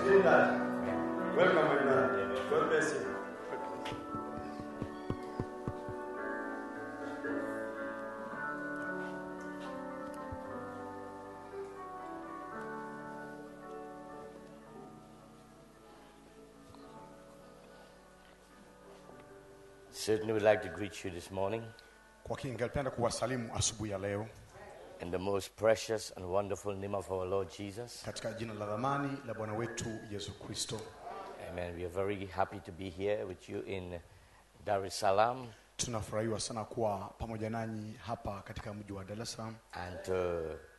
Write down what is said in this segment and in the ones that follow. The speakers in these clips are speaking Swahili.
feel that. Welcome, my brother. God bless you. Certainly would like to greet you this morning Kwa hakika ningelipenda kuwasalimu asubuhi ya leo in the most precious and wonderful name of our Lord Jesus. katika jina la dhamani la Bwana wetu Yesu Kristo. Amen. We are very happy to be here with you in Dar es Salaam Tunafurahiwa sana kuwa pamoja nanyi hapa katika mji wa Dar es Salaam and to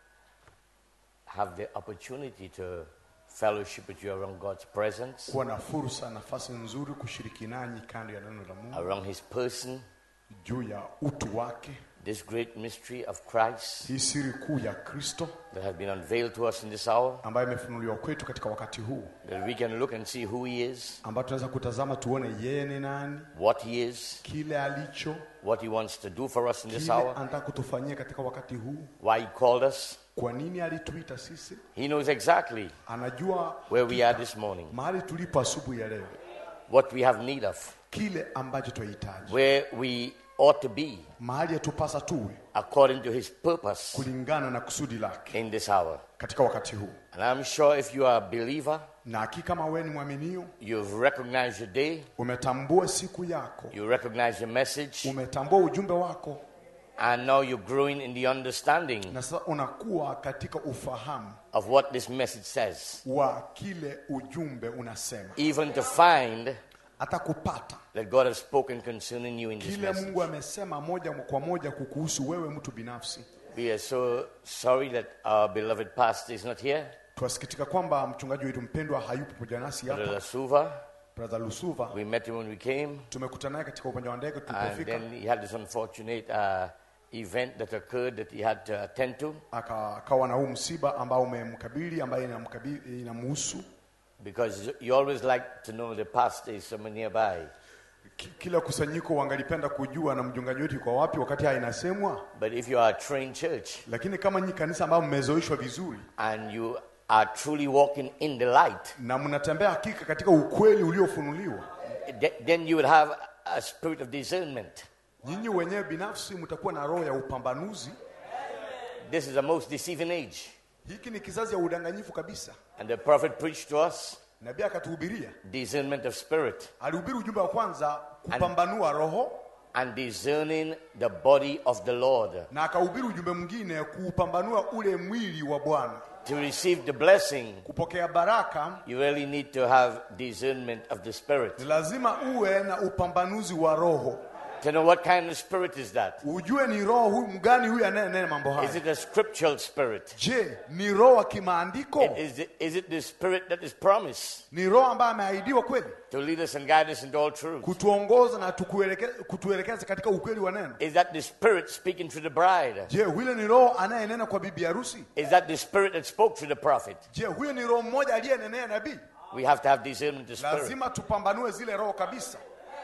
have the opportunity to fellowship with you around God's presence, kuwa na fursa, nafasi nzuri kushiriki nanyi kando ya neno la Mungu around His person, juu ya utu wake, this great mystery of Christ hii siri kuu ya Kristo that has been unveiled to us in this hour, ambayo imefunuliwa kwetu katika wakati huu, that we can look and see who He is, ambayo tunaweza kutazama tuone yeye ni nani, what He is, kile alicho, what He wants to do for us in this kile hour, anataka kutufanyia katika wakati huu, why He called us. kwa nini alituita sisi. He knows exactly Anajua where we are this morning, mahali tulipo asubuhi ya leo, what we have need of, kile ambacho tunahitaji, where we ought to be mahali yatupasa tuwe according to His purpose kulingana na kusudi lake in this hour. katika wakati huu. And I'm sure if you are a believer, Na hakika kama wewe ni mwaminio, you've recognized your day, umetambua siku yako, you recognize your message, umetambua ujumbe wako, and now you're growing in the understanding na sasa unakuwa katika ufahamu of what this message says, wa kile ujumbe unasema, even to find hata kupata that God has spoken concerning you in this kile message. Mungu amesema moja kwa moja kukuhusu wewe mtu binafsi. We are so sorry that our beloved pastor is not here, Twasikitika kwamba mchungaji wetu mpendwa hayupo pamoja nasi Brother hapa, Lasuva. brother Lusuva. We met him when we came, Tumekutana naye katika uwanja wa ndege and tulipofika, then he had this unfortunate uh, event that occurred that he had to attend to aka- akawa na huu msiba ambao umemkabili ambaye inamkabili inamhusu. because you always like to know the pastor is somewhere nearby. Ki- Kila kusanyiko wangalipenda kujua na mchungaji wetu yuko wapi wakati haya inasemwa, But if you are a trained church lakini kama nyi kanisa ambao mmezoeshwa vizuri and you are truly walking in the light, na mnatembea hakika katika ukweli uliofunuliwa, th- then you would have a spirit of discernment. nyinyi wenyewe binafsi mtakuwa na roho ya upambanuzi. This is a most deceiving age. Hiki ni kizazi ya udanganyifu kabisa. And the prophet preached to us Nabii akatuhubiria, discernment of spirit alihubiri ujumbe wa kwanza kupambanua roho, and discerning the body of the Lord. na akahubiri ujumbe mwingine kuupambanua ule mwili wa Bwana. To receive the blessing, Kupokea baraka you really need to have discernment of the spirit. ni lazima uwe na upambanuzi wa roho, To know what kind of spirit is that? ujue ni roho huyu mgani huyu anayenena mambo Is haya. it a scriptural spirit? Je, ni roho wa kimaandiko? Is it, is it the spirit that is promised Ni roho ambaye ameahidiwa kweli to lead us and guide us into all truth? kutuongoza na tukueleke- kutuelekeza katika ukweli wa neno? Is that the spirit speaking to the bride? Je, huyo ni roho anayenena kwa bibi harusi? Is that the spirit that spoke to the prophet? Je, huyo ni roho mmoja aliyenenea nabii? We have to have discernment of spirit. Lazima tupambanue zile roho kabisa,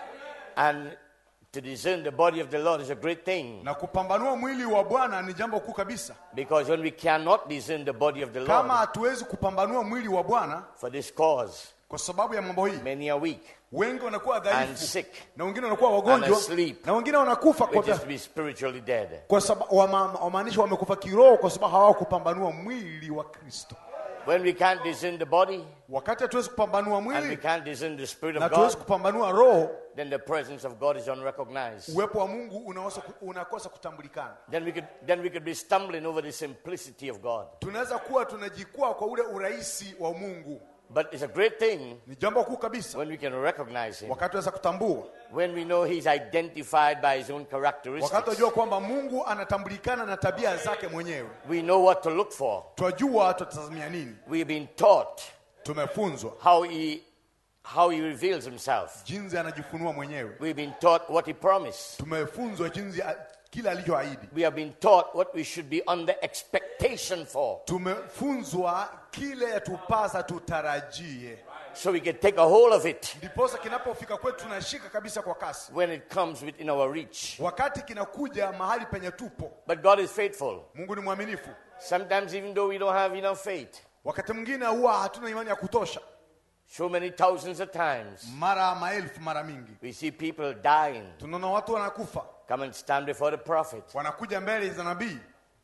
And to discern the body of the Lord is a great thing. na kupambanua mwili wa Bwana ni jambo kuu kabisa. Because when we cannot discern the body of the Kama Lord hatuwezi kupambanua mwili wa Bwana for this cause, kwa sababu ya mambo hii, many are weak wengi wanakuwa and dhaifu sick, na wengine wanakuwa wagonjwa asleep. na wengine wanakufa kwa, which is to be spiritually dead. kwa sababu wama- wamaanisha wamekufa kiroho kwa sababu hawakupambanua mwili wa Kristo. When we can't discern the body Wakati hatuwezi kupambanua and we mwili can't discern the spirit na of hatuwezi God, kupambanua roho, then the presence of God is unrecognized. uwepo wa Mungu unakosa, unakosa kutambulikana. Then we could then we could be stumbling over the simplicity of God. Tunaweza kuwa tunajikwaa kwa ule urahisi wa Mungu. But it's a great thing Ni jambo kuu kabisa when we can recognize Him, wakati tunaweza kutambua, when we know He's identified by His own wakati characteristics. tunajua kwamba Mungu anatambulikana na tabia zake mwenyewe, We know what to look for. twajua tutatazamia nini. We've been taught Tumefunzwa how He how He reveals Himself. jinsi anajifunua mwenyewe, We've been taught what He promised. tumefunzwa jinsi a- kile alichoahidi, We have been taught what we should be under expectation for. tumefunzwa kile yatupasa tutarajie, So we can take a hold of it ndiposa kinapofika kwetu tunashika kabisa kwa kasi, when it comes within our reach. wakati kinakuja mahali penye tupo. But God is faithful. Mungu ni mwaminifu. Sometimes, even though we don't have enough faith, Wakati mwingine huwa hatuna imani ya kutosha, So many thousands of times mara maelfu mara mingi we see people dying, tunaona watu wanakufa come and stand before the prophet, wanakuja mbele za nabii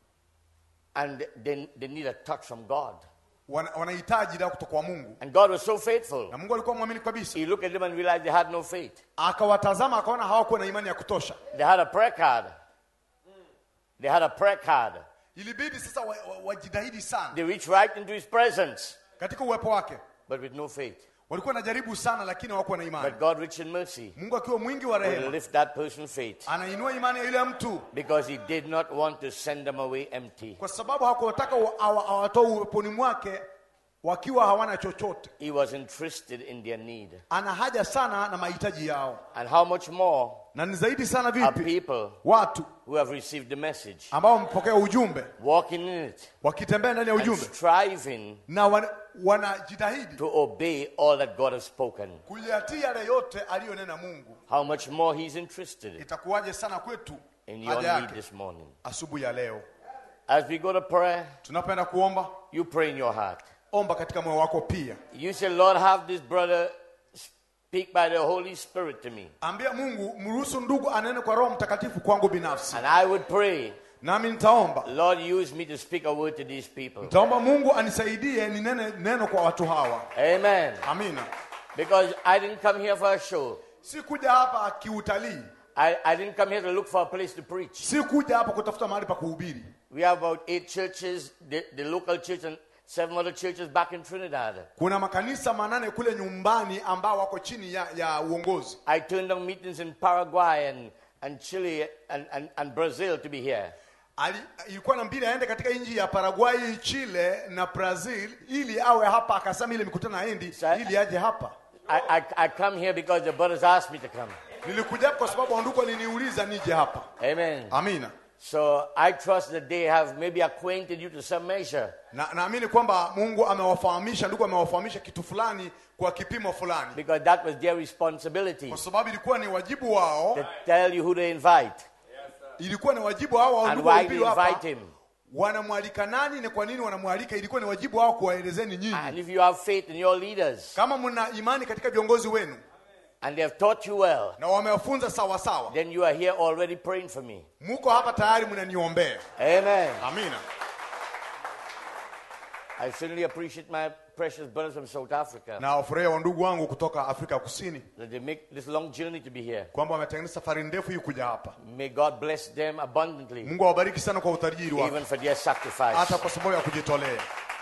and they, they need a touch from God. wana- wanahitaji dawa kutoka kwa mungu And God was so faithful. na mungu alikuwa mwamini kabisa He looked at them and realized they had no faith. akawatazama akaona hawakuwa na imani ya kutosha They had a prayer card. They had a prayer card. ilibidi sasa wajitahidi wa, wa wajitahidi sana They reached right into his presence, katika uwepo wake but with no faith. walikuwa najaribu sana lakini hawakuwa na imani But God, rich in mercy, mungu akiwa mwingi wa will rehema lift that person's faith anainua imani ya yule mtu because he did not want to send them away empty. kwa sababu hakuwataka wa- awa- awatoe uweponi mwake wakiwa hawana chochote He was interested in their need. ana haja sana na mahitaji yao And how much more na ni zaidi sana are vipi people watu who have received the message ambao wamepokea ujumbe walking in it wakitembea ndani ya and ujumbe striving na wan- wanajitahidi to obey all that God has spoken? kuyatii yale yote aliyonena mungu How much more He's interested itakuwaje sana kwetu in your haja need yake this morning. asubuhi ya leo As we go to prayer, tunapenda kuomba you pray in your heart. omba katika moyo wako pia You say, Lord, have this brother speak by the Holy Spirit to me. ambia mungu mruhusu ndugu anene kwa roho mtakatifu kwangu binafsi And I would pray, nami nitaomba Lord, use me to speak a word to these people. nitaomba mungu anisaidie ninene neno kwa watu hawa Amen. amina Because I didn't come here for a show. si kuja hapa kiutalii I, I didn't come here to look for a place to preach. si kuja hapa kutafuta mahali pa kuhubiri We have about eight churches, the, the local church and seven other churches back in Trinidad. kuna makanisa manane kule nyumbani ambao wako chini ya, ya uongozi I turned down meetings in Paraguay and, and Chile and, and, and Brazil to be here. Ali, ilikuwa na mbili aende katika nchi ya Paraguay, Chile na Brazil ili awe hapa, akasema ile mikutano aendi Sa- ili aje hapa. I, I, I come here because the brothers asked me to come. Nilikuja hapa kwa sababu wandugu waliniuliza nije hapa. Amen. Amina. So I trust that they have maybe acquainted you to some measure. Na naamini kwamba Mungu amewafahamisha, ndugu amewafahamisha kitu fulani kwa kipimo fulani, because that was their responsibility kwa sababu ilikuwa ni wajibu wao, to tell you who to invite ilikuwa ni wajibu wao wa and ndugu why wahubiri to hapa invite him. wanamwalika nani na kwa nini wanamwalika. Ilikuwa ni wajibu wao kuwaelezeni nyinyi, And if you have faith in your leaders kama mna imani katika viongozi wenu and they have taught you well, na wamewafunza sawa sawa, then you are here already praying for me. muko hapa tayari mnaniombea. Amen. Amina. I certainly appreciate my precious brothers from South Africa na wafurahia wa ndugu wangu kutoka Afrika Kusini that they make this long journey to be here. kwamba wametengeneza safari ndefu hii kuja hapa. May God bless them abundantly, Mungu awabariki sana kwa utajiri wake, even for their hata sacrifice. kwa sababu ya kujitolea.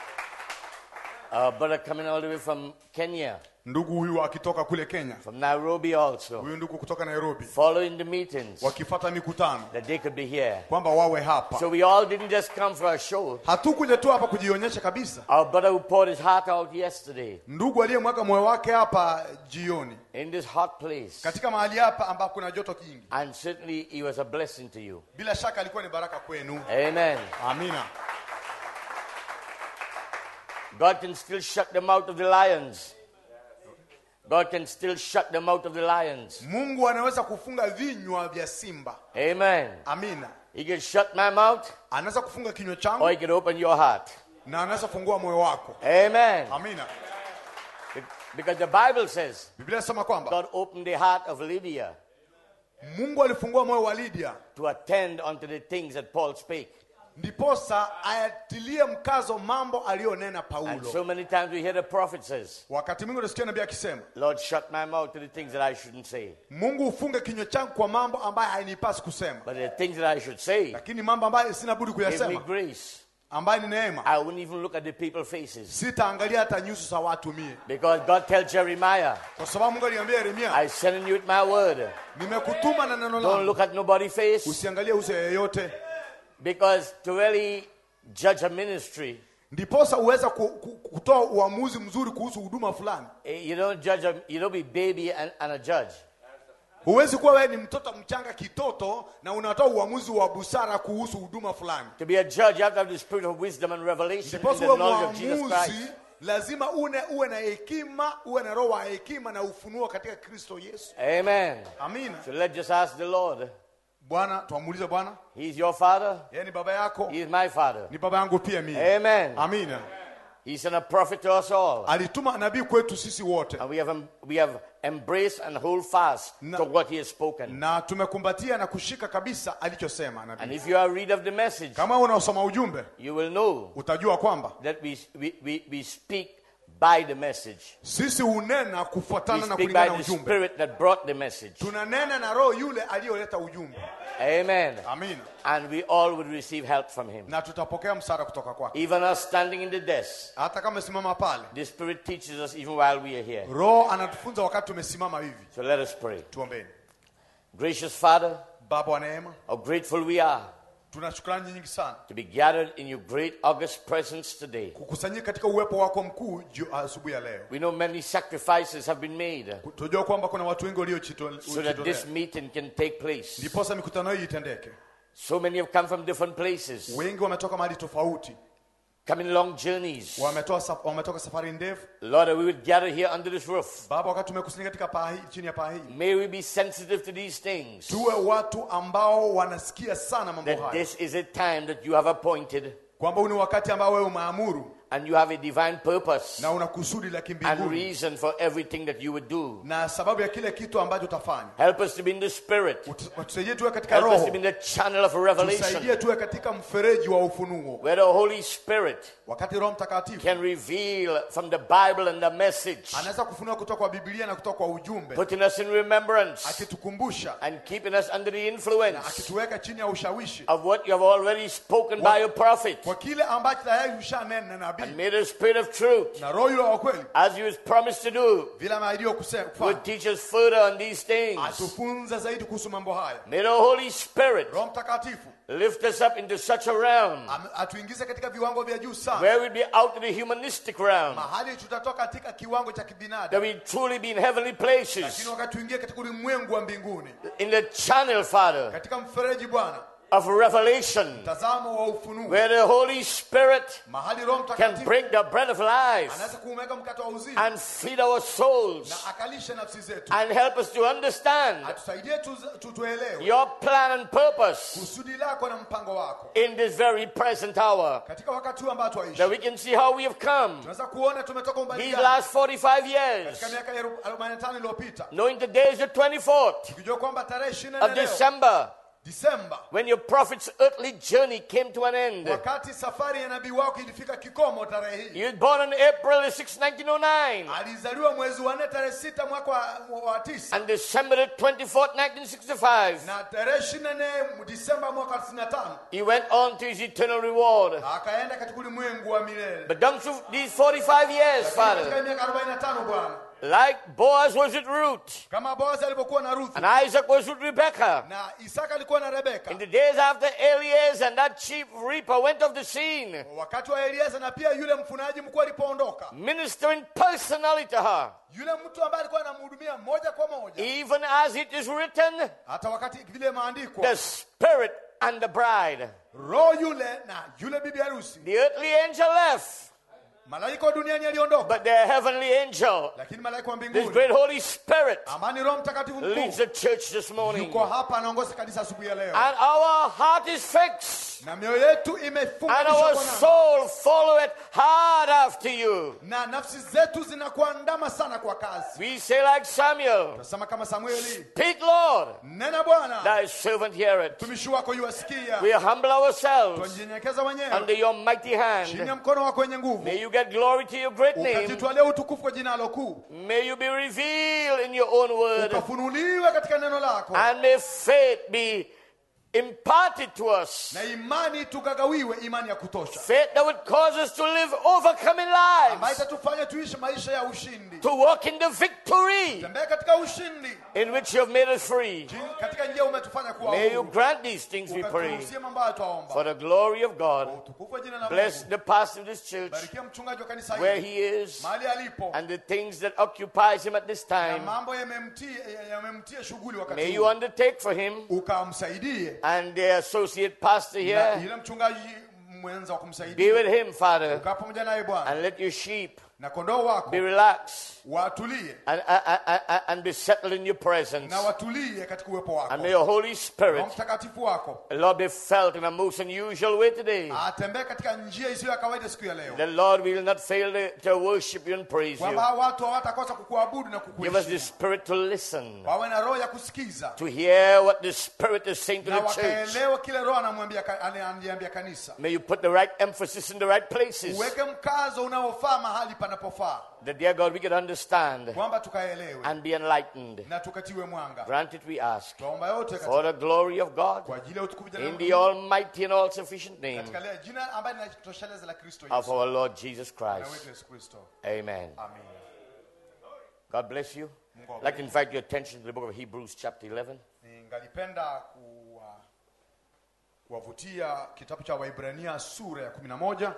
A brother coming all the way from Kenya, Ndugu huyu akitoka kule Kenya, from Nairobi also, huyu ndugu kutoka Nairobi, following the meetings wakifata mikutano that they could be here. kwamba wawe hapa. So we all didn't just come for a show. Hatukuja tu hapa kujionyesha kabisa. Our brother who poured his heart out yesterday Ndugu aliyemwaga moyo wake hapa jioni in this hot place, katika mahali hapa ambapo kuna joto kingi, and certainly he was a blessing to you. bila shaka alikuwa ni baraka kwenu. Amen. Amina. God can still shut them out of the lions. God can still shut them out of the lions. Mungu anaweza kufunga vinywa vya simba. Amen. Amina. He can shut my mouth Anaweza kufunga kinywa or changu he can open your heart. na anaweza kufungua moyo wako. Amen. Amina. Be- Because the Bible says Biblia inasema kwamba God opened the heart of Lydia Mungu alifungua moyo wa Lydia to attend unto the things that Paul spake. ndiposa ayatilie mkazo mambo aliyonena And Paulo. so many times we hear the prophet says, Wakati mwingi unasikia nabii akisema, Lord, shut my mouth to the things that I shouldn't say. Mungu ufunge kinywa changu kwa mambo ambayo hainipasi kusema, But the things that I should say, lakini mambo ambayo sina budi give me kuyasema, grace. ambayo ni neema, I wouldn't even look at the people's faces. sitaangalia hata nyuso za watu mie, Because God tells Jeremiah, kwa sababu Mungu aliambia Yeremia, I send you with my word. nimekutuma na neno Don't langu, look at nobody's face. usiangalie uso ya yeyote, Because to really judge a ministry, ndiposa uweza ku, ku, kutoa uamuzi mzuri kuhusu huduma fulani. eh, you don't judge a, you don't be baby and, and a judge. Huwezi kuwa wewe ni mtoto mchanga kitoto na unatoa uamuzi wa busara kuhusu huduma fulani. To be a judge, you have to have the spirit of wisdom and revelation in Ndiposa the uwe knowledge of Jesus mwamuzi, Christ. lazima une, uwe na hekima, uwe na roho wa hekima na ufunuo katika Kristo Yesu. Amen. Amina. So let's just ask the Lord. Bwana, twamuulize Bwana, He's your father. yeye ni baba yako, He is my father. ni baba yangu pia mimi. Amen. Amina. He sent a prophet to us all. alituma nabii kwetu sisi wote And we have, em- we have embraced and hold fast No. to what he has spoken. na tumekumbatia na kushika kabisa alichosema And nabii if you are a reader of the message, kama unaosoma ujumbe you will know utajua kwamba that we, we, we, we speak by the message. sisi hunena We kufuatana na speak kulingana by na the ujumbe spirit that brought the message. tunanena na roho yule aliyoleta ujumbe Amen. amina And we all will receive help from him. na tutapokea msaada kutoka kwake Even us standing in the desk, hata kama simama pale the spirit teaches us even while we are here. roho anatufunza wakati tumesimama hivi So let us pray. tuombeni Gracious Father, baba wa neema how grateful we are tuna shukrani nyingi sana to be gathered in your great august presence today. kukusanyika katika uwepo wako mkuu ju- asubuhi ya leo We know many sacrifices have been made tunajua kwamba kuna watu wengi so that waliojitolea this meeting can take place. ndiposa mikutano hii itendeke So many have come from different places, wengi wametoka mahali tofauti coming long journeys. wametoa saf- wametoka safari ndefu Lord, that we would gather here under this roof. baba wakati tumekusanyika katika paa hii chini ya paa hii May we be sensitive to these things. tuwe watu ambao wanasikia sana mambo That haya this is a time that you have appointed kwamba huu ni wakati ambao wewe umeamuru and you have a divine purpose na una kusudi la and kimbinguni reason for everything that you would do. na sababu ya kile kitu ambacho utafanya Help us to be in the spirit. Ut- tusaidie tuwe katika Help us roho to be in the channel of revelation tusaidie tuwe katika mfereji wa ufunuo where the Holy Spirit wakati roho mtakatifu can reveal from the Bible and the message, anaweza kufunua kutoka kwa biblia na kutoka kwa ujumbe putting us in remembrance akitukumbusha and keeping us under the na influence akituweka chini ya ushawishi of what you have already spoken by your prophet. kwa kile ambacho tayari ushanena na nabii And may the Spirit of truth, na roho yule wa kweli as you has promised to do, vile ameahidiwa kuse- would kufanya teach us further on these things. atufunza zaidi kuhusu mambo haya May the Holy Spirit roho mtakatifu lift us up into such a realm am- atuingize katika viwango vya juu sana where we'd be out of the humanistic realm, mahali tutatoka katika kiwango cha that kibinadamu we truly be in heavenly lakini places, wakati tuingie katika ulimwengu wa mbinguni in the channel, Father, katika mfereji bwana of revelation, mtazamo wa ufunuo where the Holy Spirit mahali roho can mtakatifu break the bread of life anaweza kuumega mkate wa uzima and feed our souls na akalishe nafsi zetu and help us to understand atusaidie tu- tu- tuelewe your plan and purpose kusudi lako na mpango wako in this very present hour, katika wakati huu ambao that twaishi we can see how we have come tunaweza kuona tumetoka umbali these gani last 45 katika years, miaka ya 45 iliyopita knowing today is the 24th tukijua kwamba tarehe 24 of leo December, Disemba when your prophet's earthly journey came to an end. wakati safari ya nabii wako ilifika kikomo tarehe hii He was born on April the 6th, 1909, alizaliwa mwezi wa nne tarehe sita mwaka wa, wa tisa and December the 24th, 1965, na tarehe 24 Disemba mwaka wa 95 he went on to his eternal reward. akaenda katika ulimwengu wa milele But down through these 45 years, Lakini Father, katika miaka 45 bwana like Boaz was with Ruth, kama Boazi alivyokuwa na Ruth and Isaac was with Rebekah, na Isaka alikuwa na Rebeka in the days after Eleazar and that chief reaper went off the scene, wakati wa Eliasa na pia yule mfunaji mkuu alipoondoka ministering personally to her, yule mtu ambaye alikuwa anamhudumia moja kwa moja even as it is written, hata wakati vile maandiko the Spirit and the bride. roho yule na yule bibi harusi The earthly angel left, malaika wa duniani aliondoka but the heavenly angel, lakini malaika wa this mbinguni great Holy Spirit, amani roho mtakatifu leads mkuu the church this morning. yuko hapa anaongoza kanisa asubuhi ya leo And our heart is fixed, na mioyo yetu and imefunganishwa our kwa nani. soul followeth hard after you. na nafsi zetu zinakuandama sana kwa kazi We say like Samuel, tunasema kama samueli Speak, Lord, nena bwana thy servant heareth. mtumishi wako yuasikia We humble ourselves twanyenyekeza wenyewe under your mighty chini ya hand. mkono wako wenye nguvu May you get glory to your great name. ukajitwalia utukufu kwa jina lako kuu May you be revealed in your own word. ukafunuliwe katika neno lako And may faith be imparted to us. na imani tukagawiwe imani ya kutosha Faith that would cause us to live overcoming ambayo lives. itatufanya tuishi maisha ya ushindi To walk in the victory tembea katika ushindi in which you have made us free. Jin- katika njia umetufanya kuwa May you huru grant these things, we pray, ukaturuhusie mambo hayo twaomba for the glory of Kwa God. utukufu wa jina la Bless Mungu the pastor of this church, barikia mchungaji wa kanisa where hili he is, mahali alipo and the things that occupies him at this na time. mambo yamemtia yamemtia shughuli wakati May you huu undertake for him ukamsaidie and the associate pastor na here. yule mchungaji mwenza wa Be kumsaidia with him, Father, ukaa pamoja naye bwana and let your sheep na kondoo wako be relaxed watulie and, and, and, and be settled in your presence. na watulie katika uwepo And wako may your Holy Roho Spirit, mtakatifu wako Lord, be felt in a most unusual way today. atembee katika njia isiyo ya kawaida siku ya leo The Lord will not fail to, to worship you and praise kwamba you. hao watu hawatakosa kukuabudu na Give us the kukuheshimu Spirit to listen, wawe na roho ya kusikiza to hear what the Spirit is saying to na the church. wakaelewa kile roho anamwambia ka- analiambia kanisa May you put the right emphasis in the right places. uweke mkazo unaofaa mahali panapofaa That, dear God, we can understand kwamba tukaelewe and be enlightened. na tukatiwe mwanga Grant it, we ask, twaomba yote for katika, the glory of God, kwa ajili ya utukufu jina la in Mungu, the almighty and all sufficient name katika lile jina ambaye linatosheleza la Kristo of Yesu our Lord Jesus na Christ. wetu Yesu Kristo Amen. amen God bless you. Mungu I'd like to invite your attention to the book of Hebrews, chapter 11. ningalipenda kuwa- kuwavutia kitabu cha Waibrania sura ya kumi na moja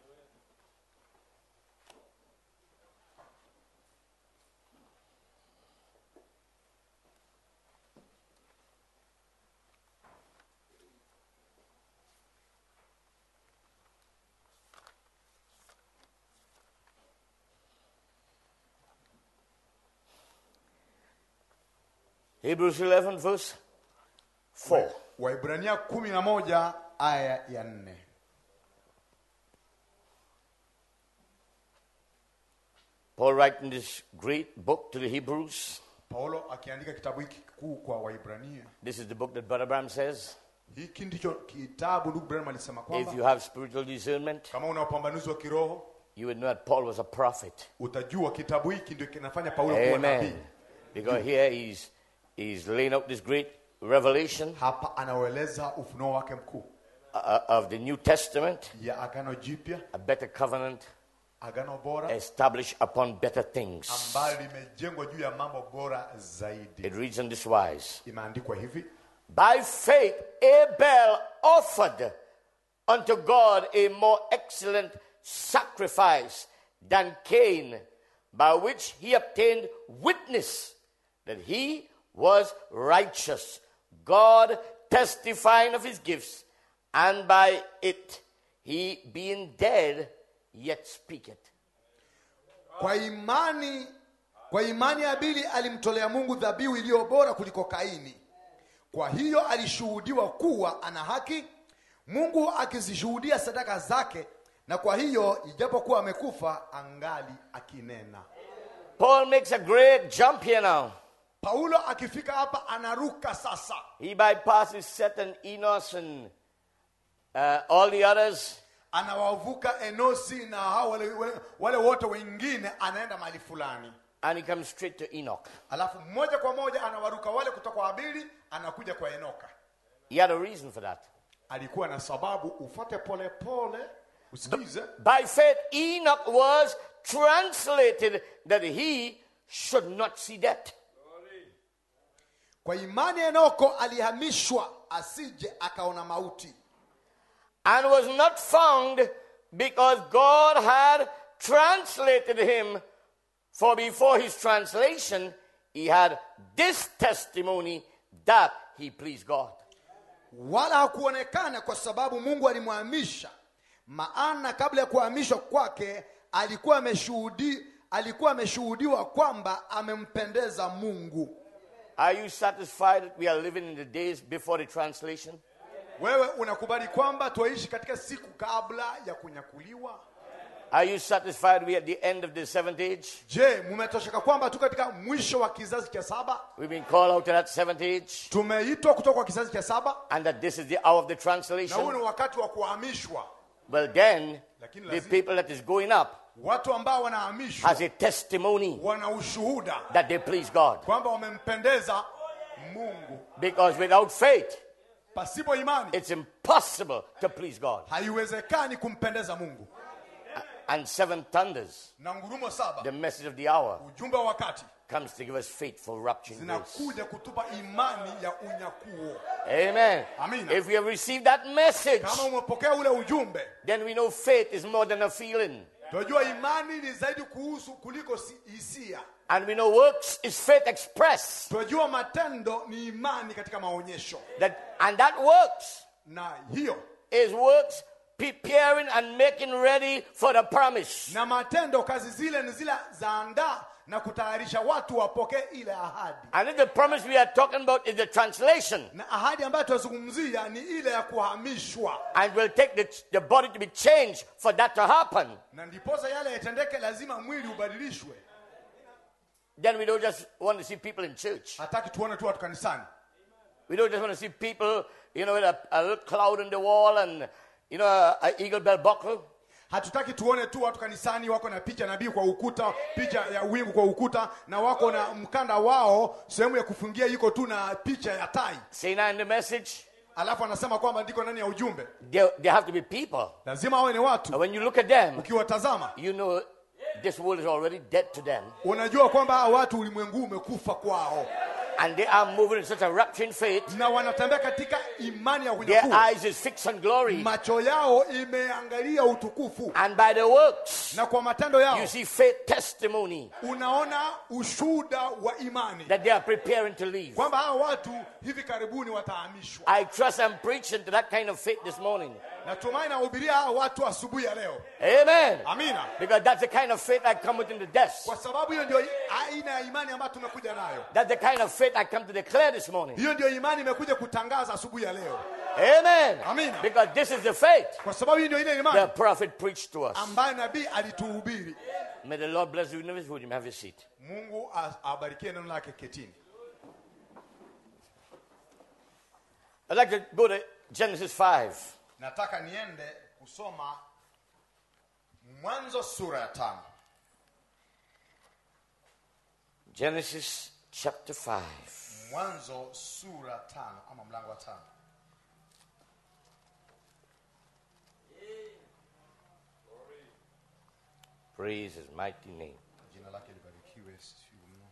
Hebrews 11, verse 4. Waibrania kumi na moja aya ya nne Paul writing this great book to the Hebrews. Paulo akiandika kitabu hiki kikuu kwa Waibrania. This is the book that Brother Bram says. Hiki ndicho kitabu ndugu Branham alisema If kwamba you have spiritual discernment, kama una upambanuzi wa kiroho you would know that Paul was a prophet. utajua kitabu hiki ndio kinafanya Paulo kuwa nabii. Amen. Because here he's, he's laying out this great revelation Hapa anaueleza ufunuo wake mkuu uh, of the New Testament, ya agano jipya, a better covenant agano bora established upon better things. ambayo limejengwa juu ya mambo bora zaidi. It reads on this wise Imeandikwa hivi: By faith, Abel offered unto God a more excellent sacrifice than Cain, by which he obtained witness that he was righteous, God testifying of his gifts, and by it he being dead yet speaketh. kwa imani, kwa imani Abili alimtolea Mungu dhabihu iliyo bora kuliko Kaini. Kwa hiyo alishuhudiwa kuwa ana haki, Mungu akizishuhudia sadaka zake, na kwa hiyo ijapokuwa amekufa angali akinena. Paul makes a great jump here now. Paulo akifika hapa anaruka sasa, He bypasses Seth and Enos and uh, all the others. anawavuka Enosi na hao wale, wale, wale wote wengine, anaenda mahali fulani, and he comes straight to Enoch. alafu moja kwa moja anawaruka wale kutoka kwa Abili, anakuja kwa Enoka. He had a reason for that. Alikuwa na sababu, ufate pole pole, usikize. By faith, Enoch was translated that he should not see death. Kwa imani Enoko alihamishwa asije akaona mauti, And was not found because God had translated him. For before his translation, he had this testimony that he pleased God. wala hakuonekana kwa sababu Mungu alimhamisha. Maana kabla ya kuhamishwa kwake alikuwa ameshuhudi, alikuwa ameshuhudiwa kwamba amempendeza Mungu. Are you satisfied that we are living in the days before the translation? Wewe unakubali kwamba twaishi katika siku kabla ya kunyakuliwa? Are you satisfied we are at the end of the seventh age? Je, mumetosheka kwamba tu katika mwisho wa kizazi cha saba? We've been called out to that seventh age, Tumeitwa kutoka kwa kizazi cha saba and that this is the hour of the na huu translation. ni wakati wa kuhamishwa. Well, then, Lakini the lazima- people that is going up Watu ambao wanahamishwa has a testimony wana ushuhuda that they please God. kwamba wamempendeza Mungu. Because without faith, Pasipo imani it's impossible to please God. haiwezekani kumpendeza Mungu. And seven thunders, Na ngurumo saba, the message of the hour, ujumbe wa wakati, comes to give us faithful rapturing grace. zinakuja kutupa imani ya unyakuo. Amen. Amina. If we have received that message, Kama umepokea ule ujumbe, then we know faith is more than a feeling. tunajua imani ni zaidi kuhusu kuliko si- hisia. And we know works is faith expressed. Tunajua matendo ni imani katika maonyesho, That, and that works na hiyo is works preparing and making ready for the promise. na matendo kazi zile ni zile zaandaa na kutayarisha watu wapokee ile ahadi And if the promise we are talking about is the translation, na ahadi ambayo tunazungumzia ni ile ya kuhamishwa and will take the, the body to be changed for that to happen, na ndiposa yale yatendeke lazima mwili ubadilishwe then we don't just want to see people in church. hataki tuone tu watu kanisani We don't just want to see people, you know, with a, a little cloud on the wall and, you know, a, a eagle bell buckle. hatutaki tuone tu watu kanisani wako na picha nabii kwa ukuta picha ya wingu kwa ukuta na wako na mkanda wao sehemu ya kufungia iko tu na picha ya tai Saying that in the message, alafu anasema kwamba ndiko ndani ya ujumbe there, there have to be people. lazima awe ni watu And when you look at them, ukiwatazama you know this world is already dead to them. unajua kwamba hawa watu ulimwengu umekufa kwao And they are moving in such a rapturing faith. na wanatembea katika imani ya Their unyakuo eyes is fixed on glory. macho yao imeangalia utukufu And by the works, na kwa matendo yao you see faith testimony unaona ushuda wa imani that they are preparing to leave. kwamba hawa watu hivi karibuni watahamishwa I trust I'm preaching to that kind of faith this morning. natumai nahubiria hawa watu asubuhi ya leo Amen. amina Because that's the kind of faith I come within the desk. kwa sababu hiyo ndio aina ya imani ambayo tumekuja nayo That's the kind of faith I come to declare this morning. hiyo ndio imani imekuja kutangaza asubuhi ya leo Amen. Amen. Because this is the faith kwa sababu hiyo ndio ile the imani prophet preached to us. ambayo nabii alituhubiri May the Lord bless you in his wood. You may have a seat. mungu as- abarikie neno lake ketini I'd like to go to Genesis 5. nataka niende kusoma mwanzo sura ya tano Genesis chapter 5. mwanzo sura tano ama mlango wa tano Praise his mighty name. jina lake libarikiwe siku mno.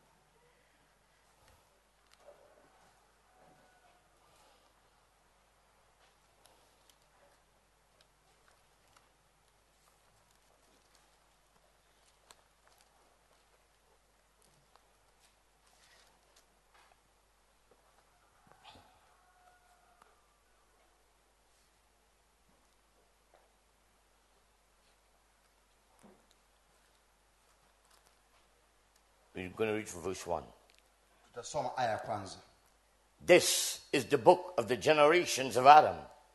We're going to read from verse 1. tutasoma aya ya kwanza This is the book of the generations of Adam.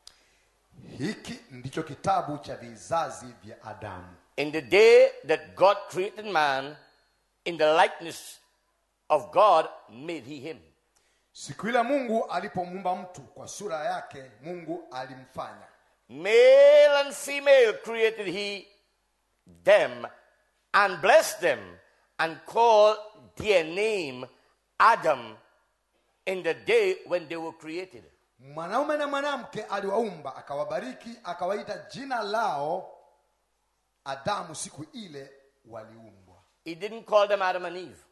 hiki ndicho kitabu cha vizazi vya adamu In the day that God created man, in the likeness of God made he him. siku ile mungu alipomuumba mtu kwa sura yake mungu alimfanya Male and female created he them and blessed them and called their name Adam in the day when they were created. mwanaume na mwanamke aliwaumba akawabariki akawaita jina lao adamu siku ile waliumbwa He didn't call them Adam and Eve.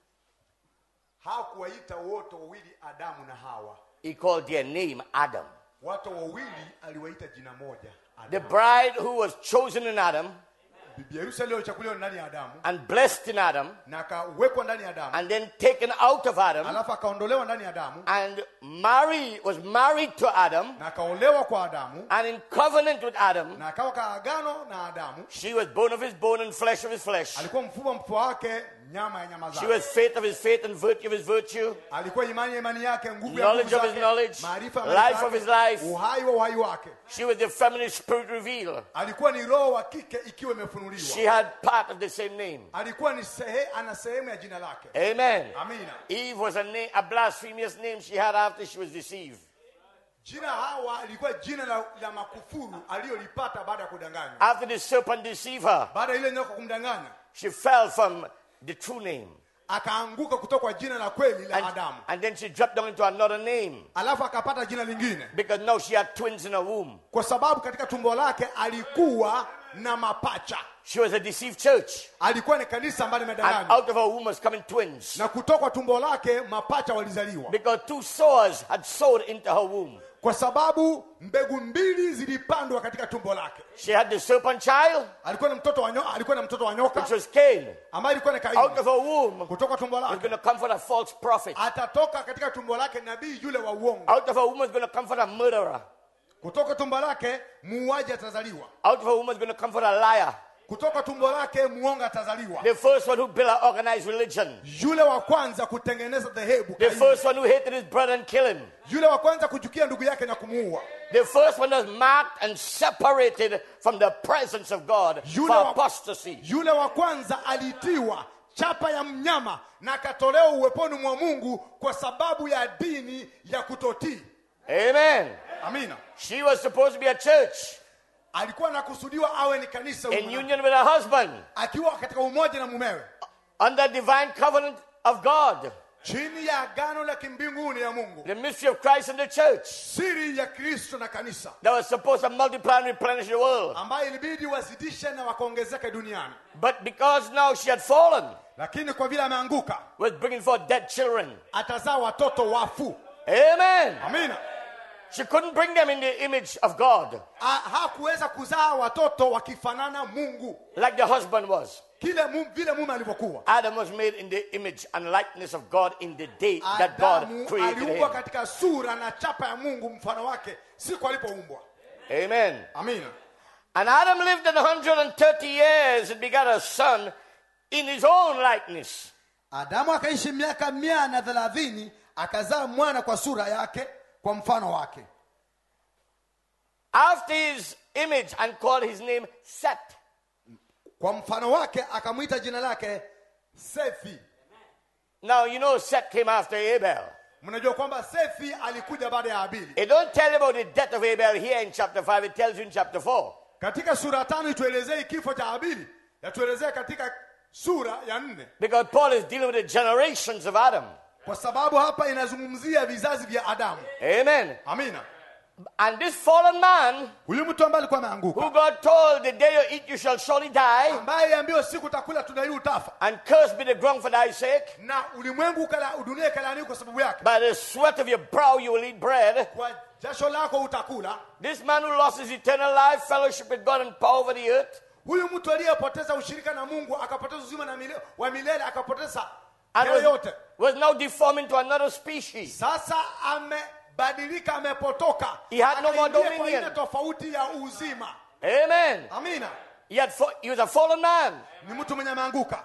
hakuwaita wote wawili adamu na hawa He called their name Adam. watu wawili aliwaita jina moja The Adamu. bride who was chosen in Adam bibi harusi aliyochakuliwa ndani ya adamu and blessed in Adam na akawekwa ndani ya adamu and then taken out of Adam alafu akaondolewa ndani ya adamu and Mary was married to Adam na akaolewa kwa adamu and in covenant with Adam. na akawa kaagano na adamu She was bone of his bone and flesh of his flesh. alikuwa mfupa wa mfupa wake nyama ya nyama She zake was faith of his faith and virtue of his virtue. alikuwa imani ya imani yake nguvu ya Knowledge nguvu of his zake, knowledge, maarifa ya life maarifa of yake, his life. uhai wa uhai wake She was the feminine spirit revealed. alikuwa ni roho wa kike ikiwa imefunuliwa She had part of the same name. alikuwa ni sehe, ana sehemu ya jina lake Amen. amina Eve was a name, a blasphemous name she had after she was deceived. jina hawa ilikuwa jina la, la makufuru aliyolipata baada ya kudanganywa After the serpent deceived her, baada ya ile nyoka kumdanganya she fell from the true name. akaanguka kutoka kwa jina la kweli la And, adamu and then she dropped down into another name alafu akapata jina lingine because now she had twins in her womb. kwa sababu katika tumbo lake alikuwa na mapacha She was a deceived church. alikuwa ni kanisa ambalo And limedanganywa out of her womb was coming twins. na kutoka kwa tumbo lake mapacha walizaliwa Because two sowers had sowed into her womb. kwa sababu mbegu mbili zilipandwa katika tumbo lake She had the serpent child, alikuwa na mtoto wa nyoka, alikuwa na mtoto wa nyoka which was Cain. ambaye alikuwa ni Out of Kaini her womb kutoka tumbo was lake going to come forth a false prophet. atatoka katika tumbo lake nabii yule wa uongo Out of her womb was going to come forth a murderer. kutoka tumbo lake muuaji atazaliwa Out of a woman is going to come for a liar. kutoka tumbo lake muonga atazaliwa The first one who built an organized religion. yule wa kwanza kutengeneza dhehebu The Kaini. first one who hated his brother and killed him. yule wa kwanza kuchukia ndugu yake na kumuua The first one was marked and separated from the presence of God Yule for wa- apostasy. yule wa kwanza alitiwa chapa ya mnyama na akatolewa uweponi mwa mungu kwa sababu ya dini ya kutotii Amen. amina She was supposed to be a church alikuwa anakusudiwa awe ni kanisa in huyu union with her husband akiwa katika umoja na mumewe under divine covenant of God. chini ya agano la kimbinguni ya mungu The mystery of Christ and the church siri ya kristo na kanisa that was supposed to multiply and replenish the world. ambayo ilibidi wazidishe na wakaongezeke duniani But because now she had fallen, lakini kwa vile ameanguka was bringing forth dead children. atazaa watoto wafu Amen. amina She couldn't bring them in the image of God Ha- hakuweza kuzaa watoto wakifanana mungu like the husband was. kile mu, vile mume alivyokuwa Adam was made in the image and likeness of God in the day that God adamu created aliumbwa him. katika sura na chapa ya mungu mfano wake siku alipoumbwa Amen. amina And Adam lived in 130 years and begot a son in his own likeness. adamu akaishi miaka mia na thelathini akazaa mwana kwa sura yake kwa mfano wake After his image and called his name Seth. kwa mfano wake akamwita jina lake sefi Now you know Seth came after Abel. mnajua kwamba sefi alikuja baada ya abili It don't tell you about the death of Abel here in chapter 5, it tells you in chapter 4. katika sura tano ituelezei kifo cha abili yatuelezea katika sura ya nne Because Paul is dealing with the generations of Adam. kwa sababu hapa inazungumzia vizazi vya adamu Amen. amina And this fallen man, huyu mtu ambaye alikuwa who ameanguka God told, the day you eat, you shall surely die, ambaye aliambiwa siku utakula tunda hili utafa and cursed be the ground for thy sake. na ulimwengu ukala, dunia ikalaaniwa kwa sababu yake By the sweat of your brow you will eat bread. kwa jasho lako utakula This man who lost his eternal life, fellowship with God, and power over the earth, huyu mtu aliyepoteza ushirika na mungu akapoteza uzima na mile, wa milele akapoteza and yale was, yote was now deformed into another species. sasa amebadilika amepotoka He had no more Akaingia kwa dominion. aina tofauti ya uzima Amen. amina He, had fa- he was a fallen man. ni mtu mwenye ameanguka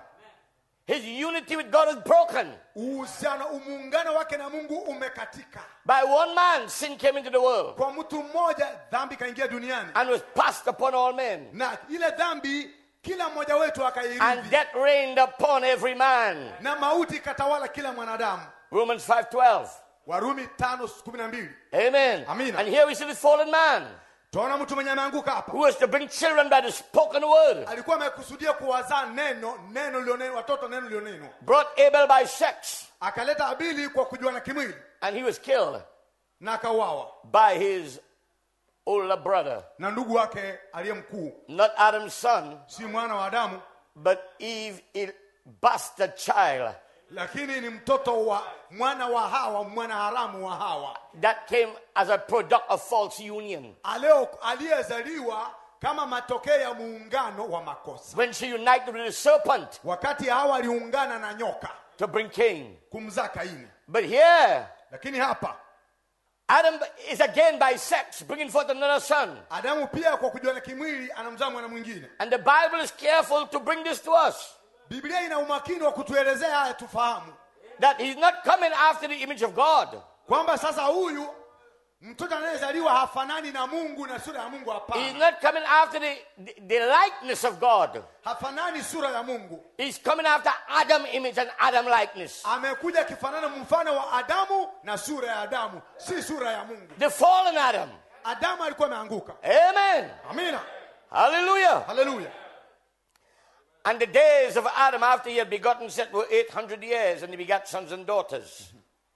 His unity with God is broken. uhusiano umuungano wake na mungu umekatika By one man, sin came into the world kwa mtu mmoja dhambi ikaingia duniani and was passed upon all men. na ile dhambi kila mmoja wetu And akairithi death reigned upon every man. na mauti ikatawala kila mwanadamu Romans 5.12. warumi tano kumi na mbili Amen. Amina. And here we see this fallen man tunaona mtu mwenye ameanguka hapa who was to bring children by the spoken word. alikuwa amekusudia kuwazaa neno neno lilionenwa watoto neno lilionenwa Brought Abel by sex. akaleta abili kwa kujuana kimwili And he was killed na akauawa by his older brother. na ndugu wake aliye mkuu Not Adam's son, si mwana wa adamu but Eve, a bastard child lakini ni mtoto wa mwana wa hawa mwana haramu wa hawa that came as a product of false union. aleo aliyezaliwa kama matokeo ya muungano wa makosa When she united with the serpent wakati hawa aliungana na nyoka to bring Cain. kumzaa kaini But here, lakini hapa Adam is again by sex bringing forth another son. adamu pia kwa kujuana kimwili anamzaa mwana mwingine And the Bible is careful to bring this to us biblia ina umakini wa kutuelezea haya tufahamu that he's not coming after the image of God. kwamba sasa huyu mtoto anayezaliwa hafanani na mungu na sura ya mungu He's hapana not coming after the, the, the likeness of God. hafanani sura ya mungu He's coming after Adam image and Adam likeness. amekuja akifanana mfano wa adamu na sura ya adamu si sura ya mungu The fallen Adam. adamu alikuwa ameanguka Amen. amina Hallelujah. haleluya And the days of Adam after he had begotten Seth were 800 years, and he begat sons and daughters.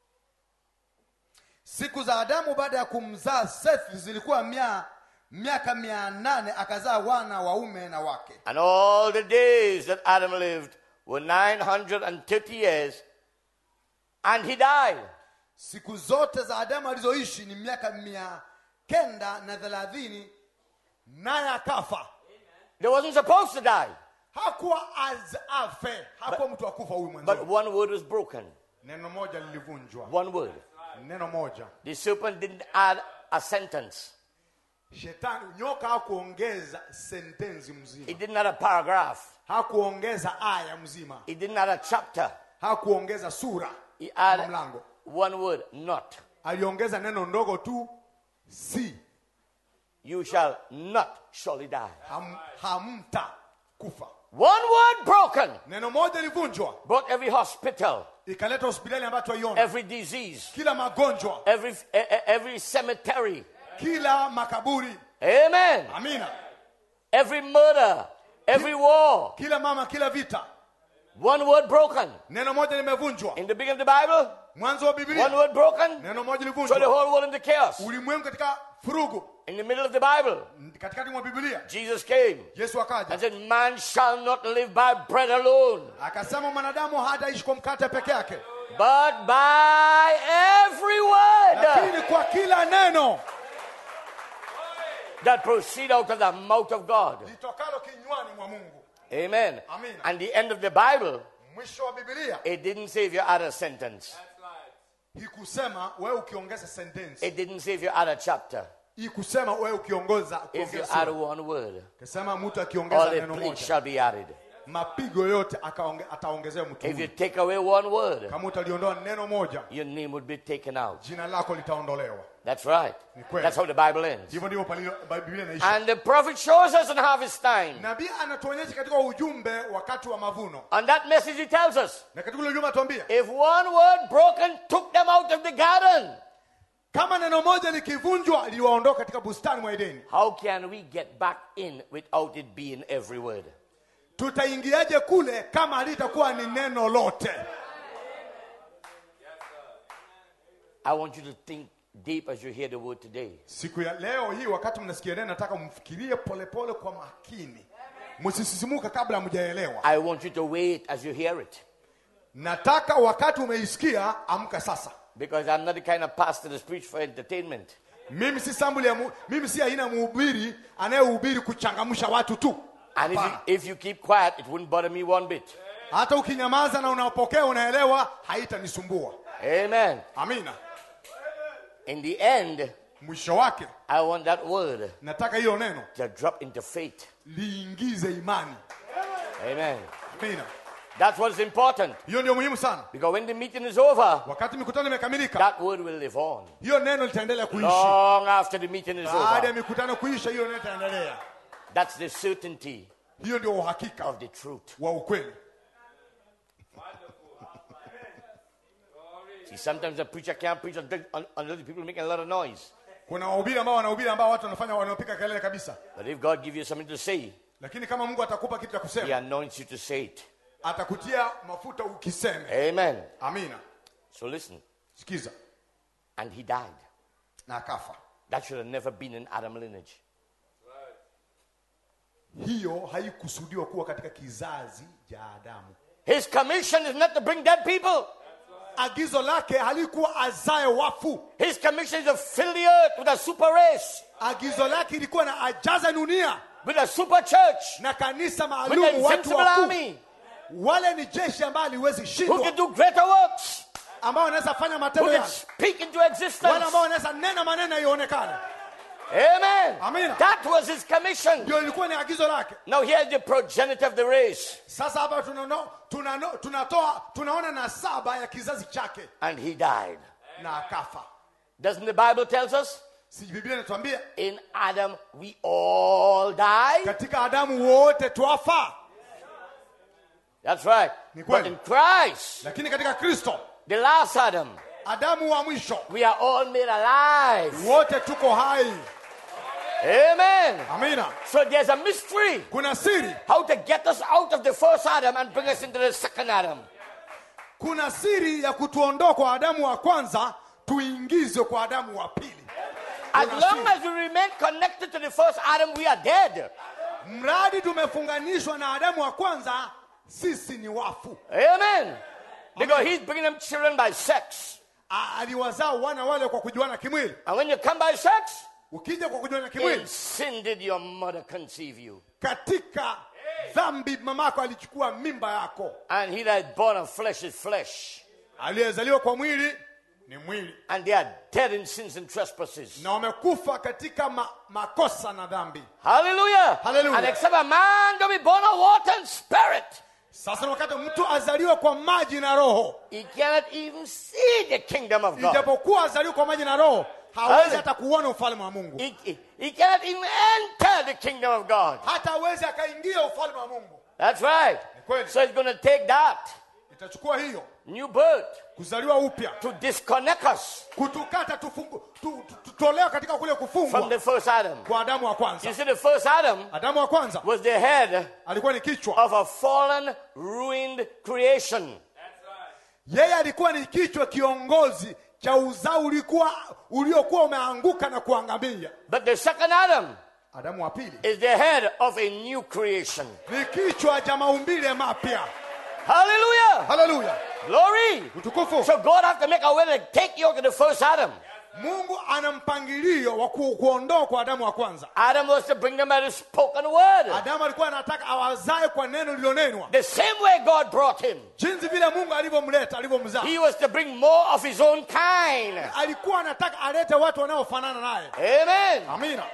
siku za adamu baada ya kumzaa sethi zilikuwa mia, miaka mia nane akazaa wana waume na wake And all the days that Adam lived were 930 years, and he died. siku zote za adamu alizoishi ni miaka mia kenda na thelathini naye akafa They wasn't supposed to die, hakuwa az afe hakuwa mtu akufa huyu but mwanzo one word was broken. neno moja lilivunjwa One word. neno moja The serpent didn't add a sentence. shetani nyoka hakuongeza sentensi mzima He didn't have a paragraph. hakuongeza aya mzima He didn't have a chapter. hakuongeza sura He ama had mlango one word, not. aliongeza neno ndogo tu si You shall not surely die. ham, hamta kufa One word broken neno moja ilivunjwa brought every hospital, ikaleta hospitali ambayo twaiona every disease, kila magonjwa every, e- e- every cemetery. kila makaburi Amen. amina Every murder, every war. kila mama kila vita One word broken. neno moja limevunjwa In the beginning of the Bible, mwanzo wa one biblia word broken. neno moja So the livunjwa whole world into chaos. ulimwengu katika furugu In the middle of the Bible, katikati mwa biblia Jesus came yesu and akaja said, Man shall not live by bread alone, akasema mwanadamu hataishi kwa mkate peke yake but by every word lakini kwa kila neno that proceed out of the mouth of God. litokalo kinywani mwa mungu Amen. Amen. And the end of the Bible, mwisho wa biblia it didn't say if you add a sentence. hikusema wewe ukiongeza sentensi It didn't say if you add a chapter. ikusema wewe ukiongoza If you ukiongeza add sura. one word, kasema mtu all akiongeza the neno plagues moja shall be added. mapigo yote akaonge- ataongezewa mtu If you huyu. take away one word, kama utaliondoa neno moja your name would be taken out. jina lako litaondolewa That's right. Ni kweli. That's how the Bible ends. hivyo ndivyo palilo- biblia inaishi And the prophet shows us in harvest time. nabii anatuonyesha katika ujumbe wakati wa mavuno On that message, he tells us na katika ule ujumbe atuambia if one word broken took them out of the garden, kama neno moja likivunjwa liwaondoka katika bustani mwa edeni how can we get back in without it being every word? tutaingiaje kule kama halitakuwa ni neno lote I want you to think deep as you hear the word today. siku ya leo hii wakati mnasikia neno nataka mfikirie polepole kwa makini msisisimuka kabla hamjaelewa I want you to wait as you hear it. nataka wakati umeisikia amka sasa Because I'm not the kind of pastor that preach for entertainment. mimi si sambuli ya mu, mimi si aina mhubiri anayehubiri kuchangamsha watu tu And if you, Hapana. if you keep quiet, it wouldn't bother me one bit. hata ukinyamaza na unapokea unaelewa haitanisumbua Amen. amina In the end, mwisho wake I want that word nataka hilo neno to drop into faith. liingize imani Amen. amina That's what's important. hiyo ndio muhimu sana Because when the meeting is over, wakati mikutano imekamilika that word will live on. hiyo neno litaendelea kuishi Long after the meeting is baada ya over. mikutano kuisha hiyo neno itaendelea That's the certainty hiyo ndio uhakika of the truth. wa ukweli See, sometimes a preacher can't preach until, un- until the people are making a lot of noise. kuna wahubiri ambao wanahubiri ambao watu wanafanya wanaopiga kelele kabisa But if God gives you something to say, lakini kama mungu atakupa kitu cha He kusema anoints you to say it. atakutia mafuta ukiseme Amen. amina So listen. sikiza And he died. na akafa That should have never been in Adam lineage. hiyo haikusudiwa kuwa katika kizazi cha adamu His commission is not to bring dead people. agizo lake halikuwa azae wafu His commission is to fill the earth with a super race, agizo lake ilikuwa na ajaza dunia with a super church, na kanisa with an maalum watu invincible wakuu army wale ni jeshi ambayo aliwezi who shindwa can do greater works, ambao wanaweza fanya who matendo can yake speak into wale existence. ambao wanaweza nena maneno ionekane Amen. Amina. That was his commission. ndio ilikuwa ni agizo lake Now here's the progenitor of the race. sasa hapa tunano- tunano- tunatoa tunaona nasaba ya kizazi chake And he died. na akafa Doesn't the Bible tells us? si biblia inatuambia In Adam we all die. katika adamu wote twafa That's right. Ni But kweli. in Christ, lakini katika kristo the last Adam, adamu wa mwisho we are all made alive. wote tuko hai Amen. amina So there's a mystery kuna siri how to get us out of the first Adam and bring us into the second Adam. kuna siri ya kutuondoa kwa adamu wa kwanza tuingizwe kwa adamu wa pili As Kuna long siri. as we remain connected to the first Adam, we are dead. mradi tumefunganishwa na adamu wa kwanza sisi ni wafu Amen. Because he's bringing them children by sex. A- aliwazaa wana wale kwa kujuana kimwili And when you come by sex, ukija kwa kujuana in kimwili sin did your mother conceive you. katika dhambi mamako alichukua mimba yako And he that is born of flesh is flesh. aliyezaliwa kwa mwili ni mwili and they are dead in sins and trespasses. na wamekufa katika ma, makosa na dhambi Hallelujah. Hallelujah. And except a man to be born of water and spirit, sasa ni wakati mtu azaliwe kwa maji na roho he cannot even see the kingdom of God. ijapokuwa azaliwe kwa maji na roho hawezi Hallelujah. hata kuona ufalme wa mungu He, he, he cannot even enter the kingdom of God. hata hawezi akaingia ufalme wa mungu That's right. kweli. So it's going to take that itachukua hiyo new birth kuzaliwa upya to disconnect us kutukata tufungu, tu, tu, tutolewa katika kule from kufungwa the first Adam. kwa adamu wa You kwanza see, the first Adam adamu wa kwanza was the head alikuwa ni kichwa of a fallen, ruined creation. yeye alikuwa ni kichwa kiongozi cha uzao ulikuwa uliokuwa umeanguka na kuangamia But the second Adam adamu wa pili is the head of a new creation. ni kichwa cha maumbile mapya Hallelujah! haleluya Glory! utukufu So God have to make a way to take you to the first Adam. mungu ana mpangilio wa ku, kuondoa kwa adamu wa kwanza Adam was to bring them by the spoken word. adamu alikuwa anataka awazae kwa neno lililonenwa The same way God brought him. jinsi vile mungu alivyomleta alivyomzaa He was to bring more of his own kind. alikuwa anataka alete watu wanaofanana naye Amen. amina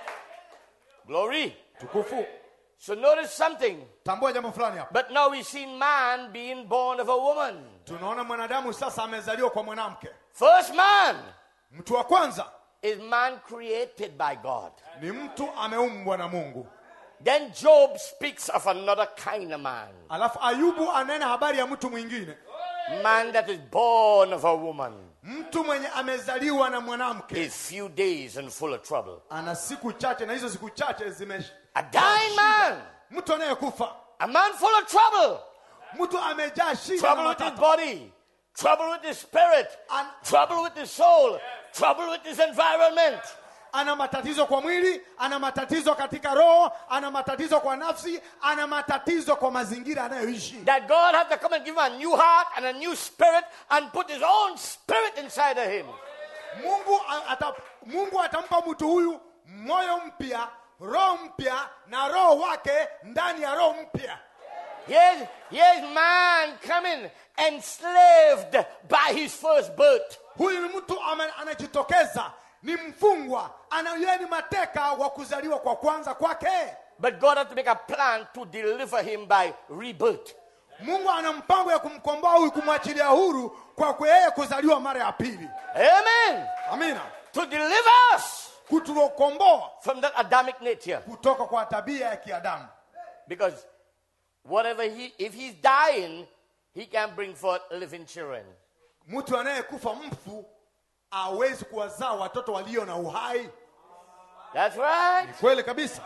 Glory. tukufu So notice something. tambua jambo fulani hapa But now we see man being born of a woman. tunaona mwanadamu sasa amezaliwa kwa mwanamke First man mtu wa kwanza is man created by God. ni mtu ameumbwa na mungu Then Job speaks of another kind of man. alafu ayubu anena habari ya mtu mwingine Man that is born of a woman mtu mwenye amezaliwa na mwanamke is few days and full of trouble. ana siku chache na hizo siku chache zime A dying man, mtu anayekufa a man full of trouble. mtu amejaa shida na Trouble with his matata body, trouble with his spirit, An- trouble with his soul, trouble with his environment. ana matatizo kwa mwili ana matatizo katika roho ana matatizo kwa nafsi ana matatizo kwa mazingira anayoishi That God has to come and give him a new heart and a new spirit and put his own spirit inside of him. mungu a- ata, mungu atampa mtu huyu moyo mpya roho mpya na roho wake ndani ya roho mpya Here's, here's man coming enslaved by his first birth. huyu ni mtu ama- anajitokeza ni mfungwa ana yeye ni mateka wa kuzaliwa kwa kwanza kwake But God had to make a plan to deliver him by rebirth. mungu ana mpango ya kumkomboa huyu kumwachilia huru kwa kwa yeye kuzaliwa mara ya pili Amen. amina To deliver us kutukomboa from that Adamic nature. kutoka kwa tabia ya kiadamu Because whatever he, if he's dying, he can bring forth living children. mtu anayekufa mfu awezi kuwazaa watoto walio na uhai That's right. kweli kabisa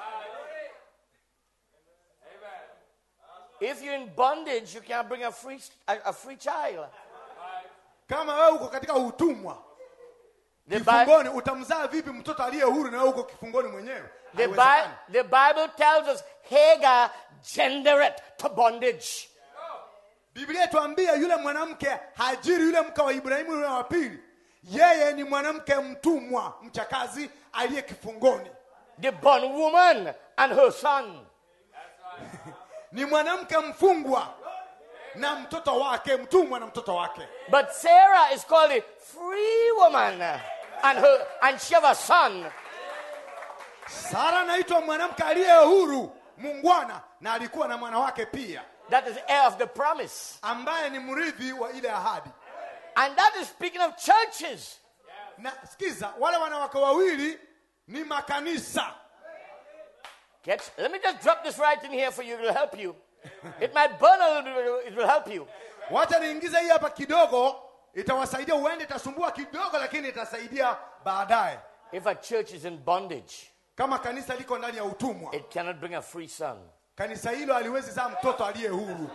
If you're in bondage, you can't bring a free, a, a free child. kama wewe uko katika utumwa The, Bi- kifungoni utamzaa vipi mtoto aliye huru na wewe uko kifungoni mwenyewe the, Haiwezekani. Bi- the Bible tells us Hagar gendered to bondage. biblia tuambia yule mwanamke hajiri yule mke wa ibrahimu yule wa pili yeye ni mwanamke mtumwa mchakazi aliye kifungoni The bondwoman and her son. ni mwanamke mfungwa na mtoto wake mtumwa na mtoto wake But Sarah is called a free woman. And, her, and she have a son. sara anaitwa mwanamke aliye huru mungwana na alikuwa na mwana wake pia That is heir of the promise. ambaye ni mrithi wa ile ahadi And that is speaking of churches. na sikiza wale wanawake wawili ni makanisa Catch, let me just drop this right in here for you. It will help you. It might burn a little bit, it will help you. wacha niingize hii hapa kidogo itawasaidia huende itasumbua kidogo lakini itasaidia baadaye If a church is in bondage, kama kanisa liko ndani ya utumwa it cannot bring a free son. kanisa hilo haliwezi zaa mtoto aliye huru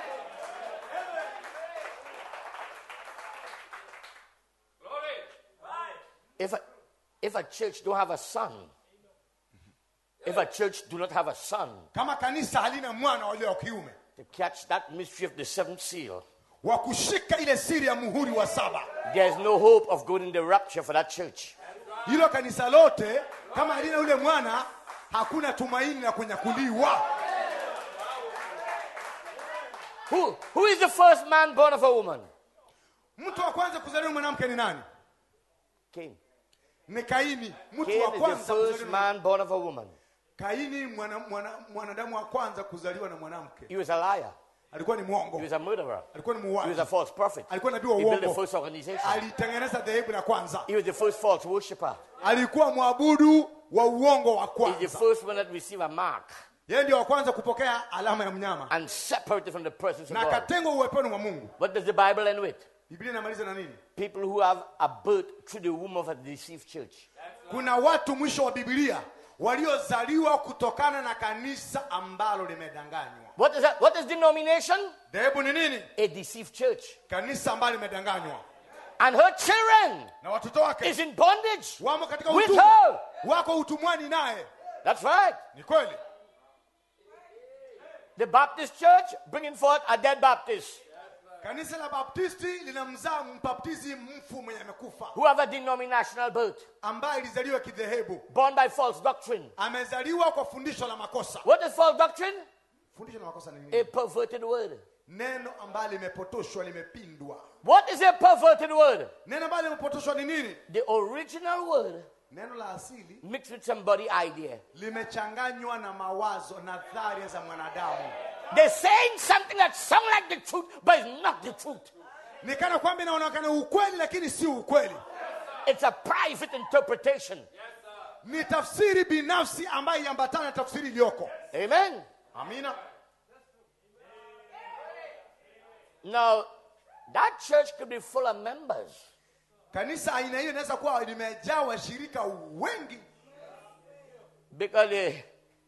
If a, if a church don't have a son, if a church do not have a son kama kanisa halina mwana walio wa kiume to catch that mystery of the seventh seal, wa kushika ile siri ya muhuri wa saba there's no hope of going in the rapture for that church. hilo kanisa lote kama halina yule mwana hakuna tumaini la kunyakuliwa Who, who is the first man born of a woman? mtu wa kwanza kuzaliwa mwanamke ni nani Cain. ni kaini mtu Cain wa is the kwanza first kuzaliwa na- man born of a woman. kaini mwana, mwana, mwanadamu wa kwanza kuzaliwa na mwanamke He was a liar. alikuwa ni mwongo He was a murderer. alikuwa ni He was a muuaji false prophet. alikuwa nabii wa He built the uongo first organization. alitengeneza dhehebu la kwanza He was the first false worshipper. alikuwa mwabudu wa uongo wa He's the kwanza first one that received a mark yeye ndio wa kwanza kupokea alama ya mnyama and separated from the presence na of God. akatengwa uweponi mwa mungu What does the Bible end with? biblia inamaliza na nini People who have a birth through the womb of a deceived church. kuna watu mwisho wa biblia waliozaliwa kutokana na kanisa ambalo limedanganywa What is that? What is denomination? dhehebu ni nini A deceived church. kanisa ambalo limedanganywa And her children na watoto wake is in bondage. wamo katika With utumwa her. wako utumwani naye That's right. ni kweli The Baptist church bringing forth a dead Baptist kanisa la baptisti linamzaa mbaptizi mfu mwenye amekufa who have a denominational birth, ambaye ilizaliwa kidhehebu born by false doctrine. amezaliwa kwa fundisho la makosa What is false doctrine? fundisho la makosa ni nini A perverted word. neno ambalo limepotoshwa limepindwa What is a perverted word? neno ambalo limepotoshwa ni nini The original word neno la asili mixed with somebody idea. limechanganywa na mawazo na dharia za mwanadamu They're saying something that sounds like the truth, but it's not the truth. ni kana kwamba inaonekana ukweli lakini si ukweli It's a private interpretation. ni tafsiri binafsi ambayo iambatana na tafsiri iliyoko Amen. amina Now, that church could be full of members, kanisa aina hiyo inaweza kuwa limejaa washirika wengi because the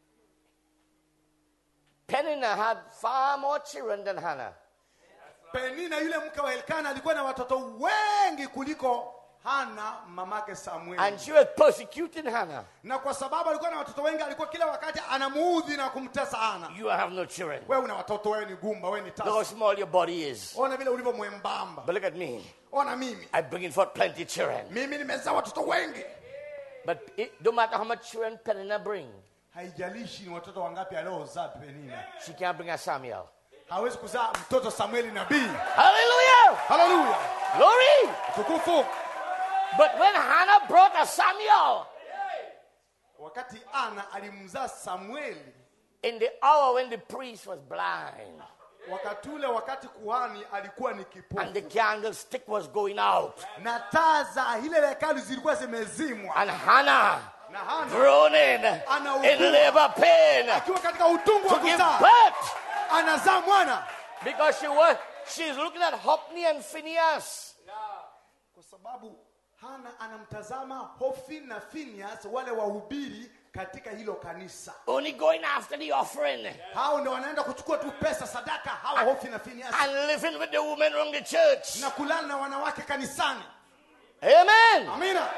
Penina had far more children than Hannah. penina yule mke wa elkana alikuwa na watoto wengi kuliko hana mamake samueli And she was persecuting Hannah. na kwa sababu alikuwa na watoto wengi alikuwa kila wakati anamuudhi na kumtesa hana You have no children. wewe una watoto wewe ni gumba wewe ni Look how tasa small your body is. ona vile ulivyo mwembamba But look at me. ona mimi I'm bringing forth plenty children. mimi nimezaa watoto wengi But it don't matter how much children Penina bring, haijalishi ni watoto wangapi aliozaa penina she can't bring a Samuel. hawezi kuzaa mtoto samueli nabii Hallelujah! haleluya Glory! tukufu But when Hannah brought a Samuel, wakati ana alimzaa samueli in the hour when the priest was blind wakati ule wakati kuhani alikuwa ni and kipofu the candlestick was going out, na taa za ile hekalu zilikuwa zimezimwa and Hannah na hana groaning in labor pain akiwa katika utungu wa to give kuzaa birth anazaa mwana because she was she's looking at Hophni and Phineas. kwa sababu hana anamtazama hofi na finias wale wahubiri katika hilo kanisa Only going after the offering hao ndio wanaenda kuchukua tu pesa sadaka hawa hofi na finias and living with the women around the church. na kulala na wanawake kanisani Amen. amina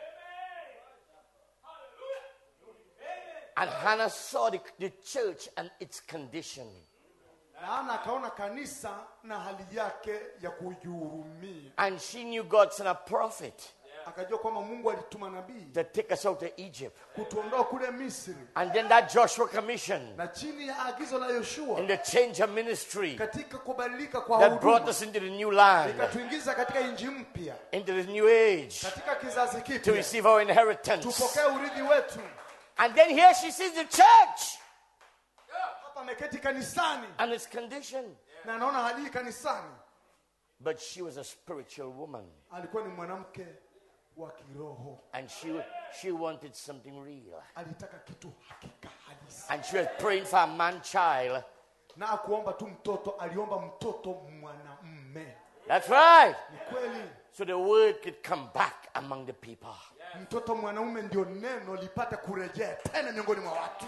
And Hannah saw the, the church and its condition. na hana akaona kanisa na hali yake ya kujihurumia And she knew God sent a prophet akajua kwamba mungu alituma nabii to take us out of Egypt. kutuondoa kule misri And then that Joshua commission na chini ya agizo la yoshua in the change of ministry katika kubadilika kwa that brought huduma us into the new land, ikatuingiza katika nchi mpya into the new age katika kizazi to kipya receive our inheritance. tupokee urithi wetu And then here she sees the church hapa ameketi kanisani and its condition. na anaona hali hii kanisani But she was a spiritual woman alikuwa ni mwanamke wa kiroho and she, she wanted something real. alitaka kitu hakika halisi And she was praying for a man child. na akuomba tu mtoto aliomba mtoto mwanamme That's right. ni kweli So the word could come back among the people. mtoto mwanaume ndio neno lipate kurejea tena miongoni mwa watu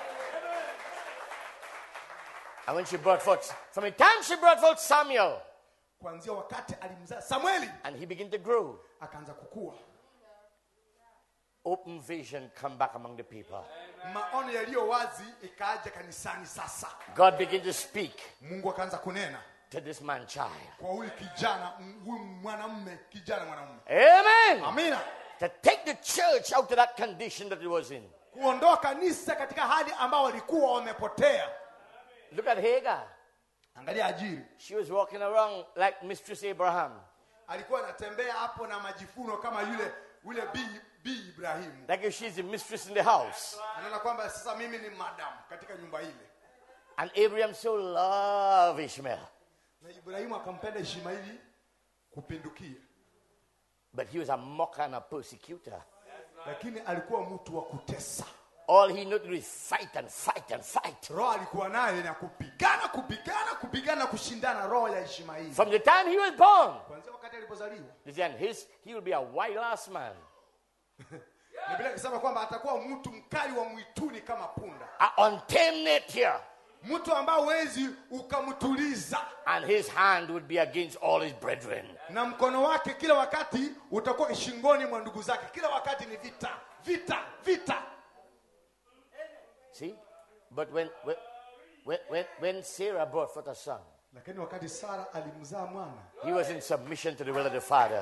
And when she brought forth, from the time she brought forth Samuel, kuanzia wakati alimzaa samueli and he began to grow, akaanza kukua open vision come back among the people. maono yaliyo wazi ikaaja kanisani sasa God began to speak mungu akaanza kunena to this man child. kwa huyu kijana m- huyu mwanamme kijana mwanamume Amen. amina To take the church out of that condition that it was in. kuondoa kanisa katika hali ambao walikuwa wamepotea Look at Hagar. angalia ajiri She was walking around like Mistress Abraham. alikuwa anatembea hapo na majifuno kama yule ule bi, bi ibrahimu like if she's the mistress in the house. anaona kwamba sasa mimi ni madamu katika nyumba ile And Abraham so loved Ishmael, na ibrahimu akampenda ishmaeli kupindukia but he was a mocker and a persecutor. lakini alikuwa mtu wa kutesa All he knew to do is fight and fight and fight. roho alikuwa naye na kupigana kupigana kupigana kushindana roho ya ishmaeli From the time he was born, kwanzia wakati alipozaliwa then his, he will be a wild ass man, biblia ikisema kwamba atakuwa mtu mkali wa mwituni kama punda an untamed nature, mtu ambao huwezi ukamtuliza and his hand would be against all his brethren. na mkono wake kila wakati utakuwa shingoni mwa ndugu zake kila wakati ni vita vita vita See? But when, when, when, when, when Sarah brought forth a son, lakini wakati sara alimzaa mwana he was in submission to the will of the Father.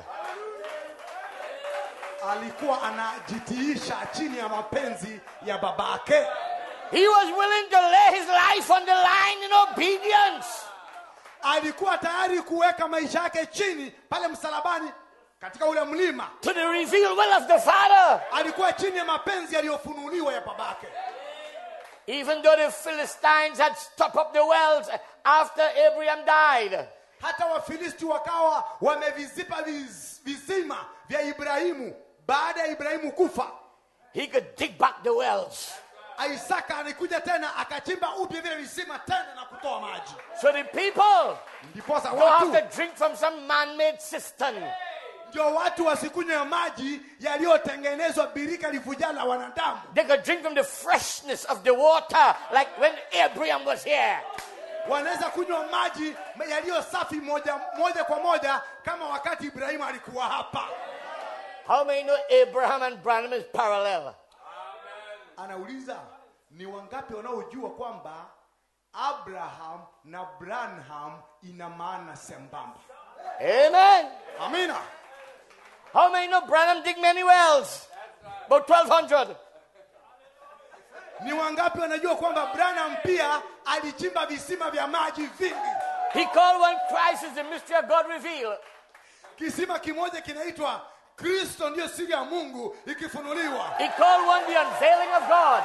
alikuwa anajitiisha chini ya mapenzi ya babake He was willing to lay his life on the line in obedience. alikuwa tayari kuweka maisha yake chini pale msalabani katika ule mlima to the revealed will of the Father. alikuwa chini ya mapenzi yaliyofunuliwa ya babake Even though the Philistines had stopped up the wells after Abraham died, hata wafilisti wakawa wamevizipa viz- visima vya ibrahimu baada ya ibrahimu kufa he could dig back the wells. isaka alikuja tena akachimba upya vile visima tena na kutoa maji So the people ndiposa don't have watu to drink from some man made cistern. ndio watu wasikunywe maji yaliyotengenezwa birika livujaa la wanadamu They could drink from the freshness of the water, like when Abraham was here. wanaweza kunywa maji yaliyo safi moja, moja kwa moja kama wakati ibrahimu alikuwa hapa How many know Abraham and Branham is parallel? anauliza ni wangapi wanaojua kwamba abraham na branham ina maana sembamba Amen. amina How many know Branham dig many wells? About 1,200. ni wangapi wanajua kwamba branham pia alichimba visima vya maji vingi He called one Christ is the mystery of God revealed. kisima kimoja kinaitwa kristo ndiyo siri ya mungu ikifunuliwa He called one the unveiling of God.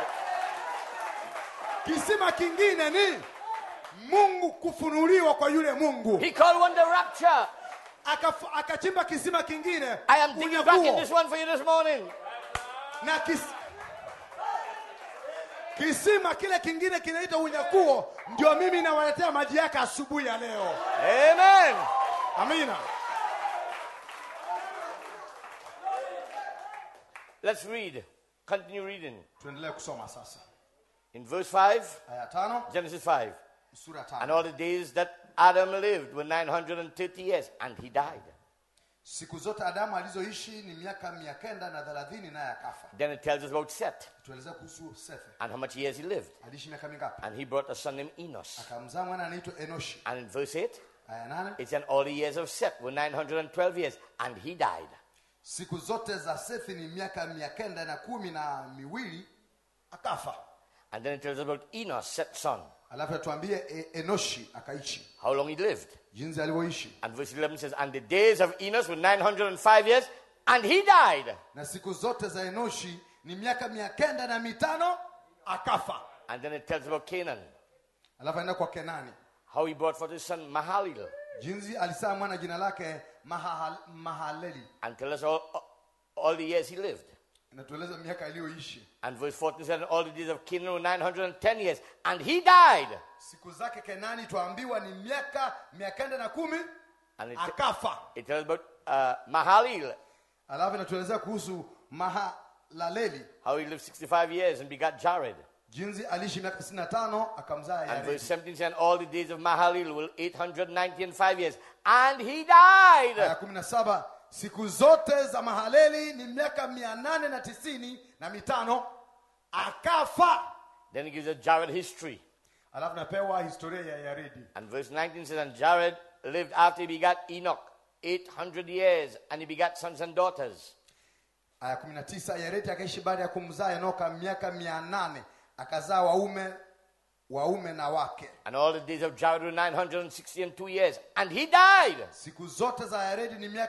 kisima kingine ni mungu kufunuliwa kwa yule mungu He called one the rapture. Akaf- akachimba kisima kingine I am digging back in unyakuo. this one for you this morning. na kis... kisima kile kingine kinaitwa unyakuo ndio mimi nawaletea maji yake asubuhi ya leo Amen. amina Let's read. Continue reading. tuendelee kusoma sasa In verse 5, aya tano Genesis 5. sura And tano all the days that Adam lived were 930 years, and he died. siku zote adamu alizoishi ni miaka mia kenda na thelathini naye akafa Then it tells us about Seth tuelezea kuhusu sefe and how much years he lived. aliishi miaka mingapi And he brought a son named Enos. akamzaa mwana anaitwa enoshi And in verse 8, aya nane it said all the years of Seth were 912 years, and he died. siku zote za sethi ni miaka mia kenda na kumi na miwili akafa And then it tells us about Enos, Seth's son, alafu atuambie e, enoshi akaishi how long he lived. jinsi alivyoishi And verse 11 says, And the days of Enos were 905 years, and he died. na siku zote za enoshi ni miaka mia kenda na mitano akafa And then it tells about Canaan, alafu aenda kwa kenani how he brought forth his son Mahalil, jinsi alisaa mwana jina lake Mahahal, mahaleli and tell us all, all the years he lived. inatueleza miaka aliyoishi And verse 14 said, And all the days of Canaan were 910 years, and he died. siku zake kenani twaambiwa ni miaka mia kenda na kumi And it, akafa it tells about uh, Mahalil, alafu inatuelezea kuhusu mahalaleli how he lived 65 years and begat Jared. jinsi aliishi miaka 65 akamzaa And Yaredi. verse 17 said, All the days of Mahalil were 890 and 5 years, and he died. aya kumi na saba siku zote za mahaleli ni miaka mia nane na tisini na mitano akafa Then he gives a Jared history. alafu napewa historia ya yaredi And verse 19 says, And Jared lived after he begat Enoch 800 years, and he begat sons and daughters. aya kumi na tisa yaredi akaishi baada ya kumzaa enoka miaka mia nane akazaa waume waume na wake And all the days of Jared were 960 and two years, and he died. siku zote za yaredi ni miaka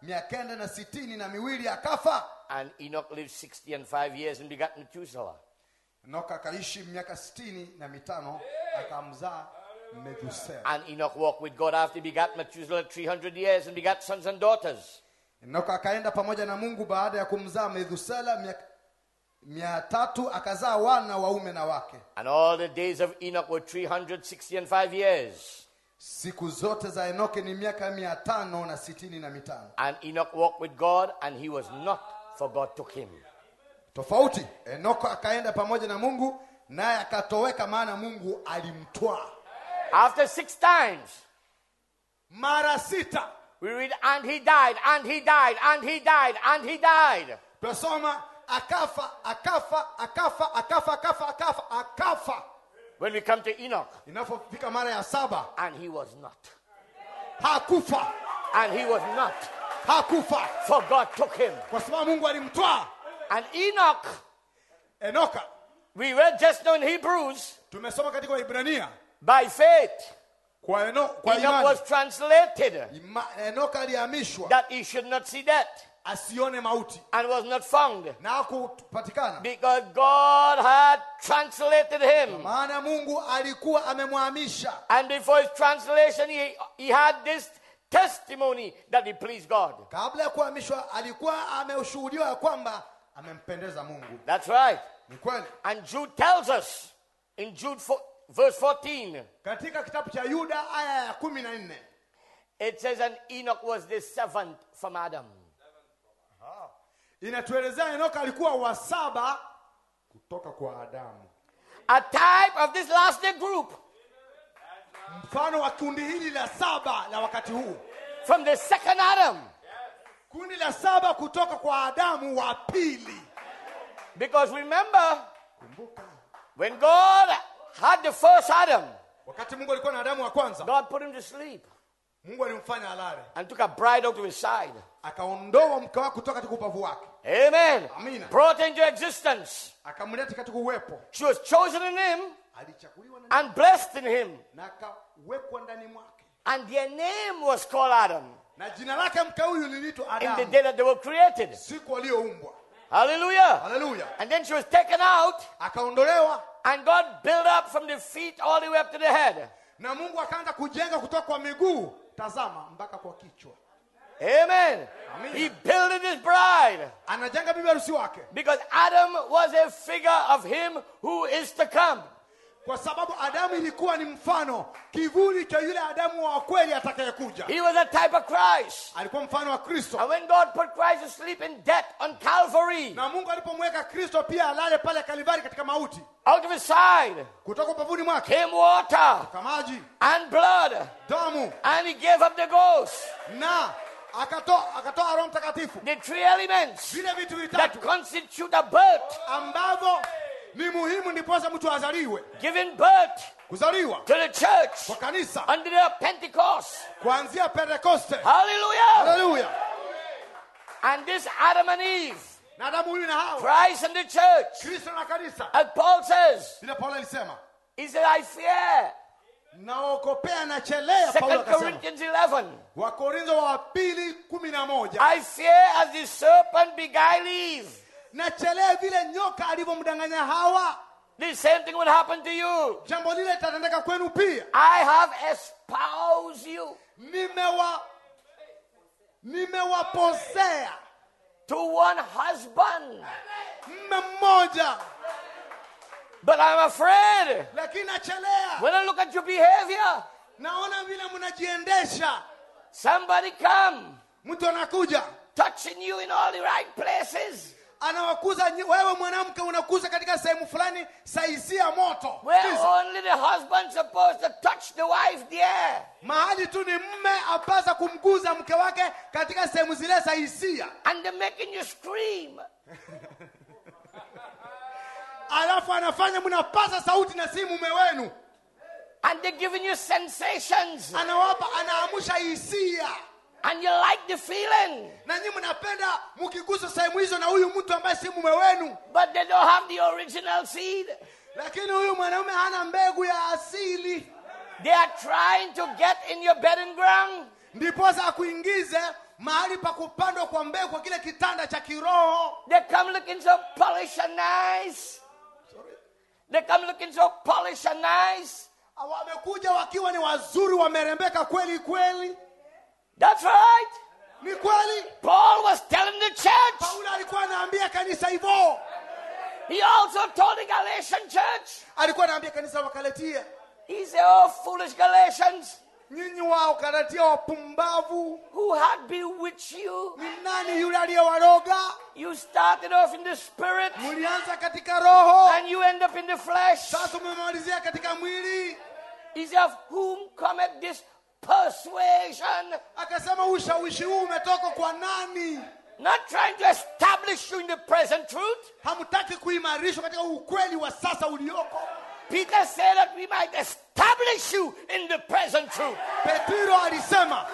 mia kenda na sitini na miwili akafa And Enoch lived 60 and 5 years and begat Methuselah. enoka akaishi miaka sitini na mitano akamzaa methusela And Enoch walked with God after he begat Methuselah 300 years and begat sons and daughters. enoka akaenda pamoja na mungu baada ya kumzaa methusela miaka mia tatu akazaa wana waume na wake And all the days of Enoch were 360 and 5 years. siku zote za enoke ni miaka mia tano na sitini na mitano And Enoch walked with God, and he was not, for God took him. tofauti enoko akaenda pamoja na mungu naye akatoweka maana mungu alimtwaa After six times, mara sita we read, and he died, and he died, and he died, and he died. tunasoma akafa akafa akafa akafa akafa akafa akafa When we come to Enoch, inapofika mara ya saba and he was not. hakufa And he was not, hakufa for God took him. kwa sababu mungu alimtwaa And Enoch, enoka we read just now in Hebrews, tumesoma katika waibrania by faith, kwa, eno, kwa Enoch imani was translated Ima, enoka alihamishwa that he should not see death asione mauti and was not found na hakupatikana because God had translated him. maana mungu alikuwa amemhamisha And before his translation, he, he had this testimony that he pleased God. kabla ya kuhamishwa alikuwa ameshuhudiwa ya kwamba amempendeza mungu That's right. ni kweli And Jude tells us in Jude fo- verse 14, katika kitabu cha yuda aya ya kumi na nne it says, And Enoch was the seventh from Adam. inatuelezea enoka alikuwa wa saba kutoka kwa adamu A type of this last day group mfano wa kundi hili la saba la wakati huu from the second Adam. kundi la saba kutoka kwa adamu wa pili Because remember, kumbuka when God had the first Adam, wakati mungu alikuwa na adamu wa kwanza God put him to sleep mungu alimfanya alale and took a bride out of his side. akaondoa mke wake kutoka katika ubavu wake Amen. Amina. Brought into existence. akamleta katika uwepo She was chosen in him alichaguliwa na, and blessed in him. na akawekwa ndani mwake And their name was called Adam na jina lake mke huyu liliitwa in the adamu day that they were created. siku aliyoumbwa Hallelujah. haleluya And then she was taken out, akaondolewa and God built up from the feet all the way up to the head. na mungu akaanza kujenga kutoka kwa miguu tazama mpaka kwa kichwa Amen. Amina. He built his bride anajenga bibi harusi wake because Adam was a figure of him who is to come. kwa sababu adamu ilikuwa ni mfano kivuli cha yule adamu wa kweli atakayekuja He was a type of Christ. alikuwa mfano wa kristo And when God put Christ to sleep in death on Calvary, na mungu alipomweka kristo pia alale pale kalivari katika mauti out of his side kutoka upavuni mwake came water kwa maji and blood, damu and he gave up the ghost. na akatoa akatoa roho mtakatifu The three elements vile vitu that vitatu constitute a birth, ambavyo ni muhimu ndiposa mtu azaliwe giving birth kuzaliwa to the church kwa kanisa under the Pentecost. kuanzia pentekoste Hallelujah. haleluya And this Adam and Eve, na adamu huyu na hawa Christ and the church, kristo na kanisa as Paul says, vile paulo alisema he said, I fear. naokopea nachelea paulo Second akasema Corinthians 11. wakorintho wa pili kumi na moja I fear as the serpent beguiled Eve. nachelea vile nyoka alivyomdanganya hawa The same thing will happen to you. jambo lile litatendeka kwenu pia I have espoused you nimewa nimewaposea to one husband. mme mmoja But I'm afraid lakini nachelea when I look at your behavior, naona vile mnajiendesha somebody come mtu anakuja touching you in all the right places. anawakuza nyi- wewe mwanamke unakuza katika sehemu fulani saisia moto Where Sikiza. only the husband supposed to touch the wife there. mahali tu ni mme apasa kumguza mke wake katika sehemu zile za hisia And they're making you scream. alafu anafanya mnapasa sauti na si mume wenu And they're giving you sensations. anawapa anaamusha hisia And you like the feeling. na nyi mnapenda mkigusa sehemu hizo na huyu mtu ambaye si mume wenu But they don't have the original seed. lakini huyu mwanaume hana mbegu ya asili They are trying to get in your bedding ground. ndiposa akuingize mahali pa kupandwa kwa mbegu kwa kile kitanda cha kiroho They come looking so polished and nice. They come looking so polished and nice. wamekuja wakiwa ni wazuri wamerembeka kweli kweli That's right. ni kweli Paul was telling the church. paulo alikuwa anaambia kanisa hivyo He also told the Galatian church. alikuwa anaambia kanisa la wakalatia He said, Oh, foolish Galatians, nyinyi wao kalatia wapumbavu who had bewitched you? ni nani yule aliyewaroga You started off in the spirit mlianza katika roho and you end up in the flesh. sasa umemalizia katika mwili He said, Of whom cometh this persuasion? akasema ushawishi huu umetoka kwa nani Not trying to establish you in the present truth. hamtaki kuimarishwa katika ukweli wa sasa ulioko Peter said that we might establish you in the present truth. petro alisema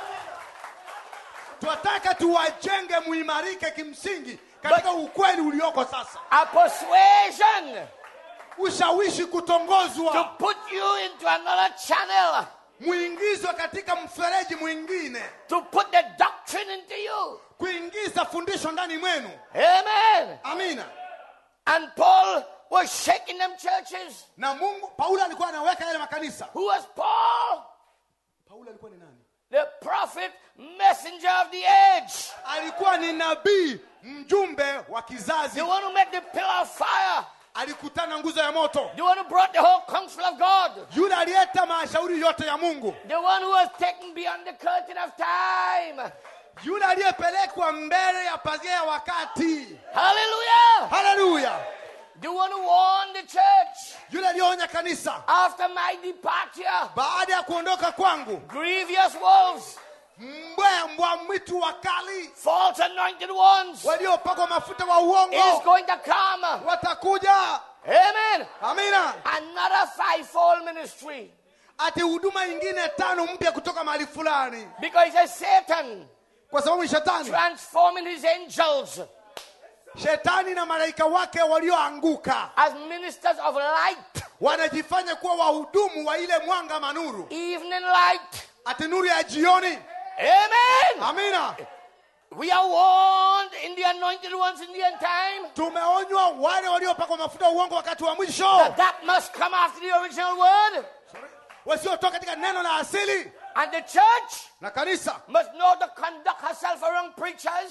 twataka tuwajenge muimarike kimsingi katika ukweli ulioko sasa A persuasion ushawishi to kutongozwa put you into another channel, muingizwe katika mfereji mwingine to put the doctrine into you. kuingiza fundisho ndani mwenu Amen. amina And Paul was shaking them churches. na mungu paulo alikuwa anaweka yale makanisa Who was Paul? paulo alikuwa ni nani The prophet, messenger of the age. alikuwa ni nabii mjumbe wa kizazi The one who made the pillar of fire. alikutana nguzo ya moto The one who brought the whole counsel of God. yule aliyeta mashauri yote ya mungu The one who was taken beyond the curtain of time. yule aliyepelekwa mbele ya pazia ya wakati Hallelujah. haleluya The one who warned the church yule aliyeonya kanisa after my departure. baada ya kuondoka kwangu Grievous wolves, mbwa mbwa mwitu wakali false anointed ones waliopakwa mafuta wa is uongo going to come. watakuja Amen. amina Another fivefold ministry. ati huduma ingine tano mpya kutoka mahali fulani Because it's Satan kwa sababu ni shetani transforming his angels shetani na malaika wake walioanguka as ministers of light, wanajifanya kuwa wahudumu wa ile mwanga manuru evening light. ati nuru ya jioni Amen. amina We are warned in the anointed ones in the end time tumeonywa wale waliopakwa mafuta ya uongo wakati wa mwisho that that must come after the original word. wasiotoka katika neno la asili And the church na kanisa must know to conduct herself around preachers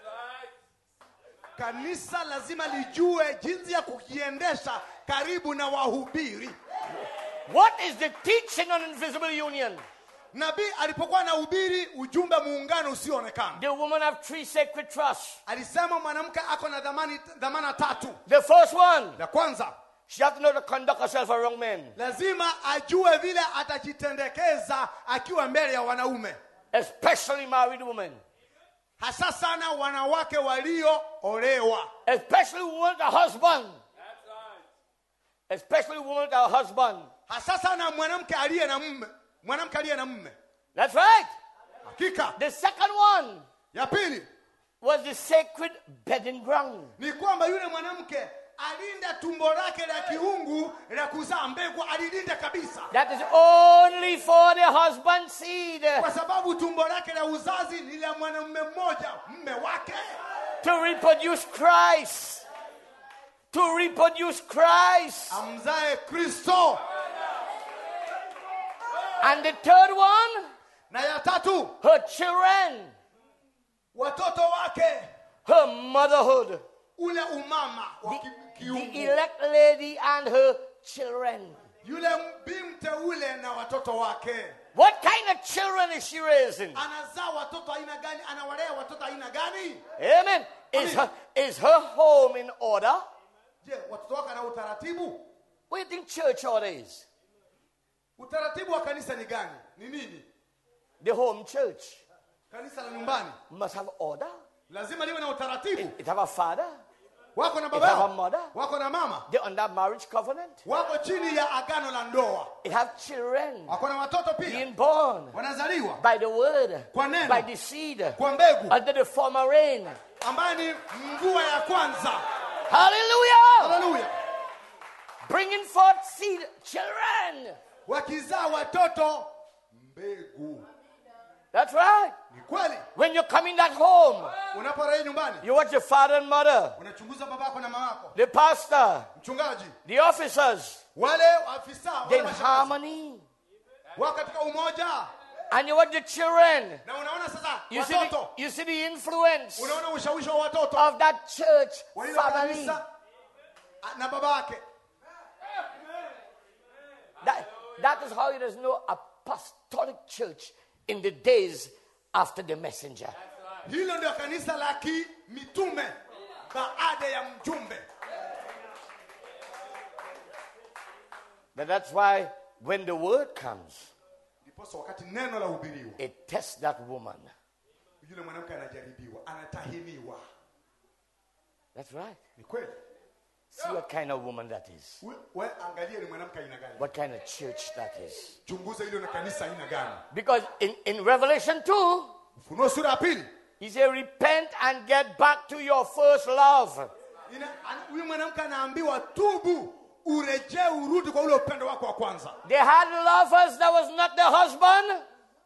kanisa lazima lijue jinsi ya kujiendesha karibu na wahubiri What is the teaching on invisible union? nabii alipokuwa na hubiri ujumbe muungano usioonekana The woman of three sacred trusts. alisema mwanamke ako na dhamani, dhamana tatu The first one, la kwanza she has to know to conduct herself around men, lazima ajue vile atajitendekeza akiwa mbele ya wanaume especially married women, hasa sana wanawake walioolewa especially women with a husband, especially women with a husband. hasa sana mwanamke aliye na mme mwanamke aliye na mme That's right. hakika The second one ya pili was the sacred bedding ground. ni kwamba yule mwanamke alinda tumbo lake la kiungu la kuzaa mbegu alilinda kabisa That is only for the husband's seed kwa sababu tumbo lake la uzazi ni la mwanamume mmoja mme wake to reproduce Christ. To reproduce Christ. amzae kristo And the third one, na ya tatu her children, watoto wake her motherhood, ule umama wa the, ki- the kiungu elect lady and her children. yule bimte ule na watoto wake What kind of children is she raising? anazaa watoto aina gani anawalea watoto aina gani Amen. Is her, is her home in order? je watoto wake ana utaratibu What do you think church order is? utaratibu wa kanisa ni gani ni nini The home church kanisa la nyumbani must have order. lazima liwe na utaratibu It have a father. wako na It have a baba mother. wako na mama They're under marriage covenant. wako chini ya agano la ndoa It have children wako na watoto pia being born wanazaliwa by the word, Kwa neno. by the seed, kwa mbegu under the former rain. ambaye ni mvua ya kwanza Hallelujah! haleluya Bringing forth seed, children. wakizaa watoto mbegu That's right. ni kweli When you come in that home, unaporejea nyumbani you watch your father and mother, unachunguza babako na mamako the pastor, mchungaji the officers, wale afisa wale they're in mashangazi, harmony. wako katika umoja And you watch the children. na unaona sasa You see, the, watoto you see the influence unaona ushawishi wa watoto of that church wa ile family. kanisa a- na babake That, that is how there is no apostolic church in the days after the messenger. hilo ndio kanisa la kimitume baada ya mjumbe But that's why when the word comes, ndiposa wakati neno la hubiriwa it tests that woman. yule mwanamke anajaribiwa anatahiniwa That's right. ni kweli See what kind of woman that is. we, we angalie ni mwanamke aina gani What kind of church that is. chunguza hilo na kanisa aina gani Because in, in Revelation 2, ufunuo sura ya pili he said, Repent and get back to your first love. ina- ana- huyu mwanamke anaambiwa tubu urejee urudi kwa ule upendo wako wa kwanza They had lovers that was not their husband.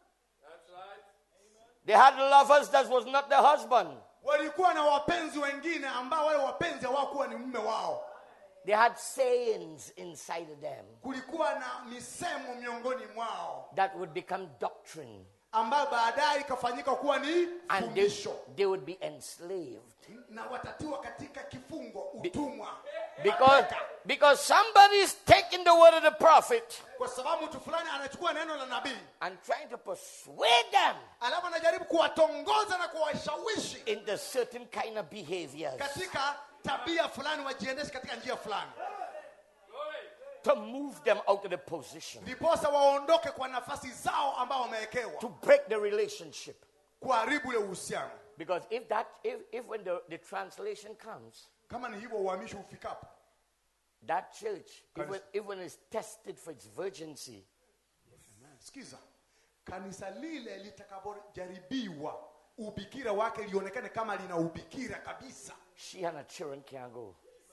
They had lovers that was not their husband. walikuwa na wapenzi wengine ambao wale wapenzi hawakuwa ni mume wao They had sayings inside of them kulikuwa na misemo miongoni mwao that would become doctrine. ambayo baadaye ikafanyika kuwa ni And they, fundisho they would be enslaved. na watatiwa katika kifungo utumwa Because, because somebody's taking the word of the prophet kwa sababu mtu fulani anachukua neno la nabii and trying to persuade them alafu anajaribu kuwatongoza na kuwashawishi into certain kind of behaviors katika tabia fulani wajiendeshe katika njia fulani to move them out of the position, ndiposa waondoke kwa nafasi zao ambao wamewekewa to break the relationship. kuharibu ule uhusiano Because if that, if, if when the, the translation comes, kama ni hivyo uhamisho ufikapo that church, if Kanisa- when, if when it's tested for its virginity, sikiza kanisa lile litakapojaribiwa ubikira wake lionekane kama lina ubikira kabisa she and her children can't go.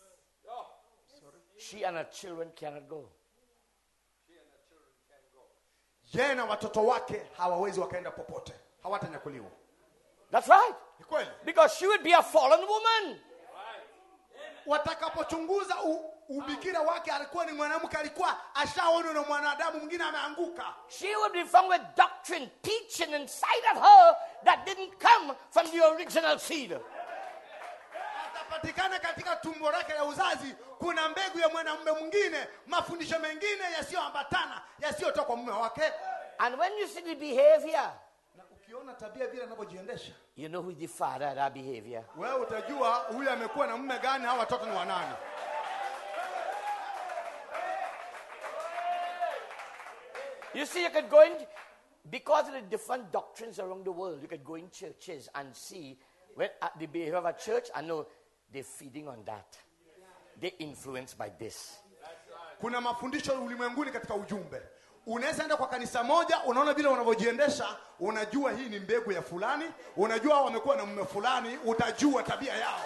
She and her children cannot go. yeye na watoto wake hawawezi wakaenda popote hawatanyakuliwa That's right. ni kweli Because she would be a fallen woman. watakapochunguza u, ubikira wake alikuwa ni mwanamke alikuwa ashaonwa na mwanadamu mwingine ameanguka She would be found with doctrine, teaching inside of her that didn't come from the original seed. atapatikana katika tumbo lake la uzazi kuna mbegu ya mwanamume mwingine mafundisho mengine yasiyoambatana yasiyotoka kwa mume wake And when you see the behavior, na ukiona tabia vile anavyojiendesha you know who is the father of that behavior. wewe utajua huyu amekuwa na mume gani hawa watoto ni wanani You see, you could go in, because of the different doctrines around the world, you could go in churches and see when, uh, the behavior of a church, I know they're feeding on that. They're influenced by this. kuna mafundisho ulimwenguni katika ujumbe unaweza enda kwa kanisa moja unaona vile wanavyojiendesha unajua hii ni mbegu ya fulani unajua wamekuwa na mume fulani utajua tabia yao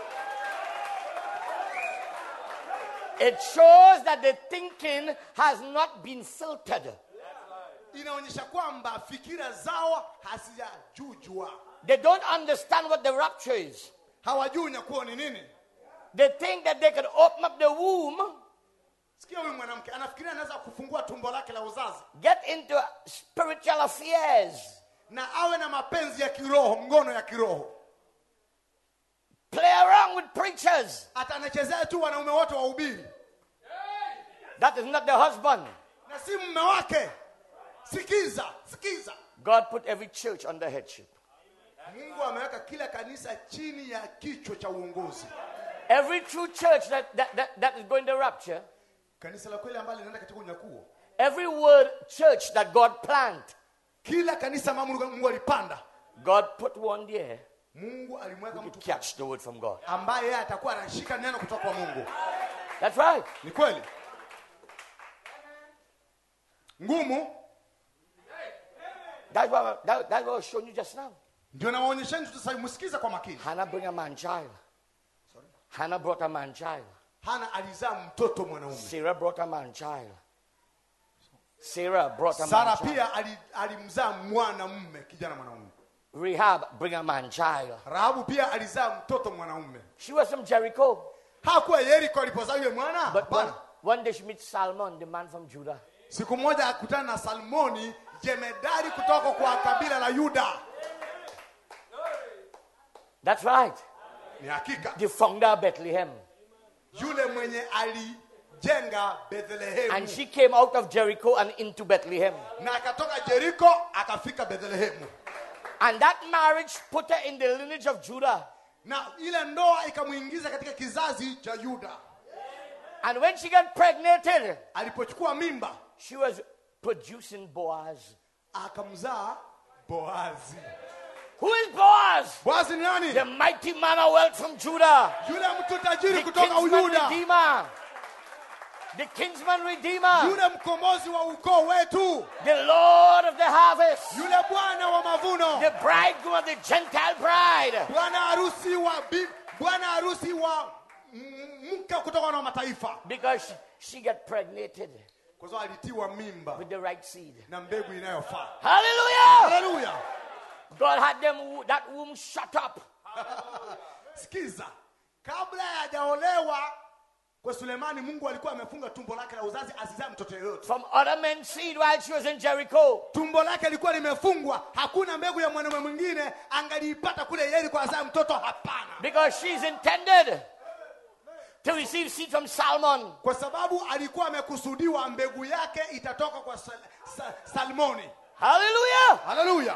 It shows that the thinking has not been filtered. inaonyesha kwamba fikira zao hazijajujwa They don't understand what the rapture is. hawajui unyakuo ni nini They think that they could open up the womb, sikia huyu mwanamke anafikiria anaweza kufungua tumbo lake la uzazi get into spiritual affairs, na awe na mapenzi ya kiroho ngono ya kiroho play around with preachers. hata anachezea tu wanaume wote wahubiri That is not the husband. na si mume wake sikiza sikiza God put every church under headship. mungu ameweka kila kanisa chini ya kichwa cha uongozi Every true church that, that, that, that is going to rapture, kanisa la kweli ambalo linaenda katika unyakuo every word church that God planted, kila kanisa ambalo mungu, mungu alipanda God put one there mungu alimweka to mtu catch the word from God. ambaye yeye atakuwa anashika neno kutoka kwa mungu That's right. ni kweli ngumu That's what, that, that's what I was showing you just now. ndio nawaonyesheni tutamsikiza kwa makini Hannah bring a man child. Hannah brought a man child. hana alizaa mtoto mwanaume Sarah brought a man child. Sarah brought a sara man child. pia ali- alimzaa mwanamume kijana mwanaume Rahab bring a man child. rahabu pia alizaa mtoto mwanaume She was from Jericho. hakuwa yeriko alipozaa yule mwana But one, Hapana. one day she meets Salmon, the man from Judah. siku moja akutana na salmoni jemedari kutoka kwa kabila la yuda That's right. ni hakika The founder of Bethlehem. yule mwenye alijenga And bethlehemu she came out of Jericho and into Bethlehem. na akatoka jeriko akafika bethlehemu And that marriage put her in the lineage of Judah. na ile ndoa ikamwingiza katika kizazi cha yuda And when she got pregnated, alipochukua mimba she was producing Boaz. akamzaa boazi Who is Boaz? boazi ni nani The mighty man of wealth from Judah. yule mtu tajiri The kutoka kinsman uyuda redeemer. The kinsman redeemer. yule mkombozi wa ukoo wetu The Lord of the harvest. yule bwana wa mavuno The bridegroom of the Gentile bride. bwana harusi wa bi- bwana harusi wa m- mke kutoka na mataifa Because she, she got pregnated kwa sababu alitiwa mimba with the right seed. na mbegu inayofaa Hallelujah! haleluya God had them that womb shut up. sikiza kabla hajaolewa kwa sulemani mungu alikuwa amefunga tumbo lake la uzazi asizae mtoto yeyote from other men's seed while she was in Jericho. tumbo lake lilikuwa limefungwa hakuna mbegu ya mwanaume mwingine angaliipata kule yeriko azae mtoto hapana Because she's intended to receive seed from Salmon. kwa sababu alikuwa amekusudiwa mbegu yake itatoka kwa sal, sal, salmoni Hallelujah! haleluya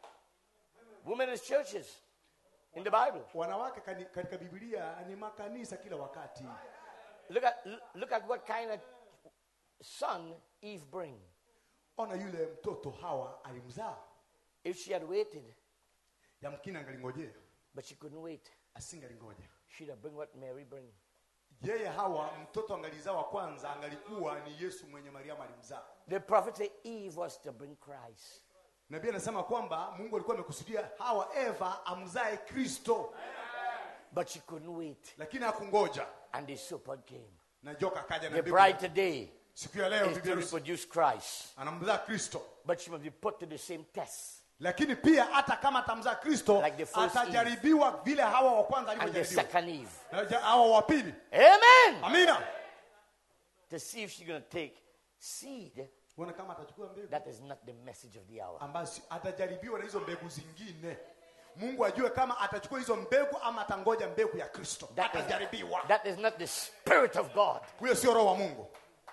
Women is churches in the Bible. wanawake kani- katika biblia ni makanisa kila wakati Look at look at what kind of son Eve bring. ona yule mtoto hawa alimzaa If she had waited, yamkini angalingojea but she couldn't wait, asingalingoja she'd have bring what Mary bring. yeye hawa mtoto angalizaa wa kwanza angalikuwa ni yesu mwenye mariamu alimzaa The prophet said Eve was to bring Christ. nabii anasema kwamba mungu alikuwa amekusudia hawa eva amzae kristo But she couldn't wait. lakini hakungoja And the serpent came. na joka akaja na The mbegu. bride today siku ya leo is bibi to harusi reproduce Christ. anamzaa kristo But she must be put to the same test. lakini pia hata kama atamzaa kristo Like the first atajaribiwa vile hawa wa kwanza And the alivyojaribiwa second Eve. Na ja- hawa wa pili Amen. amina To see if she's going to take seed uone kama atachukua mbegu that is not the message of the hour. ambayo si- atajaribiwa na hizo mbegu zingine mungu ajue kama atachukua hizo mbegu ama atangoja mbegu ya kristo That is, atajaribiwa that is not the Spirit of God. huyo sio roho wa mungu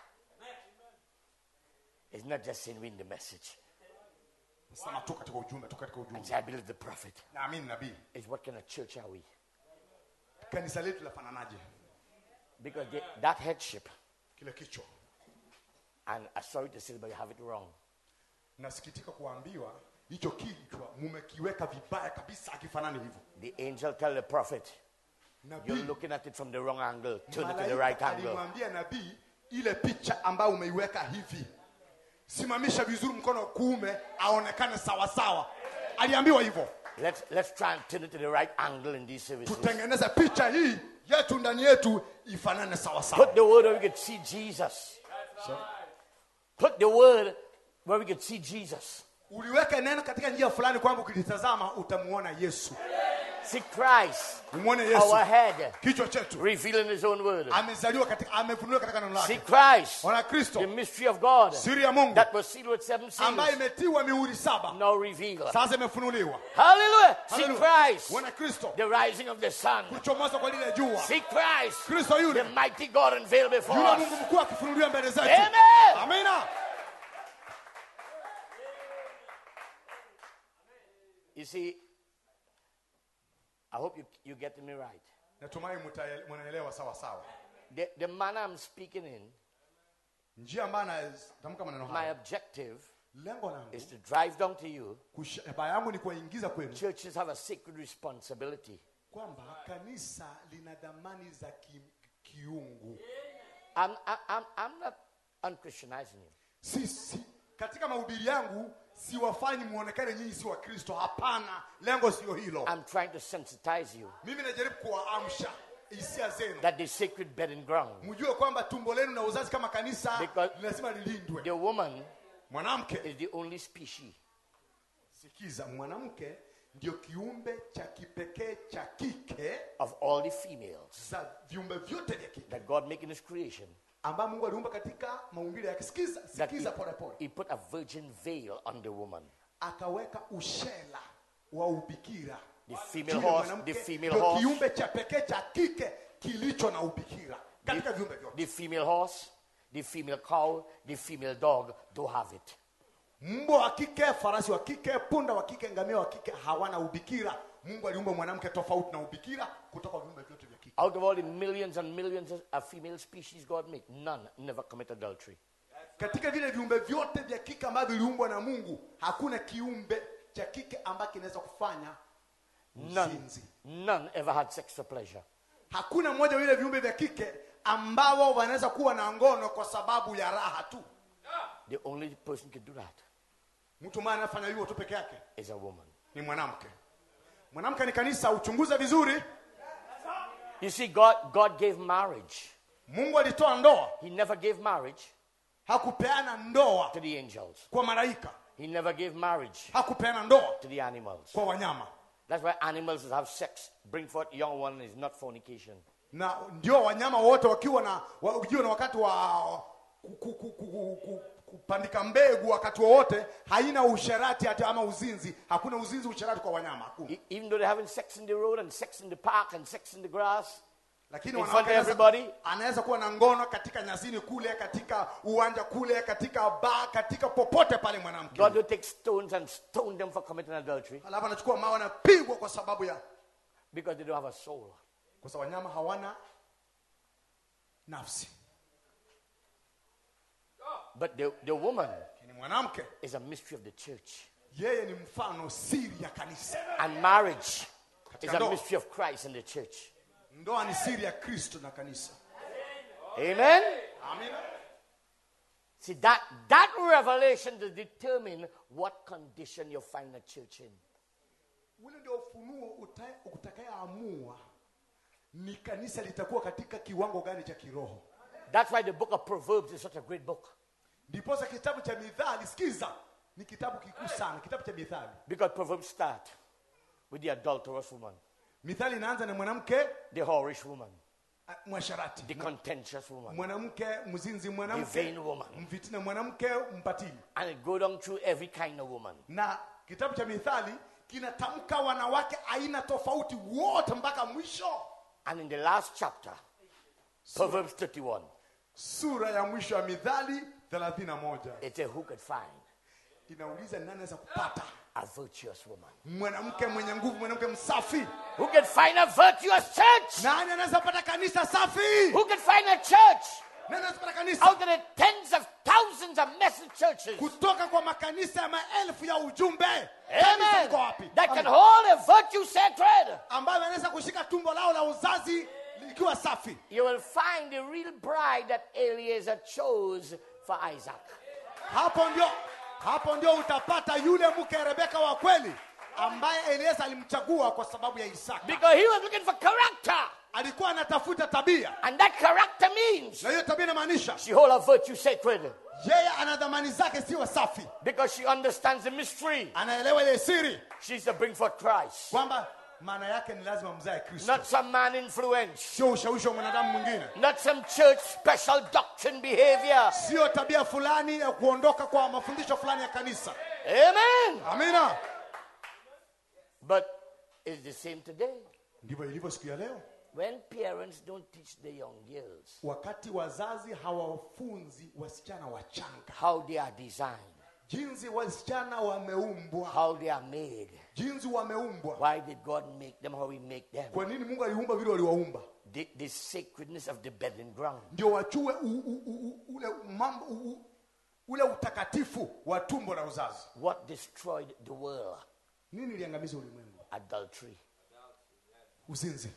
It's not just saying win the message. sema tu katika ujumbe tu katika And ujumbe say, I believe the prophet. naamini nabii Is what kind of church are we? kanisa letu lafananaje Because they, that headship, kile kichwa and I'm sorry to say, but you have it wrong. nasikitika kuambiwa hicho kichwa mumekiweka vibaya kabisa akifanani hivyo The angel tell the prophet, You're nabii looking at it from the wrong angle. Turn it to the malaika right angle. alimwambia nabii ile picha ambayo umeiweka hivi simamisha vizuri mkono wa kuume aonekane sawasawa aliambiwa hivyo Let's, let's try and turn it to the right angle in these services. tutengeneze picha hii yetu ndani yetu ifanane sawasawa Put the word where we could see Jesus. Put the word where we could see Jesus. uliweke neno katika njia fulani kwamba ukilitazama utamuona yesu See Christ, umwone yesu our head, kichwa chetu revealing his own word. amezaliwa katika amefunuliwa katika neno See lake Christ, ona the kristo mystery of God siri ya mungu that was sealed with seven ambayo seals, imetiwa mihuri saba now revealed. sasa imefunuliwa Hallelujah. See Hallelujah. Christ, Ona kristo the rising of the sun. kuchomoza kwa lile jua See Christ, kristo the yule mighty God unveiled before yule us. mungu mkuu akifunuliwa mbele zetu Amen. amina You see, I hope you, you're getting me right. natumai mtaele- mnaelewa sawa sawa The, the manner I'm speaking in, njia ambayo natamka maneno my haya objective lengo langu is to drive down to you. shabaha yangu ni kuwaingiza kwenu Churches have a sacred responsibility. kwamba kanisa lina dhamani za ki, kiungu I'm, I- I'm, I'm not unchristianizing you. si, si, katika mahubiri yangu siwafanyi muonekane nyinyi si wakristo hapana lengo sio hilo I'm trying to sensitize you mimi najaribu kuwaamsha hisia zenu that the sacred bedding ground. mjue kwamba tumbo lenu na uzazi kama kanisa Because- lazima lilindwe The woman mwanamke is the only species sikiza mwanamke ndio kiumbe cha kipekee cha kike of all the females za viumbe vyote vya kike that God made in His creation ambayo mungu aliumba katika maumbile yake sikiza that sikiza he, polepole he put a virgin veil on the woman. akaweka ushela wa ubikira The female Juu ya horse, mwanamke, the female ndio horse, kiumbe cha pekee cha kike kilicho na ubikira katika viumbe vyote the female horse, the female cow, the female dog don't have it. mbwa wa kike farasi wa kike punda wa kike ngamia wa kike hawana ubikira mungu aliumba mwanamke tofauti na ubikira kutoka viumbe vyote vya kike Out of all the millions and millions of- of female species God made, none never commit adultery. katika vile viumbe vyote vya kike ambavyo viliumbwa na mungu hakuna kiumbe cha kike ambacho kinaweza kufanya None, uzinzi none ever had sex for pleasure. hakuna mmoja wa vile viumbe vya kike ambao wanaweza kuwa na ngono kwa sababu ya raha tu The only person can do that mtu mmoja anafanya hivyo tu peke yake is a woman. ni mwanamke mwanamke ni kanisa uchunguze vizuri You see, God, God gave marriage. mungu alitoa ndoa He never gave marriage hakupeana ndoa to the angels. kwa malaika He never gave marriage hakupeana ndoa to the animals. kwa wanyama That's why animals that have sex bring forth young one is not fornication. na ndio wanyama wote wakiwa na wa- ukiwa na wakati wa ku- ku- ku- ku- ku- kupandika mbegu wakati wowote haina usherati hata ama uzinzi hakuna uzinzi usherati kwa wanyama hakuna E- Even though they're having sex in the road and sex in the park and sex in the grass, lakini In wanawake front of anaweza- everybody? anaweza kuwa na ngono katika nyasini kule katika uwanja kule katika baa katika popote pale mwanamke God will take stones and stone them for committing adultery alafu anachukua mawe anapigwa kwa sababu ya because they don't have a soul. kwa sababu wanyama hawana nafsi But the, the woman lakini mwanamke is a mystery of the church. yeye ni mfano siri ya kanisa And marriage is Katika a ndoa. mystery of Christ and the church. ndoa ni siri ya kristo na kanisa Amen? amina See, that, that revelation will determine what condition you find a church in. ule ndio ufunuo uta- utakayeamua ni kanisa litakuwa katika kiwango gani cha kiroho That's why the book of Proverbs is such a great book. ndiposa kitabu cha mithali sikiza ni kitabu kikuu sana kitabu cha mithali Because Proverbs start with the adulterous woman, mithali inaanza na mwanamke the whorish woman, ah, mwasharati the contentious woman, mwanamke mzinzi the mwanamke vain woman. mfitina mwanamke mpatili And it go down through every kind of woman. na kitabu cha mithali kinatamka wanawake aina tofauti wote mpaka mwisho And in the last chapter, Proverbs 31, sura ya mwisho ya mithali 31 it says, Who could find inauliza nani anaweza kupata a virtuous woman? mwanamke mwenye nguvu mwanamke msafi Who can find a virtuous church? nani anaweza pata kanisa safi Who can find a church nani anaweza pata kanisa out of the tens of thousands of message churches? kutoka kwa makanisa ya maelfu ya ujumbe kanisa Amen. liko wapi That can Amen. hold a virtue sacred. ambayo anaweza kushika tumbo lao la uzazi likiwa safi You will find the real bride that Eliezer chose for Isaac. hapo ndio hapo ndio utapata yule mke rebeka wa kweli ambaye elieza alimchagua kwa sababu ya isaka Because he was looking for character. alikuwa anatafuta tabia And that character means na hiyo tabia inamaanisha she hold a virtue sacred. yeye ana dhamani zake siwe safi Because she understands the mystery. anaelewa ile siri She's to bring forth Christ. kwamba maana yake ni lazima mzae kristo Not some man influence. sio ushawishi wa mwanadamu mwingine Not some church special doctrine behavior. sio tabia fulani ya kuondoka kwa mafundisho fulani ya kanisa Amen. amina But it's the same today. ndivyo ilivyo siku ya leo When parents don't teach the young girls wakati wazazi hawafunzi wasichana wachanga how they are designed, jinsi wasichana wameumbwa how they are made, jinsi wameumbwa why did God make them how He make them? kwa nini mungu aliumba vile waliwaumba The, the sacredness of the bedding ground. ndio wachue u, u, u, u, ule mambo u, u, ule utakatifu wa tumbo la uzazi What destroyed the world? nini iliangamiza ulimwengu Adultery. uzinzi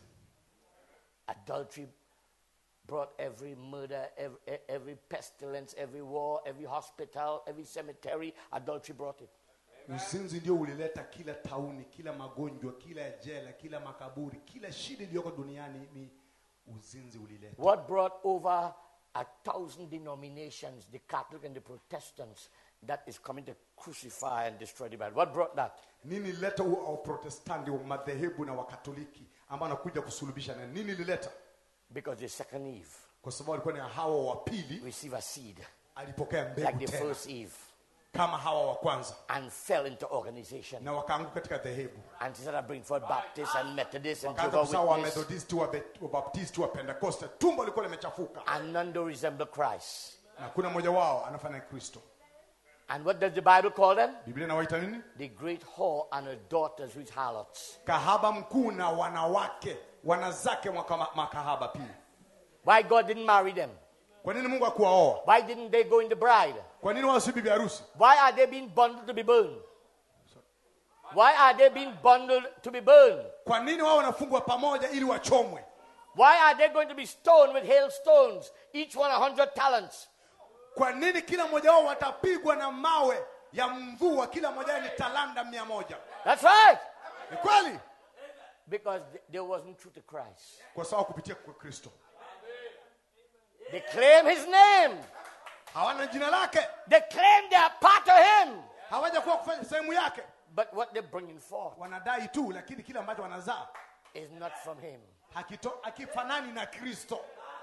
Adultery brought every murder, every, every pestilence, every war, every hospital, every cemetery. Adultery brought it. uzinzi ndio ulileta kila tauni kila magonjwa kila jela kila makaburi kila shida iliyoko duniani ni uzinzi ulileta What brought over a thousand denominations, the Catholic and the Protestants, that is coming to crucify and destroy the Bible? What brought that? nini ilileta u- waprotestanti wa madhehebu na wakatoliki ambao anakuja kusulubisha na nini ilileta Because the second Eve kwa sababu alikuwa ni hawa wa pili received a seed, alipokea like mbegu the tena first Eve, kama hawa wa kwanza and fell into organization. na wakaanguka katika dhehebu And instead of bring forth Baptists and Methodists and wakaanza Jehovah's kusawa wa Witnesses, methodisti wa Bet- wa baptisti wa pentekoste tumbo lilikuwa limechafuka and none do resemble Christ. na kuna mmoja wao anafanya kristo And what does the Bible call them? biblia inawaita nini The great whore and her daughters with harlots. kahaba mkuu na wanawake wanazake mwaka- makahaba pia Why God didn't marry them? kwa nini mungu akuwaoa Why didn't they go in the bride? kwa nini wao si bibi harusi Why are they being bundled to be burned? Why are they being bundled to be burned? kwa nini wao wanafungwa pamoja ili wachomwe Why are they going to be stoned with hailstones, each one a hundred talents? kwa nini kila mmoja wao watapigwa na mawe ya mvua kila mmoja wao ni talanda mia moja That's right. ni kweli Because th- they wasn't true to Christ. kwa sababu kupitia kwa kristo They claim his name. hawana jina lake They claim they are part of him. hawaja kuwa kufanya sehemu yake But what they're bringing forth wanadai tu lakini kile ambacho wanazaa is not from him. hakito- hakifanani na kristo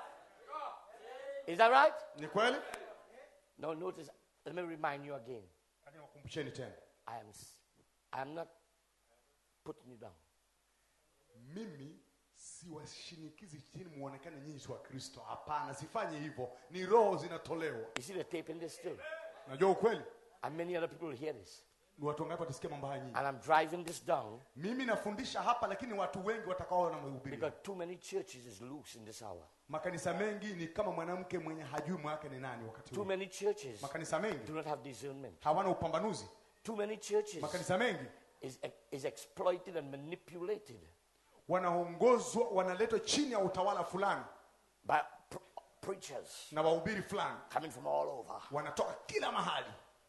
Is that right? ni kweli Now notice, let me remind you again. lakini wakumbusheni tena I am, s- I am not putting you down. mimi siwashinikizi chini muonekane nyinyi si wa kristo hapana sifanyi hivyo ni roho zinatolewa You see the tape in this still. najua ukweli And many other people will hear this. ni watu wangapi watasikia mambo haya nyinyi And I'm driving this down mimi nafundisha hapa lakini watu wengi watakaoona mahubiri because too many churches is loose in this hour. makanisa mengi ni kama mwanamke mwenye hajui mwake ni nani wakati Too huu many churches makanisa do mengi not have discernment. hawana upambanuzi Too many churches makanisa mengi is, is exploited and manipulated wanaongozwa wanaletwa chini ya utawala fulani by pr- preachers na wahubiri fulani coming from all over. wanatoka kila mahali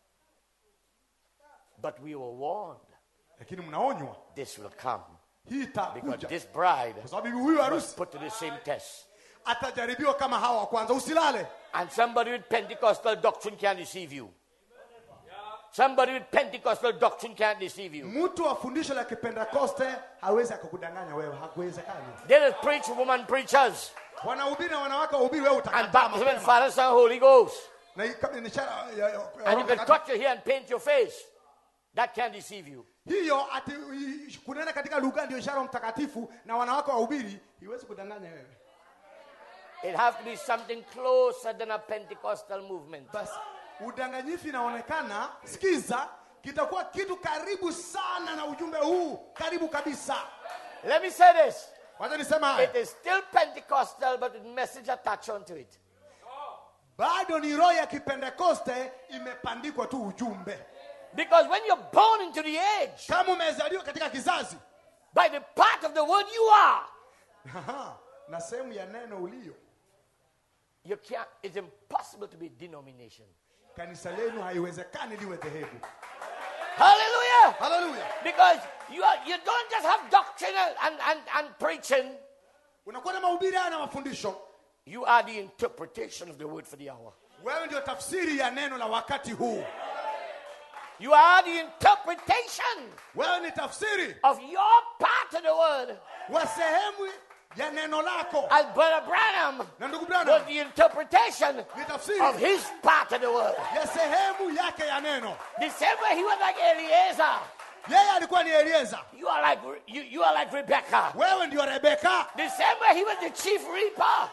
But we were warned lakini mnaonywa this will come hii because itakuja this bride kwa sababu bibi huyu was harusi put to the same test. atajaribiwa kama hawa wa kwanza usilale And somebody with Pentecostal doctrine can't deceive you. Somebody with Pentecostal doctrine can't deceive you. mtu wa fundisho la kipentekoste hawezi akakudanganya wewe hakuwezekani There is preach woman preachers wanahubiri na wanawake wahubiri wewe and utakataa baptism in mapema. Father, Son, Holy Ghost. na hii kama ni ishara ya- ya- ya And Roho you can Mtakatifu. touch your hair and paint your face. That can't deceive you. hiyo ati i- kunena katika lugha ndio ishara ya mtakatifu na wanawake wahubiri iwezi kudanganya wewe It has to be something closer than a Pentecostal movement. basi udanganyifu inaonekana sikiza kitakuwa kitu karibu sana na ujumbe huu karibu kabisa Let me say this. wacha nisema haya It is still Pentecostal, but with message attached onto it. bado ni roho ya kipentekoste imepandikwa tu ujumbe Because when you're born into the age, kama umezaliwa katika kizazi by the part of the word you are, Aha, na sehemu ya neno ulio you can't, it's impossible to be denomination. kanisa lenu haiwezekani liwe dhehebu Hallelujah! haleluya Because you, are, you don't just have doctrine and, and, and preaching, unakuwa na mahubiri haya na mafundisho you are the interpretation of the word for the hour. wewe ndio tafsiri ya neno la wakati huu You are the interpretation wewe ni tafsiri of your part of the word. wa sehemu ya neno lako As Brother Branham na ndugu was brana the interpretation ni tafsiri of his part of the word. ya sehemu yake ya neno The same way he was like Eliezer. yeye alikuwa ni elieza You are like you, you are like Rebecca. wewe ndio rebeka The same way he was the chief reaper.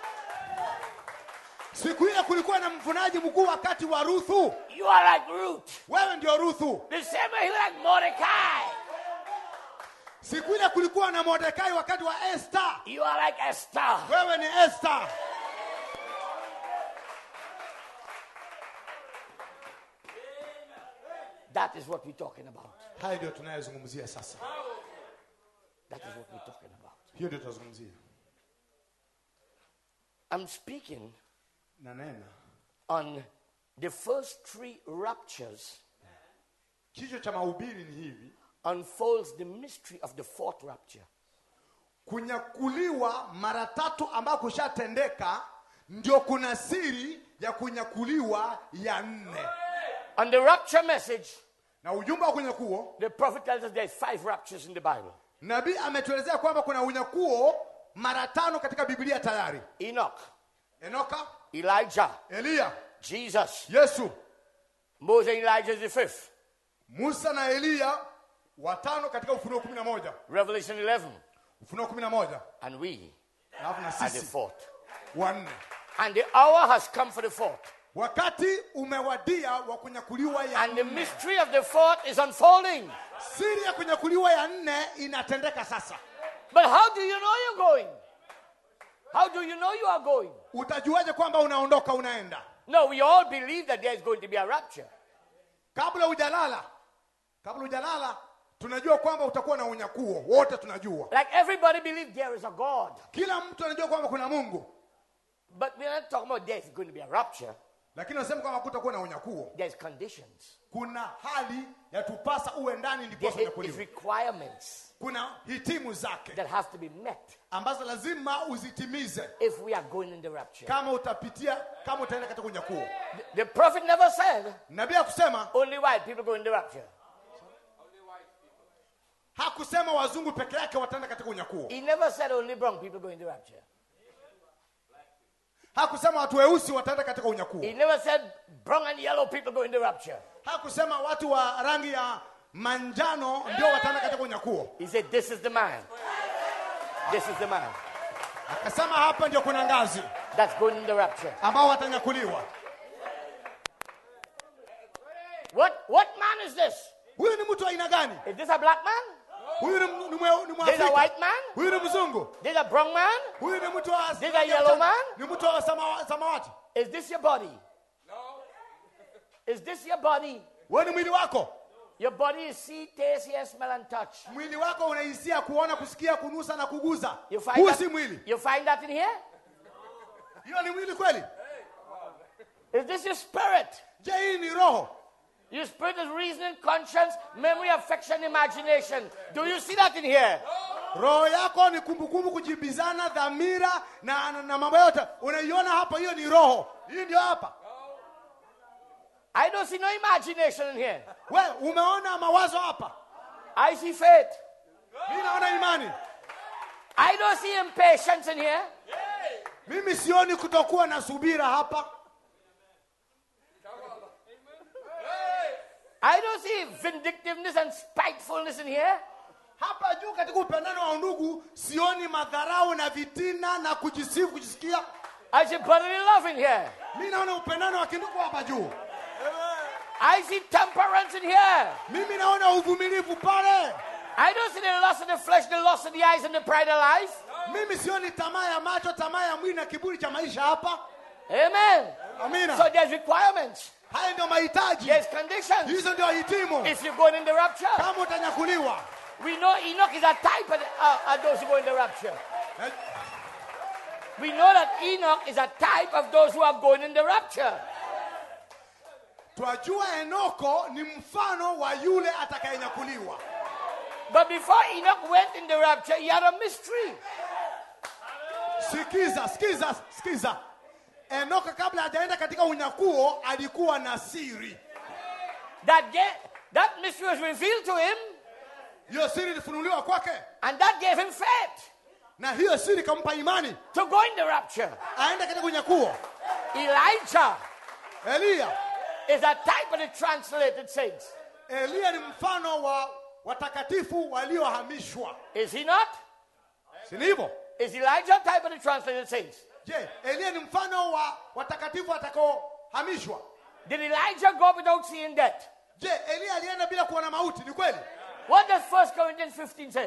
siku ile kulikuwa na mvunaji mkuu wakati wa ruthu You are like Ruth. wewe ndio ruthu The same way he was like Mordecai. siku ile kulikuwa na mordekai wakati wa esta You are like Esther. wewe ni esta That is what we're talking about. haya ndio tunayozungumzia sasa That is what we're talking about. hiyo ndio tunazungumzia I'm speaking na nena on the first three raptures kichwa cha mahubiri ni hivi unfolds the mystery of the fourth rapture. kunyakuliwa mara tatu ambako kushatendeka ndio kuna siri ya kunyakuliwa ya nne On the rapture message, na ujumbe wa kunyakuo the prophet tells us there's five raptures in the Bible nabii ametuelezea kwamba kuna unyakuo mara tano katika biblia tayari Enoch, enoka Elijah, eliya Jesus, yesu Moses and Elijah is the fifth, musa na eliya watano katika ufunuo kumi na moja Revelation 11, ufunuo kumi na moja and we alafu na are the sisi fourth. wanne And the hour has come for the fourth. wakati umewadia wa kunyakuliwa ya And the nne mystery of the fourth is unfolding. siri ya kunyakuliwa ya nne inatendeka sasa But how do you know you're going? How do you know you are going? utajuaje kwamba unaondoka unaenda No, we all believe that there is going to be a rapture. kabla hujalala kabla hujalala tunajua kwamba utakuwa na unyakuo wote tunajua Like everybody believes there is a God. kila mtu anajua kwamba kuna mungu But we're not talking about there's going to be a rapture. lakini unasema kwamba kutakuwa na unyakuo There's conditions. kuna hali ya tupasa uwe ndani ndipo There's is unyakuliwa requirements kuna hitimu zake that have to be met ambazo lazima uzitimize if we are going in the rapture. kama utapitia kama utaenda katika unyakuo The, the prophet never said nabii hakusema only white people go in the rapture. hakusema wazungu peke yake wataenda katika unyakuo He never said only brown people go in the rapture. hakusema watu weusi wataenda katika unyakuo He never said brown and yellow people go in the rapture. hakusema watu wa rangi ya manjano ndio wataenda katika unyakuo He said, This is the man. This is the man akasema hapa ndio kuna ngazi that's going in the rapture. ambao watanyakuliwa What what man is this? huyu ni mtu wa aina gani Is this a black man? huyu ni, m- ni, mwe- ni This a mwafrika white man? huyu ni mzungu This a brown man? huyu ni mtu wa This a yellow man? ni mtu wa samawa, samawati Is this your body? Is this your body? wewe ni mwili wako Your body is see, taste, hear, smell, and touch. mwili wako unahisia kuona kusikia kunusa na kuguza You find huu that, si mwili You find that in here? hiyo ni mwili kweli Is this your spirit? je hii ni roho Your spirit is reasoning, conscience, memory, affection, imagination. Do you see that in here? roho yako ni kumbukumbu kujibizana dhamira na, na, na mambo yote unaiona hapa hiyo ni roho hii ndio hapa I don't see no imagination in here. we umeona mawazo hapa I see faith. mi naona imani I don't see impatience in here. mimi sioni kutokuwa na subira hapa I don't see vindictiveness and spitefulness in here. hapa juu katika upendano wa undugu sioni madharau na vitina na kujisifu kujisikia I see brotherly love in here. mi naona upendano wa kindugu hapa juu I see temperance in here. mimi naona uvumilivu pale I don't see the lust of the flesh, the lust of the eyes, and the pride of life. mimi sioni tamaa ya macho tamaa ya mwili na kiburi cha maisha hapa Amen. amina So there's requirements, haya ndio mahitaji there's conditions. hizo ndio hitimu If you're going in the rapture, kama utanyakuliwa we know Enoch is a type of, uh, of those who go in the rapture. Na- We know that Enoch is a type of those who are going in the rapture. twajua enoko ni mfano wa yule atakayenyakuliwa But before Enoch went in the rapture, he had a mystery. sikiza sikiza sikiza enoko kabla hajaenda katika unyakuo alikuwa na siri That, ga- that mystery was revealed to him, hiyo siri ilifunuliwa kwake and that gave him faith na hiyo siri ikampa imani to go in the rapture. aende katika unyakuo Elijah eliya is a type of the translated saints. eliya ni mfano wa watakatifu waliohamishwa Is he not? si ni hivyo Is Elijah a type of the translated saints? je eliya ni mfano wa watakatifu watakaohamishwa Did Elijah go without seeing death? je eliya alienda bila kuona mauti ni kweli What does 1 Corinthians 15 say?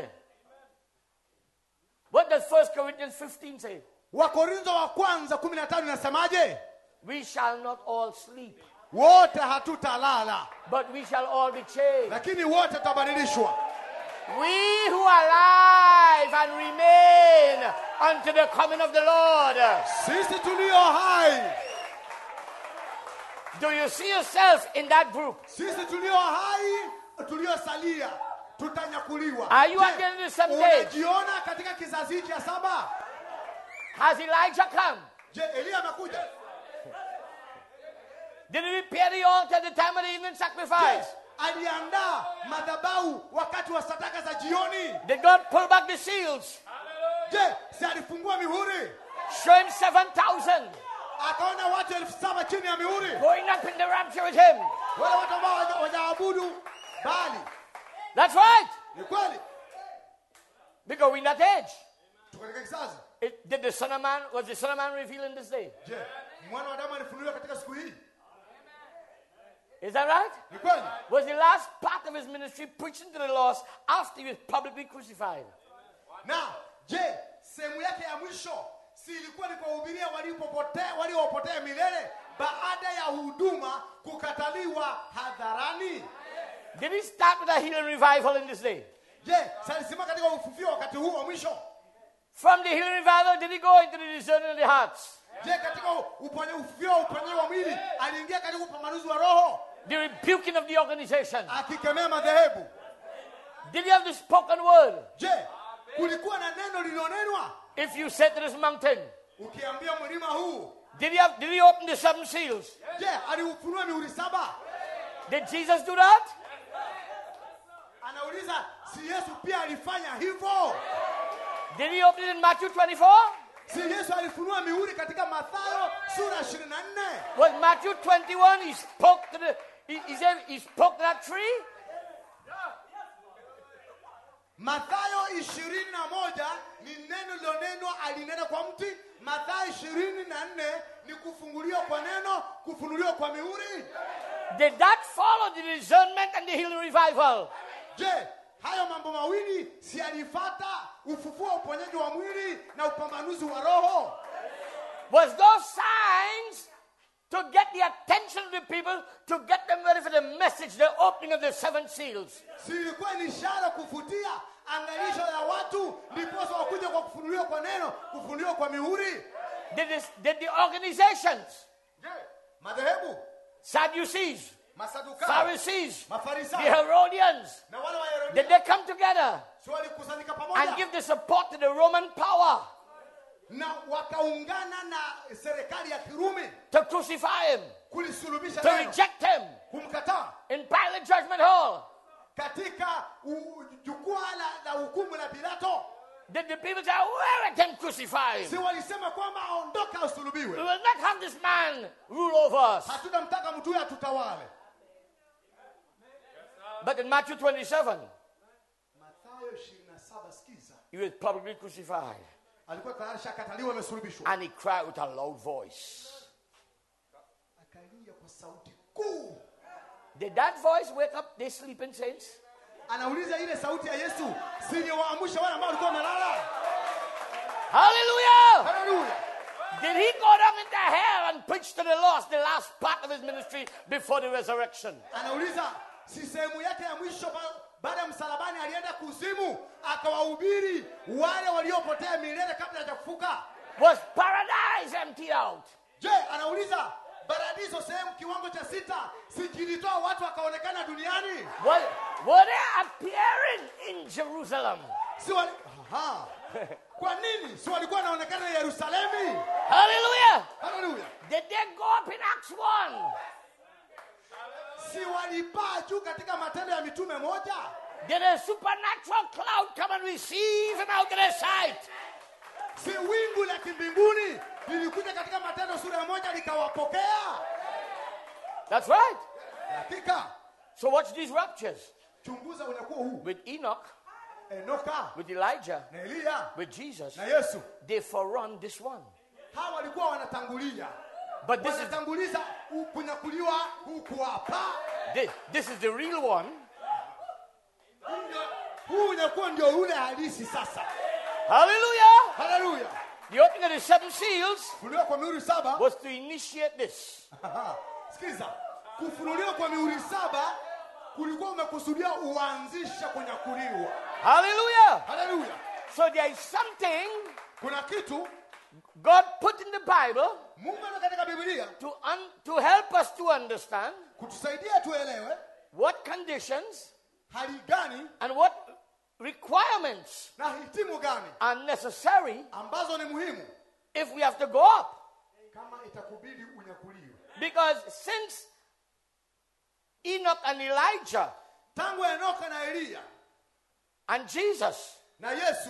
What does 1 Corinthians 15 say? wakorintho wa kwanza kumi na tano inasemaje We shall not all sleep, wote hatutalala but we shall all be changed. lakini wote tutabadilishwa We who are alive and remain unto the coming of the Lord. sisi tulio hai Do you see yourself in that group? sisi tulio hai tuliosalia tutanyakuliwa Are you Je, at the end of the seventh age? unajiona katika kizazi cha saba Has Elijah come? je eliya amekuja Did he repair the altar at the time of the evening Je, sacrifice? aliandaa madhabahu wakati wa sadaka za jioni Did God pull back the seals? je si alifungua mihuri Show him 7,000 akaona watu elfu saba chini ya mihuri going up in the rapture with him. wale watu ambao waja- wajaabudu bali That's right. ni kweli Because we're in that age. tuko katika kizazi It, did the Son of Man, was the Son of Man revealed in this day? je mwana wa damu alifunuliwa katika siku hii Is that right? ni kweli Was the last part of his ministry preaching to the lost after he was publicly crucified? na je sehemu yake ya mwisho si ilikuwa ni kuwahubiria walipopotea waliopotea milele baada ya huduma kukataliwa hadharani Did he start with a healing revival in this day? je si alisimama katika ufufio wakati huu wa mwisho From the healing revival, did he go into the discerning of the hearts? je katika uponye ufufio wa uponyaji wa mwili aliingia katika upambanuzi wa roho The rebuking of the organization? akikemea madhehebu Did he have the spoken word? je kulikuwa na neno lililonenwa If you said to this mountain, ukiambia mlima huu did he have did he open the seven seals? je aliufunua mihuri saba Did Jesus do that? anauliza si yesu pia alifanya hivyo Did he open it in Matthew 24? si yesu alifunua mihuri katika mathayo sura 24 Was Matthew 21? He spoke to the he, he said he spoke to that tree? mathayo ishirini na moja ni neno lilonenwa alinena kwa mti mathayo ishirini na nne ni kufunguliwa kwa neno kufunuliwa kwa mihuri Did that follow the discernment and the healing revival? je hayo mambo mawili si alifata ufufuo wa uponyaji wa mwili na upambanuzi wa roho Was those signs to get the attention of the people, to get them ready for the message, the opening of the seven seals? si ilikuwa ni ishara kuvutia angalisho la watu ndiposa wakuja kwa kufunuliwa kwa neno kufunuliwa kwa mihuri Did, this, did the organizations, je madhehebu Sadducees, masadukayo Pharisees, the mafarisayo Herodians, na wale wa did Herodia they come together si walikusanyika and pamoja give the support to the Roman power na wakaungana na serikali ya kirumi to crucify him, kulisulubisha to neno reject him kumkataa in Pilate Judgment Hall? katika u- jukwaa la, la hukumu la pilato Did the people say, Where let them crucify si him? walisema kwamba aondoke We asulubiwe will not have this man rule over us. hatutamtaka mtu huyo atutawale But in Matthew 27, mathayo 27 sikiza he was publicly crucified. alikuwa tayari shakataliwa amesulubishwa And he cried with a loud voice. akalia kwa sauti kuu Did that voice wake up the sleeping saints? anauliza ile sauti ya yesu siliwaamsha wale ambao walikuwa wamelala Hallelujah! haleluya Did he go down into hell and preach to the lost the last part of his ministry before the resurrection? anauliza si sehemu yake ya mwisho ba- baada ya msalabani alienda kuzimu akawahubiri wale waliopotea milele kabla ya kufuka Was paradise emptied out? je anauliza paradiso sehemu kiwango cha sita sikilitoa watu wakaonekana duniani Was, were they appearing in Jerusalem? si wali... Aha. kwa nini si walikuwa wanaonekana yerusalemi Hallelujah! haleluya Did they go up in Acts 1? si walipaa juu katika matendo ya mitume moja Did a supernatural cloud come and receive him out of their sight? si wingu la kimbinguni lilikuja katika matendo sura ya moja likawapokea That's right. hakika So watch these raptures chunguza unyakuo huu with Enoch, enoka with Elijah, na eliya with Jesus. na yesu They forerun this one. hawa walikuwa wanatangulia But this is wanatanguliza u- kunyakuliwa huku hapa this, this is the real one. Huu ndio- huu unyakuo ndio ule halisi sasa Hallelujah! haleluya The opening of the seven seals kufunuliwa kwa mihuri saba was to initiate this. Aha. sikiza kufunuliwa kwa mihuri saba kulikuwa umekusudia uanzisha kunyakuliwa Hallelujah! haleluya So there is something kuna kitu God put in the Bible mungu ana katika bibilia to, un, to help us to understand kutusaidia tuelewe what conditions hali gani and what requirements na hitimu gani are necessary ambazo ni muhimu if we have to go up. kama itakubidi unyakuliwe Because since Enoch and Elijah tangu enoka na eliya and Jesus, na yesu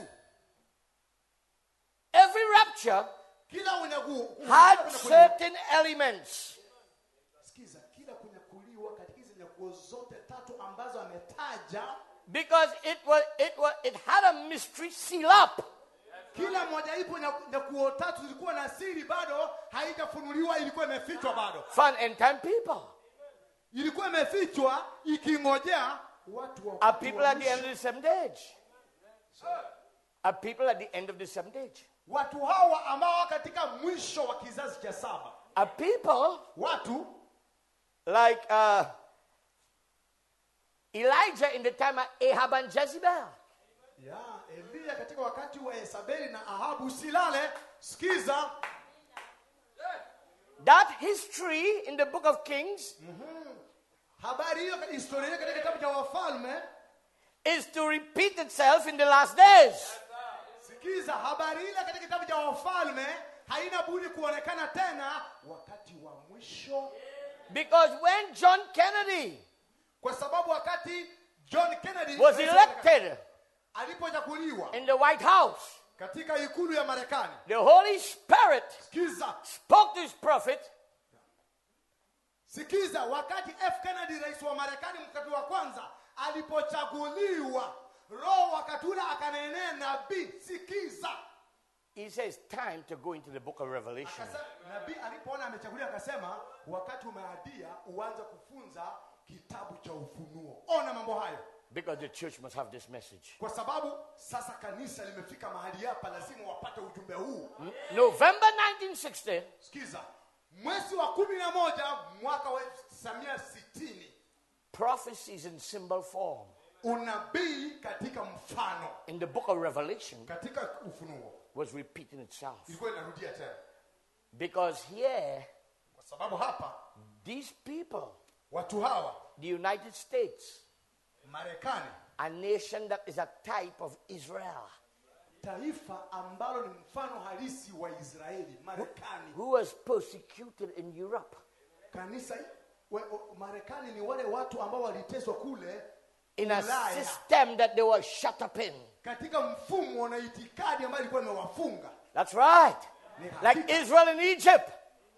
every rapture kila unyaku, had kunyakuliwa- certain elements. sikiza kila kunyakuliwa katika hizi nyakuo zote tatu ambazo ametaja Because it was it was it had a mystery seal up. kila moja ipo nyaku- nyakuo tatu zilikuwa na siri bado haijafunuliwa ilikuwa imefichwa bado for an end time people. ilikuwa imefichwa ikingojea watu wa Are people wa at the end mwisho. of the seventh age? Are people at the end of the seventh age? watu hawa ambao wako katika mwisho wa kizazi cha saba Are people watu like uh, Elijah in the time of Ahab and Jezebel? ya eliya katika wakati wa Yezebeli na ahabu usilale sikiza That history in the book of Kings habari hiyo historia hiyo katika kitabu cha wafalme is to repeat itself in the last days. sikiza habari ile katika kitabu cha wafalme haina budi kuonekana tena wakati wa mwisho Because when John Kennedy kwa sababu wakati john kennedy was elected alipochakuliwa in the White House, katika ikulu ya marekani the Holy Spirit sikiza spoke to his prophet sikiza wakati f kennedy rais wa marekani mkati wa kwanza alipochaguliwa roho wakati ule akanenea nabii sikiza He says, time to go into the book of Revelation. Akasema- nabii alipoona amechaguliwa akasema wakati umeadia uanze kufunza kitabu cha ufunuo ona mambo hayo Because the church must have this message. kwa sababu sasa kanisa limefika mahali hapa lazima wapate ujumbe huu November 1960, sikiza mwezi wa kumi na moja mwaka wa 1960 prophecies in symbol form unabii katika mfano in the book of Revelation katika ufunuo was repeating itself. ilikuwa inarudia tena Because here, kwa sababu hapa these people, watu hawa the United States, marekani a nation that is a type of Israel, taifa ambalo ni mfano halisi wa israeli marekani who was persecuted in Europe kanisa we, o- marekani ni wale watu ambao waliteswa kule in a Ulaya. system that they were shut up in. katika mfumo na itikadi ambayo ilikuwa imewafunga That's right. Like Israel in Egypt.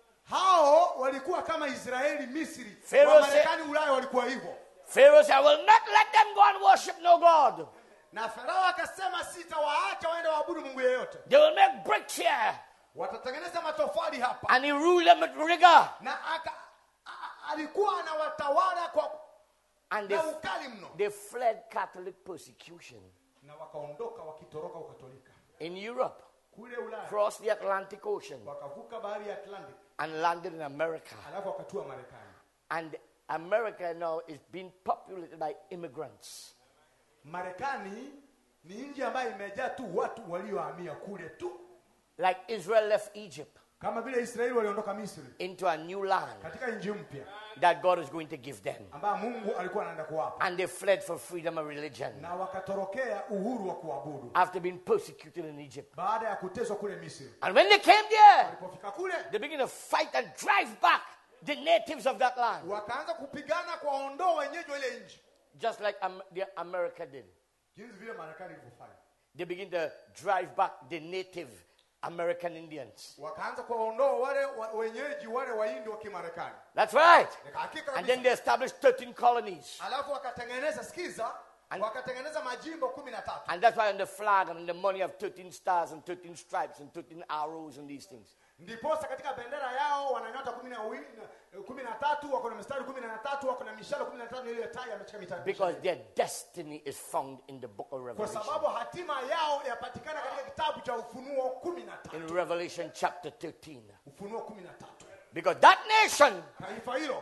hao walikuwa kama israeli misri Pharaoh wa marekani ulaya walikuwa hivyo Pharaoh said, I will not let them go and worship no God. na farao akasema sitawaacha waende waabudu mungu yeyote They will make bricks here. watatengeneza matofali hapa And he ruled them with rigor. na aka, a, a- alikuwa anawatawala kwa And they, na ukali mno they fled Catholic persecution na wakaondoka wakitoroka ukatolika in Europe, kule ulaya crossed the Atlantic Ocean, wakavuka bahari ya atlantic and landed in America. alafu wakatua marekani And America now is being populated by immigrants. marekani ni nchi ambayo imejaa tu watu waliohamia kule tu Like Israel left Egypt kama vile israeli waliondoka misri into a new land katika nchi mpya that God is going to give them. ambayo mungu alikuwa anaenda kuwapa And they fled for freedom of religion na wakatorokea uhuru wa kuabudu after being persecuted in Egypt. baada ya kuteswa kule misri And when they came there, walipofika kule they began to fight and drive back the natives of that land, wakaanza kupigana kuwaondoa wenyeji wa ile nchi just like Am- the America did. jinsi vile marekani ilivyofanya They begin to drive back the native American Indians. wakaanza kuwaondoa wale wa, wenyeji wale waindi wa kimarekani That's right. hakika And then kabisa they established 13 colonies. alafu wakatengeneza sikiza And- wakatengeneza majimbo kumi na tatu And that's why on the flag and on the money have 13 stars and 13 stripes and 13 arrows and these things. ndiposa katika bendera yao wana nyota kumi na wi- na- kumi na tatu wako na mistari kumi na tatu wako na mishale kumi na tano ile tai ameshika mitatu Because their destiny is found in the book of kwa Revelation. sababu hatima yao yapatikana katika kitabu cha ufunuo kumi na tatu In Revelation chapter 13. ufunuo kumi na tatu Because that nation taifa hilo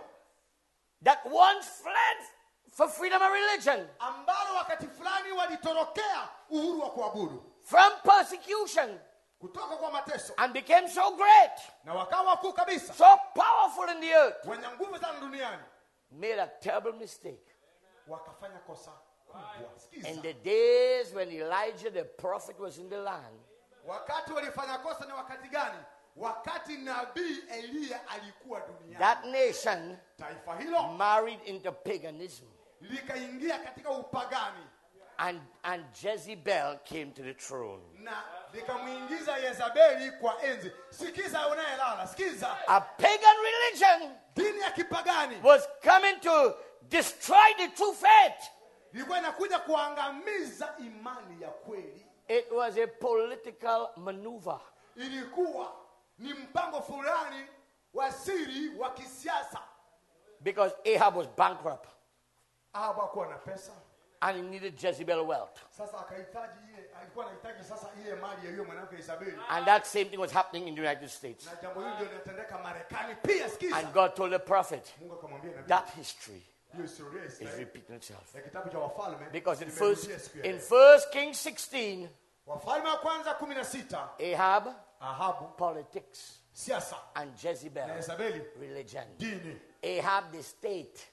that once fled for freedom of religion, ambalo wakati fulani walitorokea uhuru wa kuabudu from persecution, kutoka kwa mateso and became so great, na wakawa wakuu kabisa so powerful in the earth, wenye nguvu sana duniani made a terrible mistake. wakafanya kosa kubwa Sikiza. In the days when Elijah the prophet was in the land, wakati walifanya kosa ni wakati gani wakati nabii eliya alikuwa duniani that nation taifa hilo married into paganism. likaingia katika upagani And, and Jezebel came to the throne. na likamwingiza yezabeli kwa enzi sikiza unayelala sikiza A pagan religion dini ya kipagani was coming to destroy the true faith. ilikuwa inakuja kuangamiza imani ya kweli It was a political maneuver. ilikuwa ni mpango fulani wa siri wa kisiasa Because Ahab was bankrupt ahabu akuwa na pesa and he needed Jezebel wealth. sasa akahitaji ile alikuwa anahitaji sasa ile mali ya hiyo mwanamke Isabeli And that same thing was happening in the United States. na jambo hili ndio linatendeka Marekani pia sikiza And God told the prophet, Mungu akamwambia nabii that history hiyo historia ya is Israeli repeating itself. ya kitabu cha wafalme Because in imerudia first siku ya in leo. First Kings 16, wafalme wa kwanza kumi na sita Ahab Ahabu politics siasa and na Jezebel Yezabeli religion. dini Ahab the state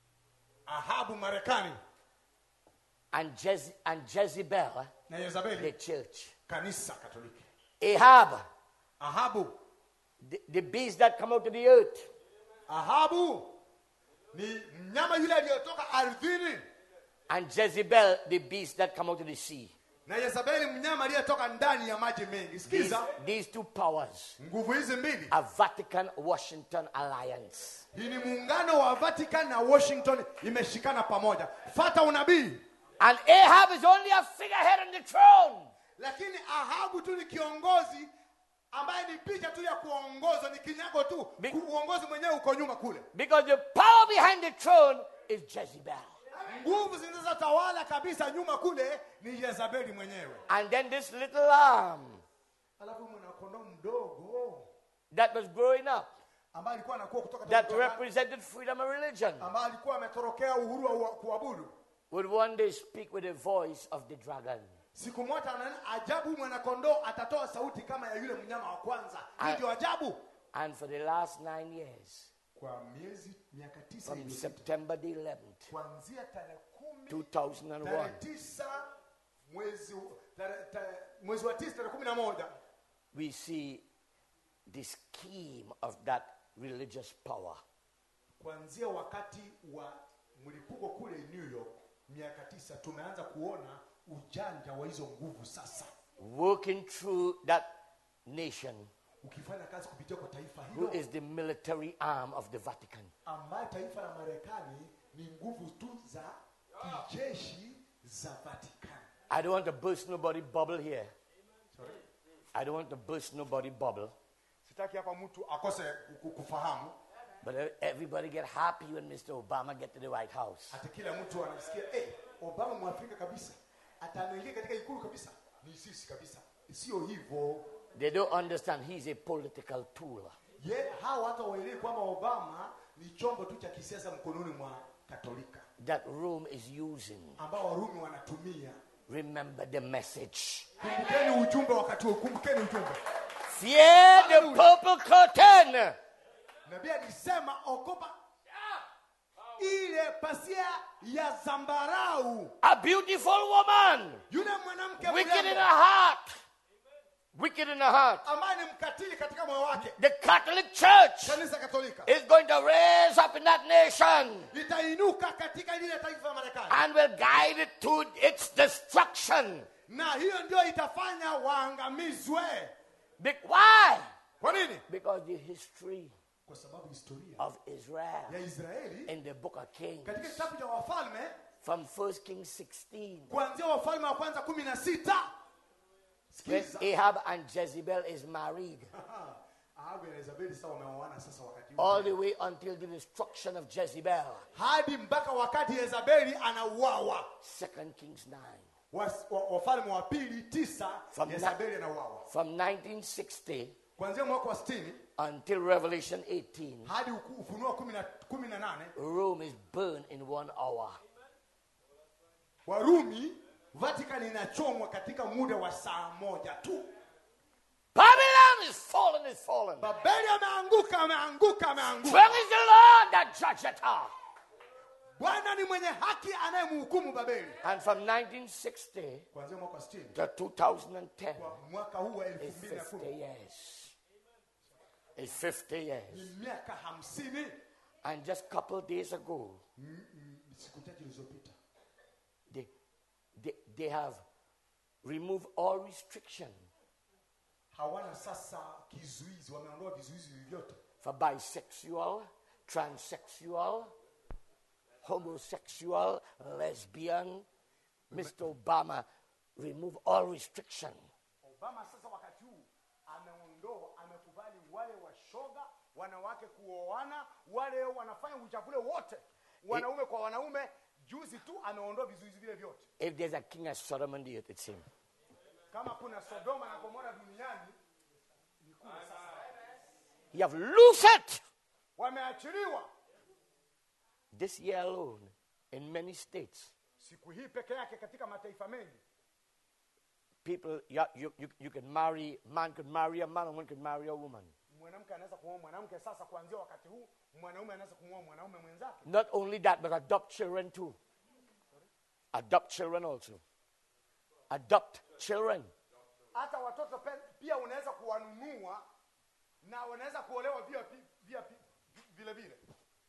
Ahabu Marekani and, Jez- and Jezebel na the Yezabeli church. kanisa Katoliki Ahab Ahabu the, the beast that come out of the earth. Ahabu ni mnyama yule aliyotoka ardhini And Jezebel the beast that come out of the sea. na Yezabeli mnyama aliyetoka ndani ya maji mengi These, sikiza these two powers, nguvu hizi mbili a Vatican Washington alliance. hii ni muungano wa Vatican na Washington imeshikana pamoja fata unabii And Ahab is only a figurehead on the throne. lakini Ahabu tu ni kiongozi ambaye ni picha tu ya kuongozwa ni kinyago tu Be- Ku- uongozi mwenyewe uko nyuma kule Because the power behind the throne is Jezebel. nguvu zinazotawala kabisa nyuma kule ni Yezabeli mwenyewe And then this little lamb alafu mwanakondoo mdogo that was growing up, ambaye alikuwa anakuwa kutoka that katika chakani, represented freedom of religion, ambaye alikuwa ametorokea uhuru wa kuabudu would one day speak with the voice of the dragon. siku moja anaona ajabu mwanakondoo atatoa sauti kama ya yule mnyama wa kwanza hii Ah. ndio ajabu And for the last nine years, kwa miezi miaka tisa from iliyopita, September the 11th, kuanzia tarehe kumi 2001, tarehe tisa mwezi tarehe- tarehe- mwezi wa tisa tarehe kumi na moja we see the scheme of that religious power kuanzia wakati wa mlipuko kule New York miaka tisa tumeanza kuona ujanja wa hizo nguvu sasa working through that nation ukifanya kazi kupitia kwa taifa who hilo is the military arm of the Vatican. ambaye taifa la Marekani ni nguvu tu za kijeshi za Vatican. I don't want to burst nobody bubble here. Sorry. I don't want to burst nobody bubble. Sitaki hapa mtu akose ku- kufahamu But everybody get happy when Mr. Obama get to the White House. hata kila mtu anasikia hey, Obama mwafrika kabisa ataingia katika ikulu kabisa, ni sisi kabisa. Sio hivyo. They don't understand he's a political tool. Ye, hawa hata waelewi kwamba Obama ni chombo tu cha kisiasa mkononi mwa Katolika that Rome is using. ambao Warumi wanatumia. Remember the message. Kumbukeni ujumbe wakati huo, kumbukeni ujumbe. Fear the purple curtain. Nabii alisema okopa ile pasia ya zambarau. A beautiful woman, Yule mwanamke wicked in her mrembo heart, wicked in her heart. ambaye ni mkatili katika moyo wake, The Catholic Church kanisa Katolika is going to raise up in that nation litainuka katika lile taifa la Marekani, and will guide it to its destruction. na hiyo ndio itafanya waangamizwe. Be- Why? Kwa nini? Because the history Kwa sababu historia of Israel ya Israeli in the book of Kings, katika kitabu cha Wafalme from 1 Kings 16, kuanzia Wafalme wa kwanza kumi na sita when sikiza Ahab and Jezebel is married, Ahabu na Yezebeli sasa wameoana sasa wakati huu. all the way until the destruction of Jezebel. hadi mpaka wakati Yezebeli anauawa. 2 Kings 9. Was- wa- Wafalme wa pili tisa From Yezebeli anauawa From 1960 kuanzia mwaka wa sitini until Revelation 18, hadi uku- Ufunuo kumi na- kumi na nane Rome is burned in one hour. Warumi Vatican inachomwa katika muda wa saa moja tu. Babylon is fallen, is fallen. Babeli ameanguka, ameanguka, ameanguka. Strong is the Lord that judgeth her. bwana ni mwenye haki anayemhukumu babeli And from 1960 kuanzia mwaka wa 60 to 2010 kwa mwaka huu wa is 50 2010 years. It's 50 years. ni miaka hamsini And just a couple days ago, m- m- siku chache zilizopita they, they, they have removed all restriction hawana sasa kizuizi wameondoa vizuizi vyote for bisexual, transsexual, homosexual, lesbian. Mr. Obama remove all restriction. obama sasa wakati huu ameondoa amekubali wale washoga wanawake kuoana wale wanafanya uchafule wote wanaume kwa wanaume juzi tu ameondoa vizuizi vile vyote If there's a king of Sodom and the earth, it's him. kama kuna sodoma na gomora duniani ni kule sasa He have loosed it wameachiliwa this year alone in many states. siku hii peke yake katika mataifa mengi People, you, you, you, you can marry, man could marry a man, a woman could marry a woman. mwanamke anaweza kumwoa mwanamke sasa kuanzia wakati huu mwanaume anaweza kumwoa mwanaume mwenzake Not only that, but adopt children too. Adopt children also. Adopt children. hata watoto pe- pia unaweza kuwanunua na wanaweza kuolewa via, pi- via pi- vile vile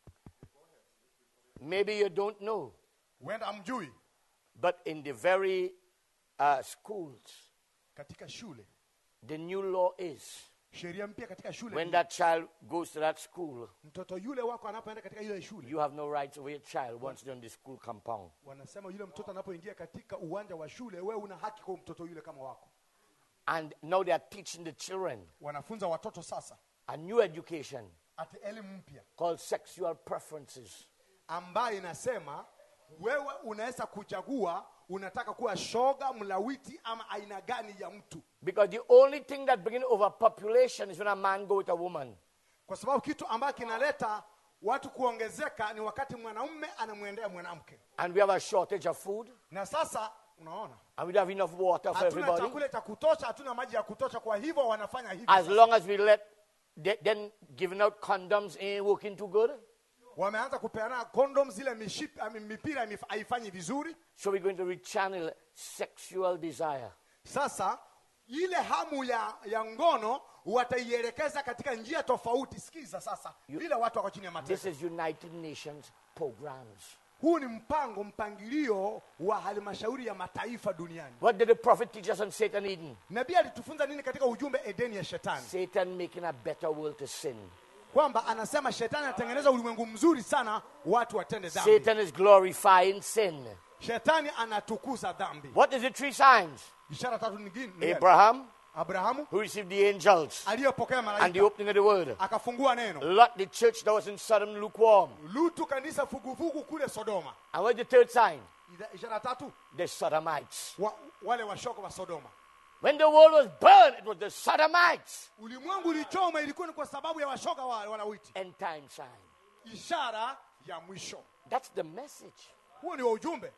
Maybe you don't know, huenda amjui but in the very uh, schools, katika shule the new law is sheria mpya katika shule when ni, that child goes to that school, mtoto yule wako anapoenda katika ile shule you have no rights over your child once you're in the school compound. wanasema yule mtoto anapoingia katika uwanja wa shule wewe una haki kwa mtoto yule kama wako And now they are teaching the children wanafunza watoto sasa a new education ati elimu mpya called sexual preferences. ambayo inasema wewe unaweza kuchagua unataka kuwa shoga mlawiti ama aina gani ya mtu Because the only thing that brings overpopulation is when a man go with a woman. kwa sababu kitu ambacho kinaleta watu kuongezeka ni wakati mwanaume anamwendea mwanamke And we have a shortage of food, na sasa unaona and we don't have enough water for hatuna everybody. chakula cha kutosha hatuna maji ya kutosha kwa hivyo wanafanya hivi As sasa. long as we let, they- then giving out condoms ain't working too good. wameanza kupeana condoms zile mishipi, ami- mipira imef- haifanyi vizuri So we're going to rechannel sexual desire. sasa ile hamu ya, ya ngono wataielekeza katika njia tofauti sikiza sasa vile watu wako chini ya This mateso is United Nations programs. huu ni mpango mpangilio wa halmashauri ya mataifa duniani What did the prophet teach us on Satan Eden? nabii alitufunza nini katika ujumbe edeni ya shetani Satan making a better world to sin. kwamba anasema shetani anatengeneza ulimwengu mzuri sana watu watende dhambi Satan is glorifying sin. shetani anatukuza dhambi What is the three signs? ishara tatu nyingine ni Abraham, abrahamu who received the angels aliyopokea and the malaika opening of the word. akafungua neno Lot, the church that was in Sodom, lukewarm. lutu kanisa fugufugu kule sodoma And what's the third sign? Ida- ishara tatu The Sodomites. wa, wale washoko wa sodoma When the world was burned, it was the Sodomites. ulimwengu ulichoma ilikuwa ni kwa sababu ya washoga wa wanawiti End time sign. ishara ya mwisho That's the message. huo ni wa ujumbe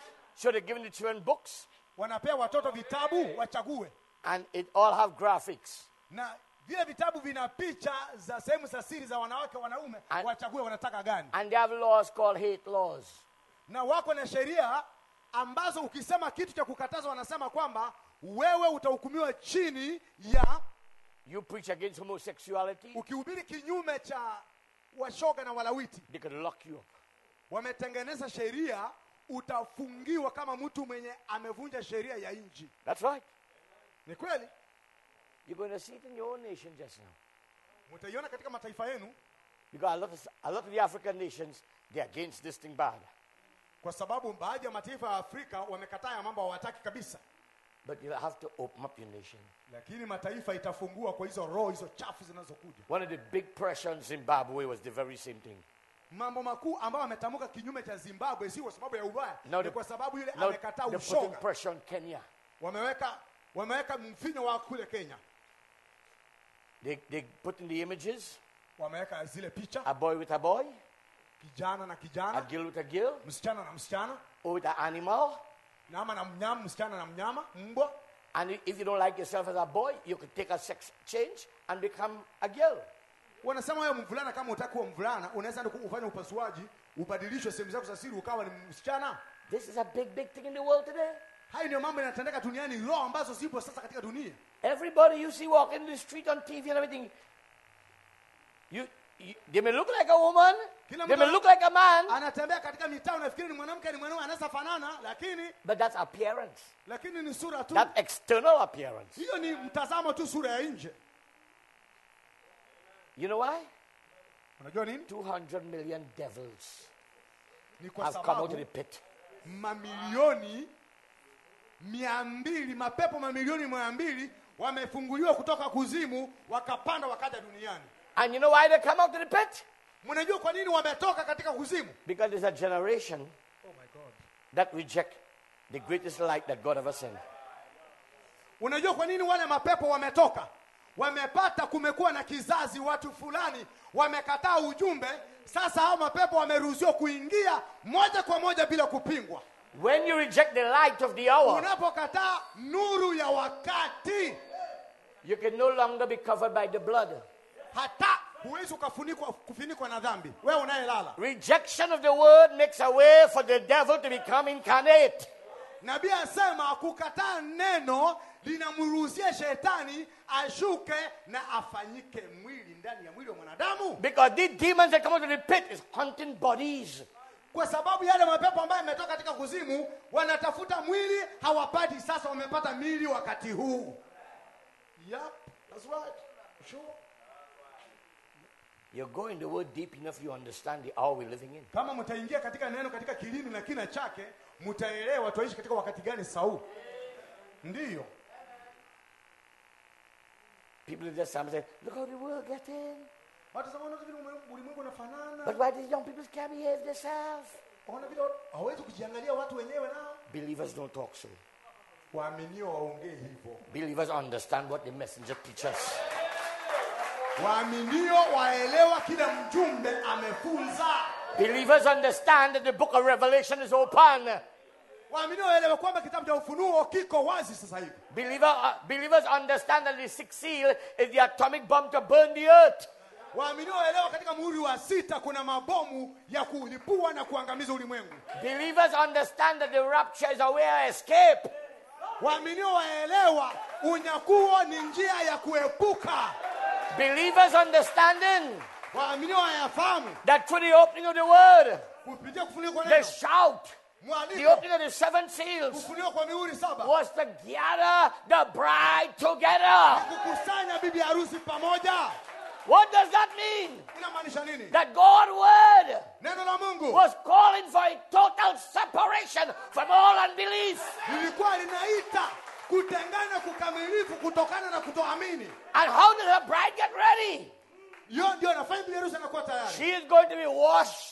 So they're giving the children books, wanapea watoto vitabu wachague and it all have graphics. na vile vitabu vina picha za sehemu za siri za wanawake wanaume And- wachague wanataka gani And they have laws called hate laws. na wako na sheria ambazo ukisema kitu cha kukataza wanasema kwamba wewe utahukumiwa chini ya You preach against homosexuality, ukihubiri kinyume cha washoga na walawiti they could lock you up. wametengeneza sheria utafungiwa kama mtu mwenye amevunja sheria ya nchi That's right. ni kweli You're going to see it in your own nation just now. mtaiona katika mataifa yenu Because a lot of, a lot of the African nations, they're against this thing bad. kwa sababu baadhi ya mataifa ya afrika wamekataa ya mambo hawataki kabisa But you'll have to open up your nation. lakini mataifa itafungua kwa hizo roho hizo chafu zinazokuja One of the big pressure on Zimbabwe was the very same thing. mambo makuu ambayo ametamka kinyume cha zimbabwe si kwa sababu ya ubaya Now ni the- kwa sababu yule Now amekataa they're putting ushoga pressure on Kenya. wameweka wameweka mfinyo wa kule kenya They, they put in the images wameweka zile picha a boy with a boy, kijana na a kijana girl with a girl, msichana na msichana or with an animal. nyama na mnyama msichana na mnyama mbwa And if you don't like yourself as a boy, you could take a sex change and become a girl. wanasema wewe mvulana kama utaki kuwa mvulana unaweza enda ufanye upasuaji ubadilishwe sehemu zako za siri ukawa ni msichana This is a big, big thing in the world today. hayo ndio mambo yanatendeka duniani roho ambazo zipo sasa katika dunia Everybody you see walking the street on TV and everything, you, you they may look like a woman, Kila they mtu may ana- look like a man, anatembea katika mitaa unafikiri ni mwanamke ni mwanaume anaweza fanana lakini but that's appearance. lakini ni sura tu That external appearance. hiyo ni mtazamo tu sura ya nje You know why? unajua nini 200 million devils ni kwa have come out of sababu the pit. mamilioni mia mbili mapepo mamilioni mia mbili wamefunguliwa kutoka kuzimu wakapanda wakaja duniani And you know why they come out of the pit? mnajua kwa nini wametoka katika kuzimu Because there's a generation oh my God. that reject the greatest light that God ever sent. unajua kwa nini wale mapepo wametoka wamepata kumekuwa na kizazi watu fulani wamekataa ujumbe sasa hao mapepo wameruhusiwa kuingia moja kwa moja bila kupingwa When you reject the light of the hour, unapokataa nuru ya wakati you can no longer be covered by the blood. hata huwezi ukafunikwa kufunikwa na dhambi wewe unayelala Rejection of the word makes a way for the devil to become incarnate. nabii asema kukataa neno linamruhusia shetani ashuke na afanyike mwili ndani ya mwili wa mwanadamu Because these demons that come out of the pit is hunting bodies. kwa sababu yale mapepo ambayo yametoka katika kuzimu wanatafuta mwili hawapati sasa wamepata mili wakati huu yep, that's right. Sure. You're going the word deep enough, you understand the hour we're living in. kama mtaingia katika neno katika kilini na kina chake mtaelewa tuaishi katika wakati gani sau ndiyo People just some say, look how the world getting. watasema "Unaona vile ulimwengu- ulimwengu unafanana But why these young people can't behave themselves? waona vile hawezi kujiangalia watu wenyewe nao Believers don't talk so. waaminio waongee hivyo Believers understand what the messenger teaches. waaminio waelewa kile mjumbe amefunza Believers understand that the book of Revelation is open. waaminio waelewa kwamba kitabu cha ufunuo kiko wazi sasa hivi Believer, uh, believers understand that the sixth seal is the atomic bomb to burn the earth. waaminio waelewa katika muhuri wa sita kuna mabomu ya kulipua na kuangamiza ulimwengu Believers understand that the rapture is a way of escape. waaminio waelewa unyakuo ni njia ya kuepuka Believers understanding waaminio wayafahamu that through the opening of the word, kupitia kufunikwa the neno shout, the mwaliko opening of the seven seals kufunikwa kwa mihuri saba was to gather the bride together. kukusanya bibi harusi pamoja What does that mean? inamaanisha nini That God's word neno la mungu was calling for a total separation from all unbelief. lilikuwa linaita kutengana kukamilifu kutokana na kutoamini And how does a bride get ready? hiyo ndio nafanya bibi harusi anakuwa tayari She is going to be washed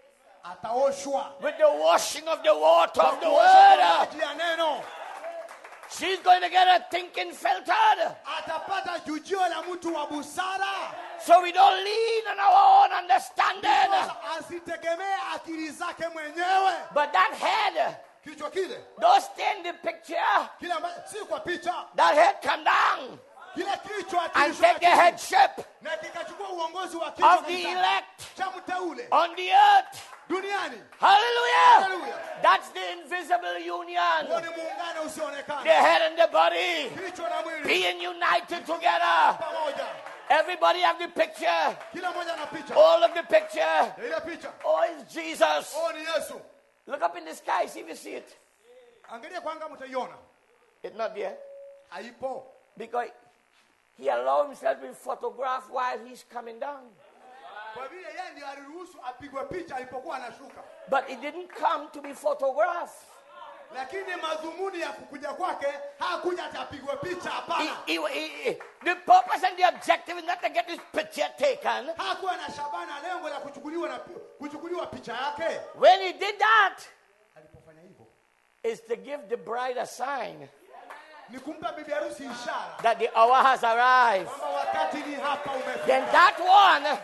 ataoshwa with the washing of the water kwa of the kuoshwa kwa word. maji ya neno She's going to get her thinking filtered. atapata jujio la mtu wa busara So we don't lean on our own understanding. Sasa asitegemee akili zake mwenyewe But that head, kichwa kile don't stay in the picture. kile ambacho si kwa picha That head come down kile kichwa and kilishuka take the chini, headship na kikachukua uongozi wa kichwa of the kanisani, elect cha mteule on the earth. duniani Hallelujah. Hallelujah. That's the invisible huo union. ni muungano The usioonekana head and the body kichwa na mwili being united together. pamoja Everybody have the picture. kila mmoja na picha All of the picture. Ya ile picha Oh, it's Jesus. oh ni yesu Look up in the sky, see if you see it. angalia kwanga mtaiona It's not there. haipo Because he allowed himself to be photographed while he's coming down. kwa vile yeye ndio aliruhusu apigwe picha alipokuwa anashuka But he didn't come to be photographed. lakini madhumuni ya kukuja kwake hakuja ati apigwe picha He, hapana he, he- he- the purpose and the objective is not to get his picture taken. hakuwa na shabana lengo la kuchukuliwa na kuchukuliwa picha yake When he did that, alipofanya hivyo is to give the bride a sign ni kumpa bibi harusi ishara that the hour has arrived. kwamba wakati ni hapa umefika Then that one,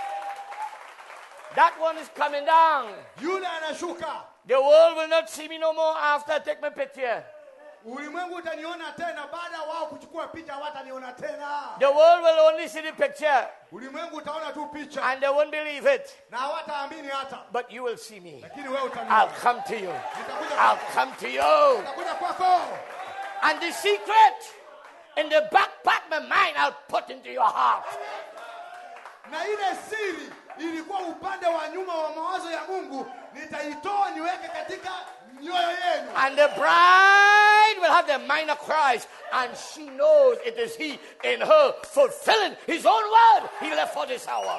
that one is coming down. yule anashuka The world will not see me no more after I take my picture. ulimwengu utaniona tena baada ya wao kuchukua picha hawataniona tena The world will only see the picture ulimwengu utaona tu picha and they won't believe it. na hawataamini hata But you will see me. lakini wewe I'll utaniona come to you. nitakuja I'll kwako come to you. nitakuja kwako And the secret in the back part of my mind, I'll put into your heart. na ile siri ilikuwa upande wa nyuma wa mawazo ya mungu nitaitoa niweke katika mioyo yenu And the bride will have the mind of Christ, and she knows it is He in her fulfilling His own word He left for this hour.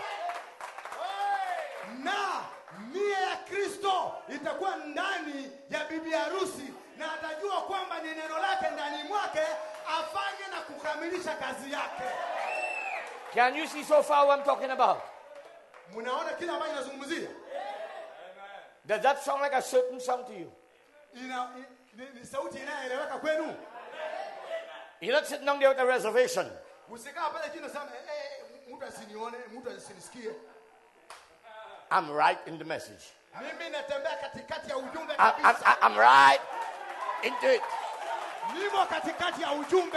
na nia ya kristo itakuwa ndani ya bibi harusi na atajua kwamba ni neno lake ndani mwake afanye na kukamilisha kazi yake Can you see so far what I'm talking about? mnaona kile ambacho inazungumzia Does that sound like a certain song to you? ina, i- ni, ni sauti inayoeleweka kwenu You're not sitting down there with a reservation. usikaa pale chini nasema eh, eh, mtu asinione mtu asinisikie I'm right in the message. mimi natembea katikati ya ujumbe I, I, kabisa I, I'm right into it. nimo katikati ya ujumbe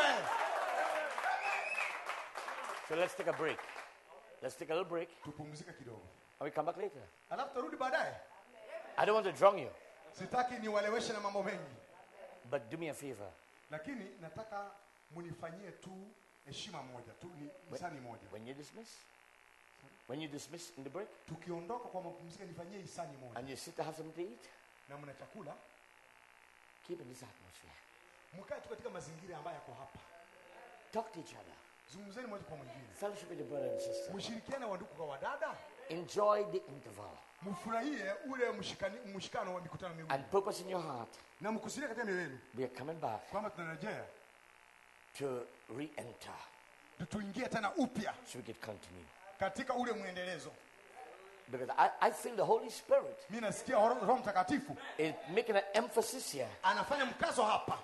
So let's take a break. Let's take a little break, tupumzike kidogo and we come back later. alafu tarudi baadaye I don't want to drown you, sitaki niwaleweshe na mambo mengi but do me a favor. lakini nataka munifanyie tu heshima moja tu ni hisani moja When you dismiss, when you dismiss in the break, tukiondoka kwa mapumziko nifanyie hisani moja and you sit to have something to eat, na mna chakula keep in this atmosphere. mkae tu katika mazingira ambayo yako hapa Talk to each other. zungumzeni moja kwa mwingine Fellowship with your brother and sister. mshirikiane wa ndugu kwa wadada Enjoy the interval mfurahie ule mshikani, mshikano wa mikutano miwili and purpose in your heart. na mkusudia katika mioyo yenu We are coming back kwamba tunarejea to re-enter tu- tuingie tena upya so we can continue. katika ule mwendelezo Because I, I feel the Holy Spirit mi nasikia roho Roho mtakatifu is making an emphasis here anafanya mkazo hapa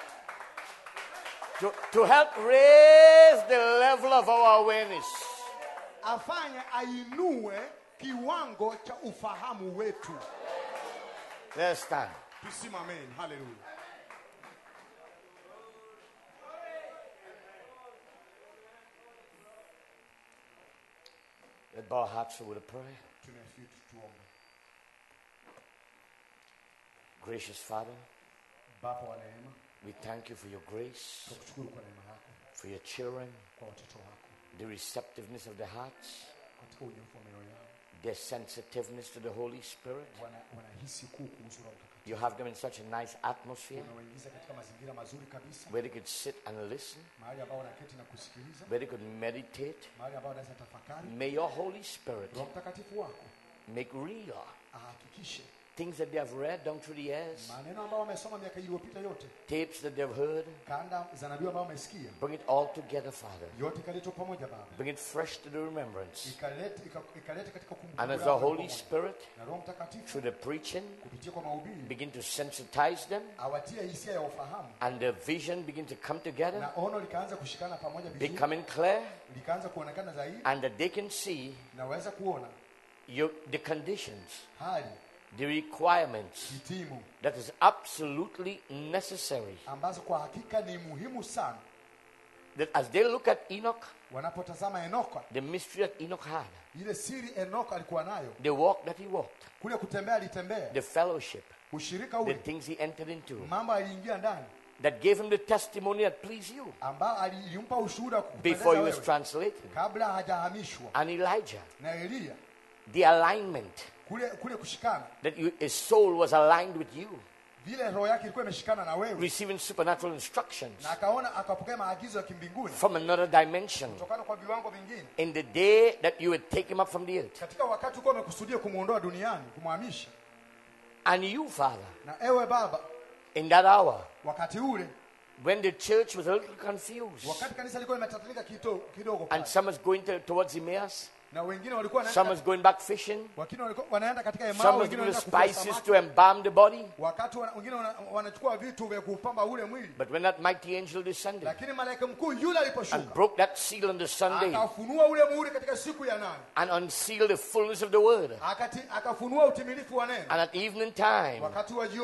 to, to help raise the level of our awareness. afanye ainue kiwango cha ufahamu wetu Let's stand. tusimameni haleluya Let's bow our hearts with a prayer. tunafitu tuombe Gracious Father, baba wa neema we thank you for your grace, tunakushukuru kwa neema yako for your children, kwa watoto wako the receptiveness of their hearts, katika unyefu wa mioyo yao their sensitiveness to the Holy Spirit. wana, wanahisi kuu kuhusu roho mtakatifu You have them in such a nice atmosphere unawaingiza katika mazingira mazuri kabisa where they could sit and listen, mahali ambao wanaketi na kusikiliza where they could meditate. mahali ambao wanaweza tafakari May your Holy Spirit roho mtakatifu wako make real ahakikishe things that they have read down through the years, maneno ambayo wamesoma miaka iliyopita yote tapes that they've heard. kanda za nabii ambao wamesikia Bring it all together, Father. yote ikaletwa pamoja baba Bring it fresh to the remembrance. ikalete ika- ikalete katika kumbukumbu And as the lako Holy pamoja. Spirit, na roho mtakatifu through the preaching, kupitia kwa mahubiri begin to sensitize them awatie hisia ya ufahamu and the vision begin to come together, na ono likaanza kushikana pamoja vizuri becoming clear, likaanza kuonekana zaidi and that they can see na waweza kuona your, the conditions, hali the requirements hitimu that is absolutely necessary. ambazo kwa hakika ni muhimu sana That as they look at Enoch, wanapotazama enoko the mystery that Enoch had, ile siri enoko alikuwa nayo the walk that he walked, kule kutembea alitembea the fellowship, ushirika the ule things he entered into, mambo aliingia ndani that gave him the testimony that pleased you ambao alimpa ushuhuda wa kukupendeza before he was wewe translated. kabla hajahamishwa And Elijah, na Eliya the alignment kule kule kushikana that you, his soul was aligned with you, vile roho yake ilikuwa imeshikana na wewe receiving supernatural instructions na akaona akapokea maagizo ya kimbinguni from another dimension kutokana kwa viwango vingine in the day that you would take him up from the earth. katika wakati ulikuwa umekusudia kumwondoa duniani kumhamisha And you, Father, na ewe baba in that hour, wakati ule when the church was a little confused wakati kanisa lilikuwa limetatulika kito- kidogo and pale, some was going to, towards Emmaus, na wengine walikuwa some wanaenda was going back fishing, wengine walikuwa wanaenda katika some Emau, was wengine giving the wanaenda kuvua spices samaki. to embalm the body. wakati wana- wengine wana- wanachukua vitu vya kupamba ule mwili But when that mighty angel descended lakini malaika mkuu yule and aliposhuka broke that seal on the Sunday akafunua ule muhuri katika siku ya nane and unsealed the fullness of the word, Akati, akafunua utimilifu wa neno and at evening time, wakati wa jioni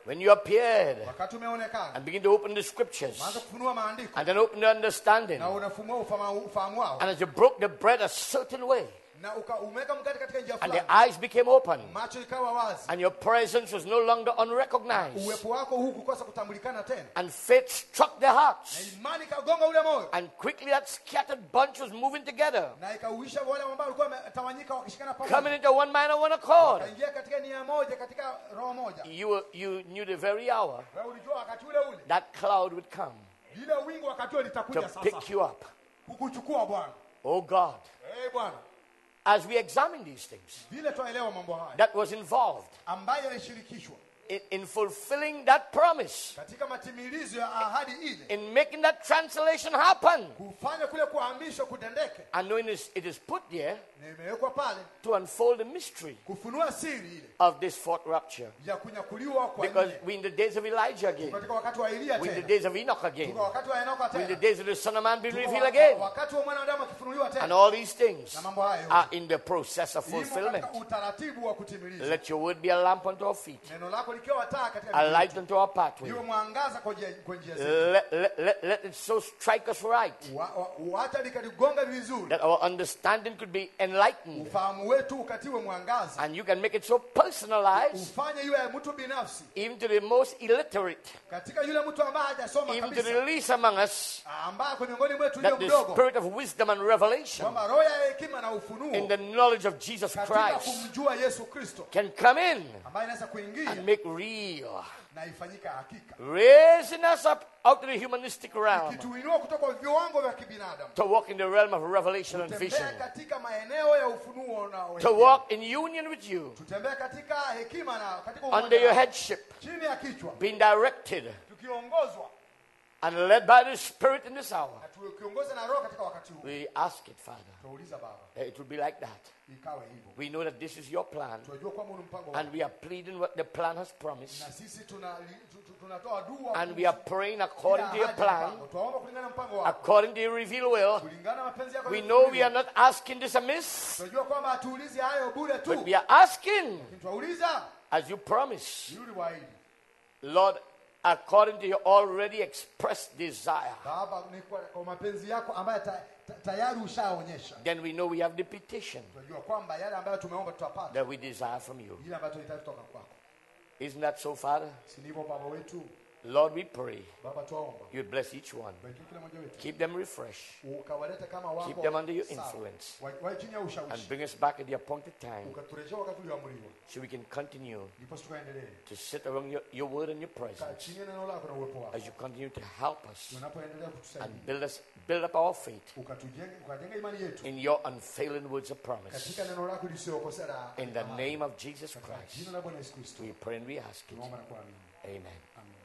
when you appeared wakati umeonekana and begin to open the scriptures unaanza kufunua maandiko and then open the understanding, na unafumua ufama- ufahamu wao and as you broke the bread a certain way, na uka- umeweka mkate katika njia and fulani the eyes became open, macho ikawa wazi and your presence was no longer unrecognized, uwepo wako huu kukosa kutambulikana tena and faith struck their na hearts, imani ikagonga ule moyo and quickly that scattered bunch was moving together, na ikauisha wale ambao walikuwa wametawanyika wakishikana coming pamoja into one mind and one accord. kaingia katika nia moja katika roho moja You, were- you knew the very hour wewe ulijua wakati ule ule that cloud would come lile wingu wakati ule to litakuja sasa pick you up. kukuchukua bwana Oh God, Eh bwana as we examine these things, vile twaelewa mambo haya that was involved ambayo yalishirikishwa in, in fulfilling that promise, katika matimilizo ya ahadi ile in making that translation happen, kufanya kule kuhamishwa kutendeke and knowing this, it is put there na imewekwa pale to unfold the mystery kufunua siri ile of this fourth rapture. ya kunyakuliwa kwa Because nne. we in the days of Elijah again, katika wakati wa Elia we in the tena days of Enoch again, tuko wakati wa Enoka we in the tena days of the Son of Man being Tuko revealed waka- again. wakati wa mwanadamu akifunuliwa And tena all these things na mambo hayo are in the process of imo fulfillment. katika utaratibu wa kutimiliza Let your word be a lamp unto our feet, neno lako likiwa taa katika a miguu light yetu, unto our pathway. liwe mwangaza kwa njia kwa njia zetu Let, let, let, let it so strike us right Wa- wa- wacha likaligonga vizuri that our understanding could be enlightened ufahamu wetu ukatiwe mwangaza and you can make it so personalized ufanye yule mtu binafsi even to the most illiterate, katika yule mtu ambaye hajasoma even to the kabisa least among us, ambaye ako miongoni mwetu yule that the mdogo spirit of wisdom and revelation kwamba roho ya hekima na in ufunuo the knowledge of Jesus katika Christ kumjua Yesu Kristo can come in ambaye inaweza kuingia and make real, na ifanyika hakika raising us up out of the humanistic realm kituinua kutoka kwa viwango vya kibinadamu to walk in the realm of revelation and vision, tutembea katika maeneo ya ufunuo na to hekima. walk in union with you tutembea katika hekima na katika under umoja your na- headship, chini ya kichwa being directed tukiongozwa and led by the Spirit in this hour. na tukiongozwa na roho katika wakati huu We ask it, Father, tunauliza baba that it will be like that. ikawe hivyo We know that this is your plan, tunajua kwamba ni mpango wako. and we are pleading what the plan has promised, na sisi tuna- tu- tu- tunatoa dua and we are praying according to your plan, twaomba kulingana na mpango wako according to your revealed will. kulingana na mapenzi yako We ya know we kufunuliwa. are not asking this amiss, tunajua kwamba hatuulizi hayo bure tu but we are asking, Lakini twauliza as you promise, yuli waidi Lord, according to your already expressed desire. baba ni kwa, kwa mapenzi yako ambayo ta, ta, tayari ushaonyesha Then we know we have the petition tunajua kwamba yale ambayo tumeomba tutapata that we desire from you. ile ambayo tunahitaji kutoka kwako Isn't that so, Father? si ndivyo baba wetu Lord, we pray baba twaomba you bless each one, bariki kila mmoja wetu keep them refreshed, ukawalete kama wako Keep them under your sawa. influence. Wa- wawe chini ya and ushawishi bring us back at the appointed time ukaturejesha wakati ulioamriwa so we can continue ndipo tukaendelee to sit around your, your word and your kaa presence chini ya neno lako na uwepo wako as you continue to help us unapoendelea and kutusaidia build us build up our faith ukatujenge ukajenga imani yetu in your unfailing words of promise. katika neno lako lisiyokosea la- In the la- name of Jesus katika Christ, jina la Bwana Yesu Kristo we pray and we ask it. tunaomba na kuamini Amen. amen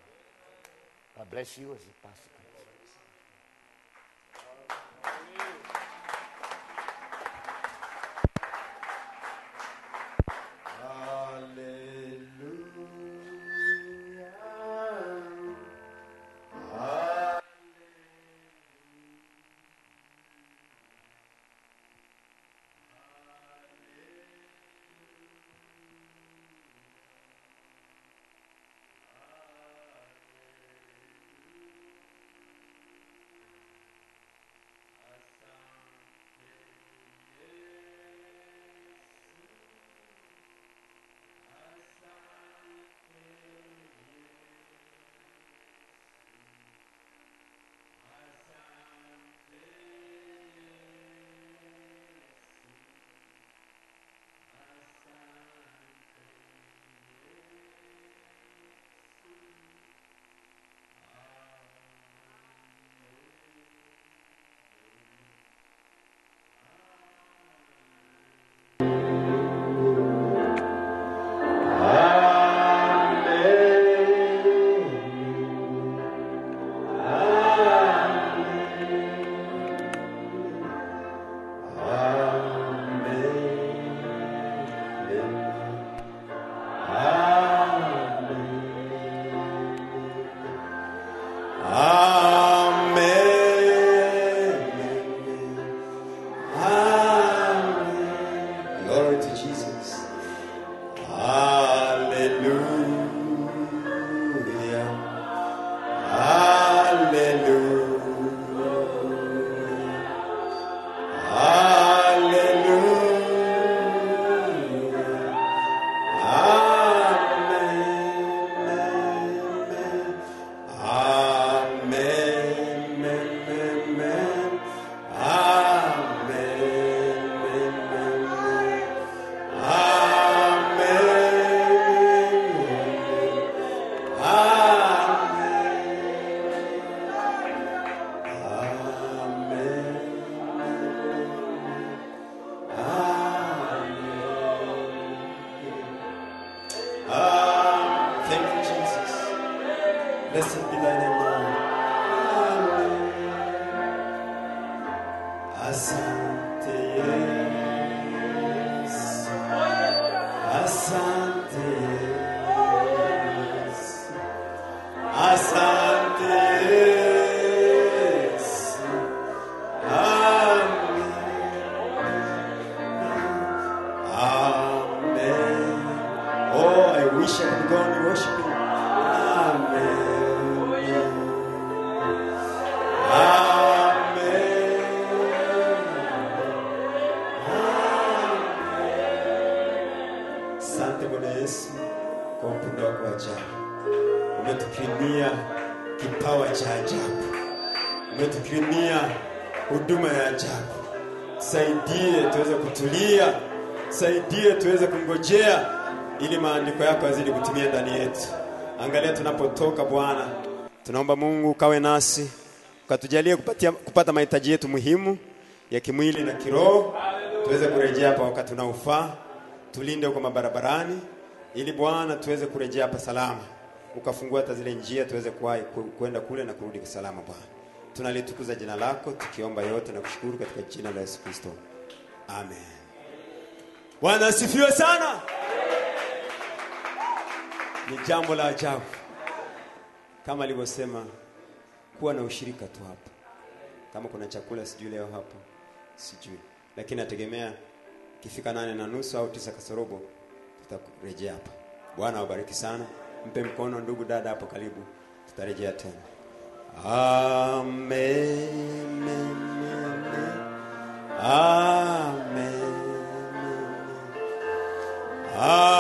God bless you as you pass the Glory to Jesus. Hallelujah. Blessed be thy name, Lord. Amen. Asante Yesu. Asante Yesu. Asante Yesu. Amen. Amen. Oh, I wish I could go on worshiping. Amen. Amen. Asante Bwana Yesu kwa upendo wako wa ajabu. Umetukirimia kipawa cha ajabu. Umetukirimia huduma ya ajabu. Saidie tuweze kutulia, saidie tuweze kungojea, ili maandiko yako yazidi kutimia ndani yetu. Angalia tunapotoka Bwana, tunaomba Mungu ukawe nasi, ukatujalie kupatia, kupata mahitaji yetu muhimu ya kimwili na kiroho, tuweze kurejea hapa wakati unaofaa. Tulinde huko mabarabarani, ili Bwana tuweze kurejea hapa salama, ukafungua hata zile njia tuweze kuwahi ku- kwenda kule na kurudi salama Bwana. Tunalitukuza jina lako tukiomba yote na kushukuru katika jina la Yesu Kristo, amen. Bwana asifiwe sana. Ni jambo la ajabu kama alivyosema, kuwa na ushirika tu hapa. Kama kuna chakula sijui leo hapa, sijui, lakini nategemea ikifika nane na nusu au tisa kasorobo tutarejea hapa. Bwana awabariki sana, mpe mkono ndugu dada hapo karibu, tutarejea tena. Amen. Amen. Amen.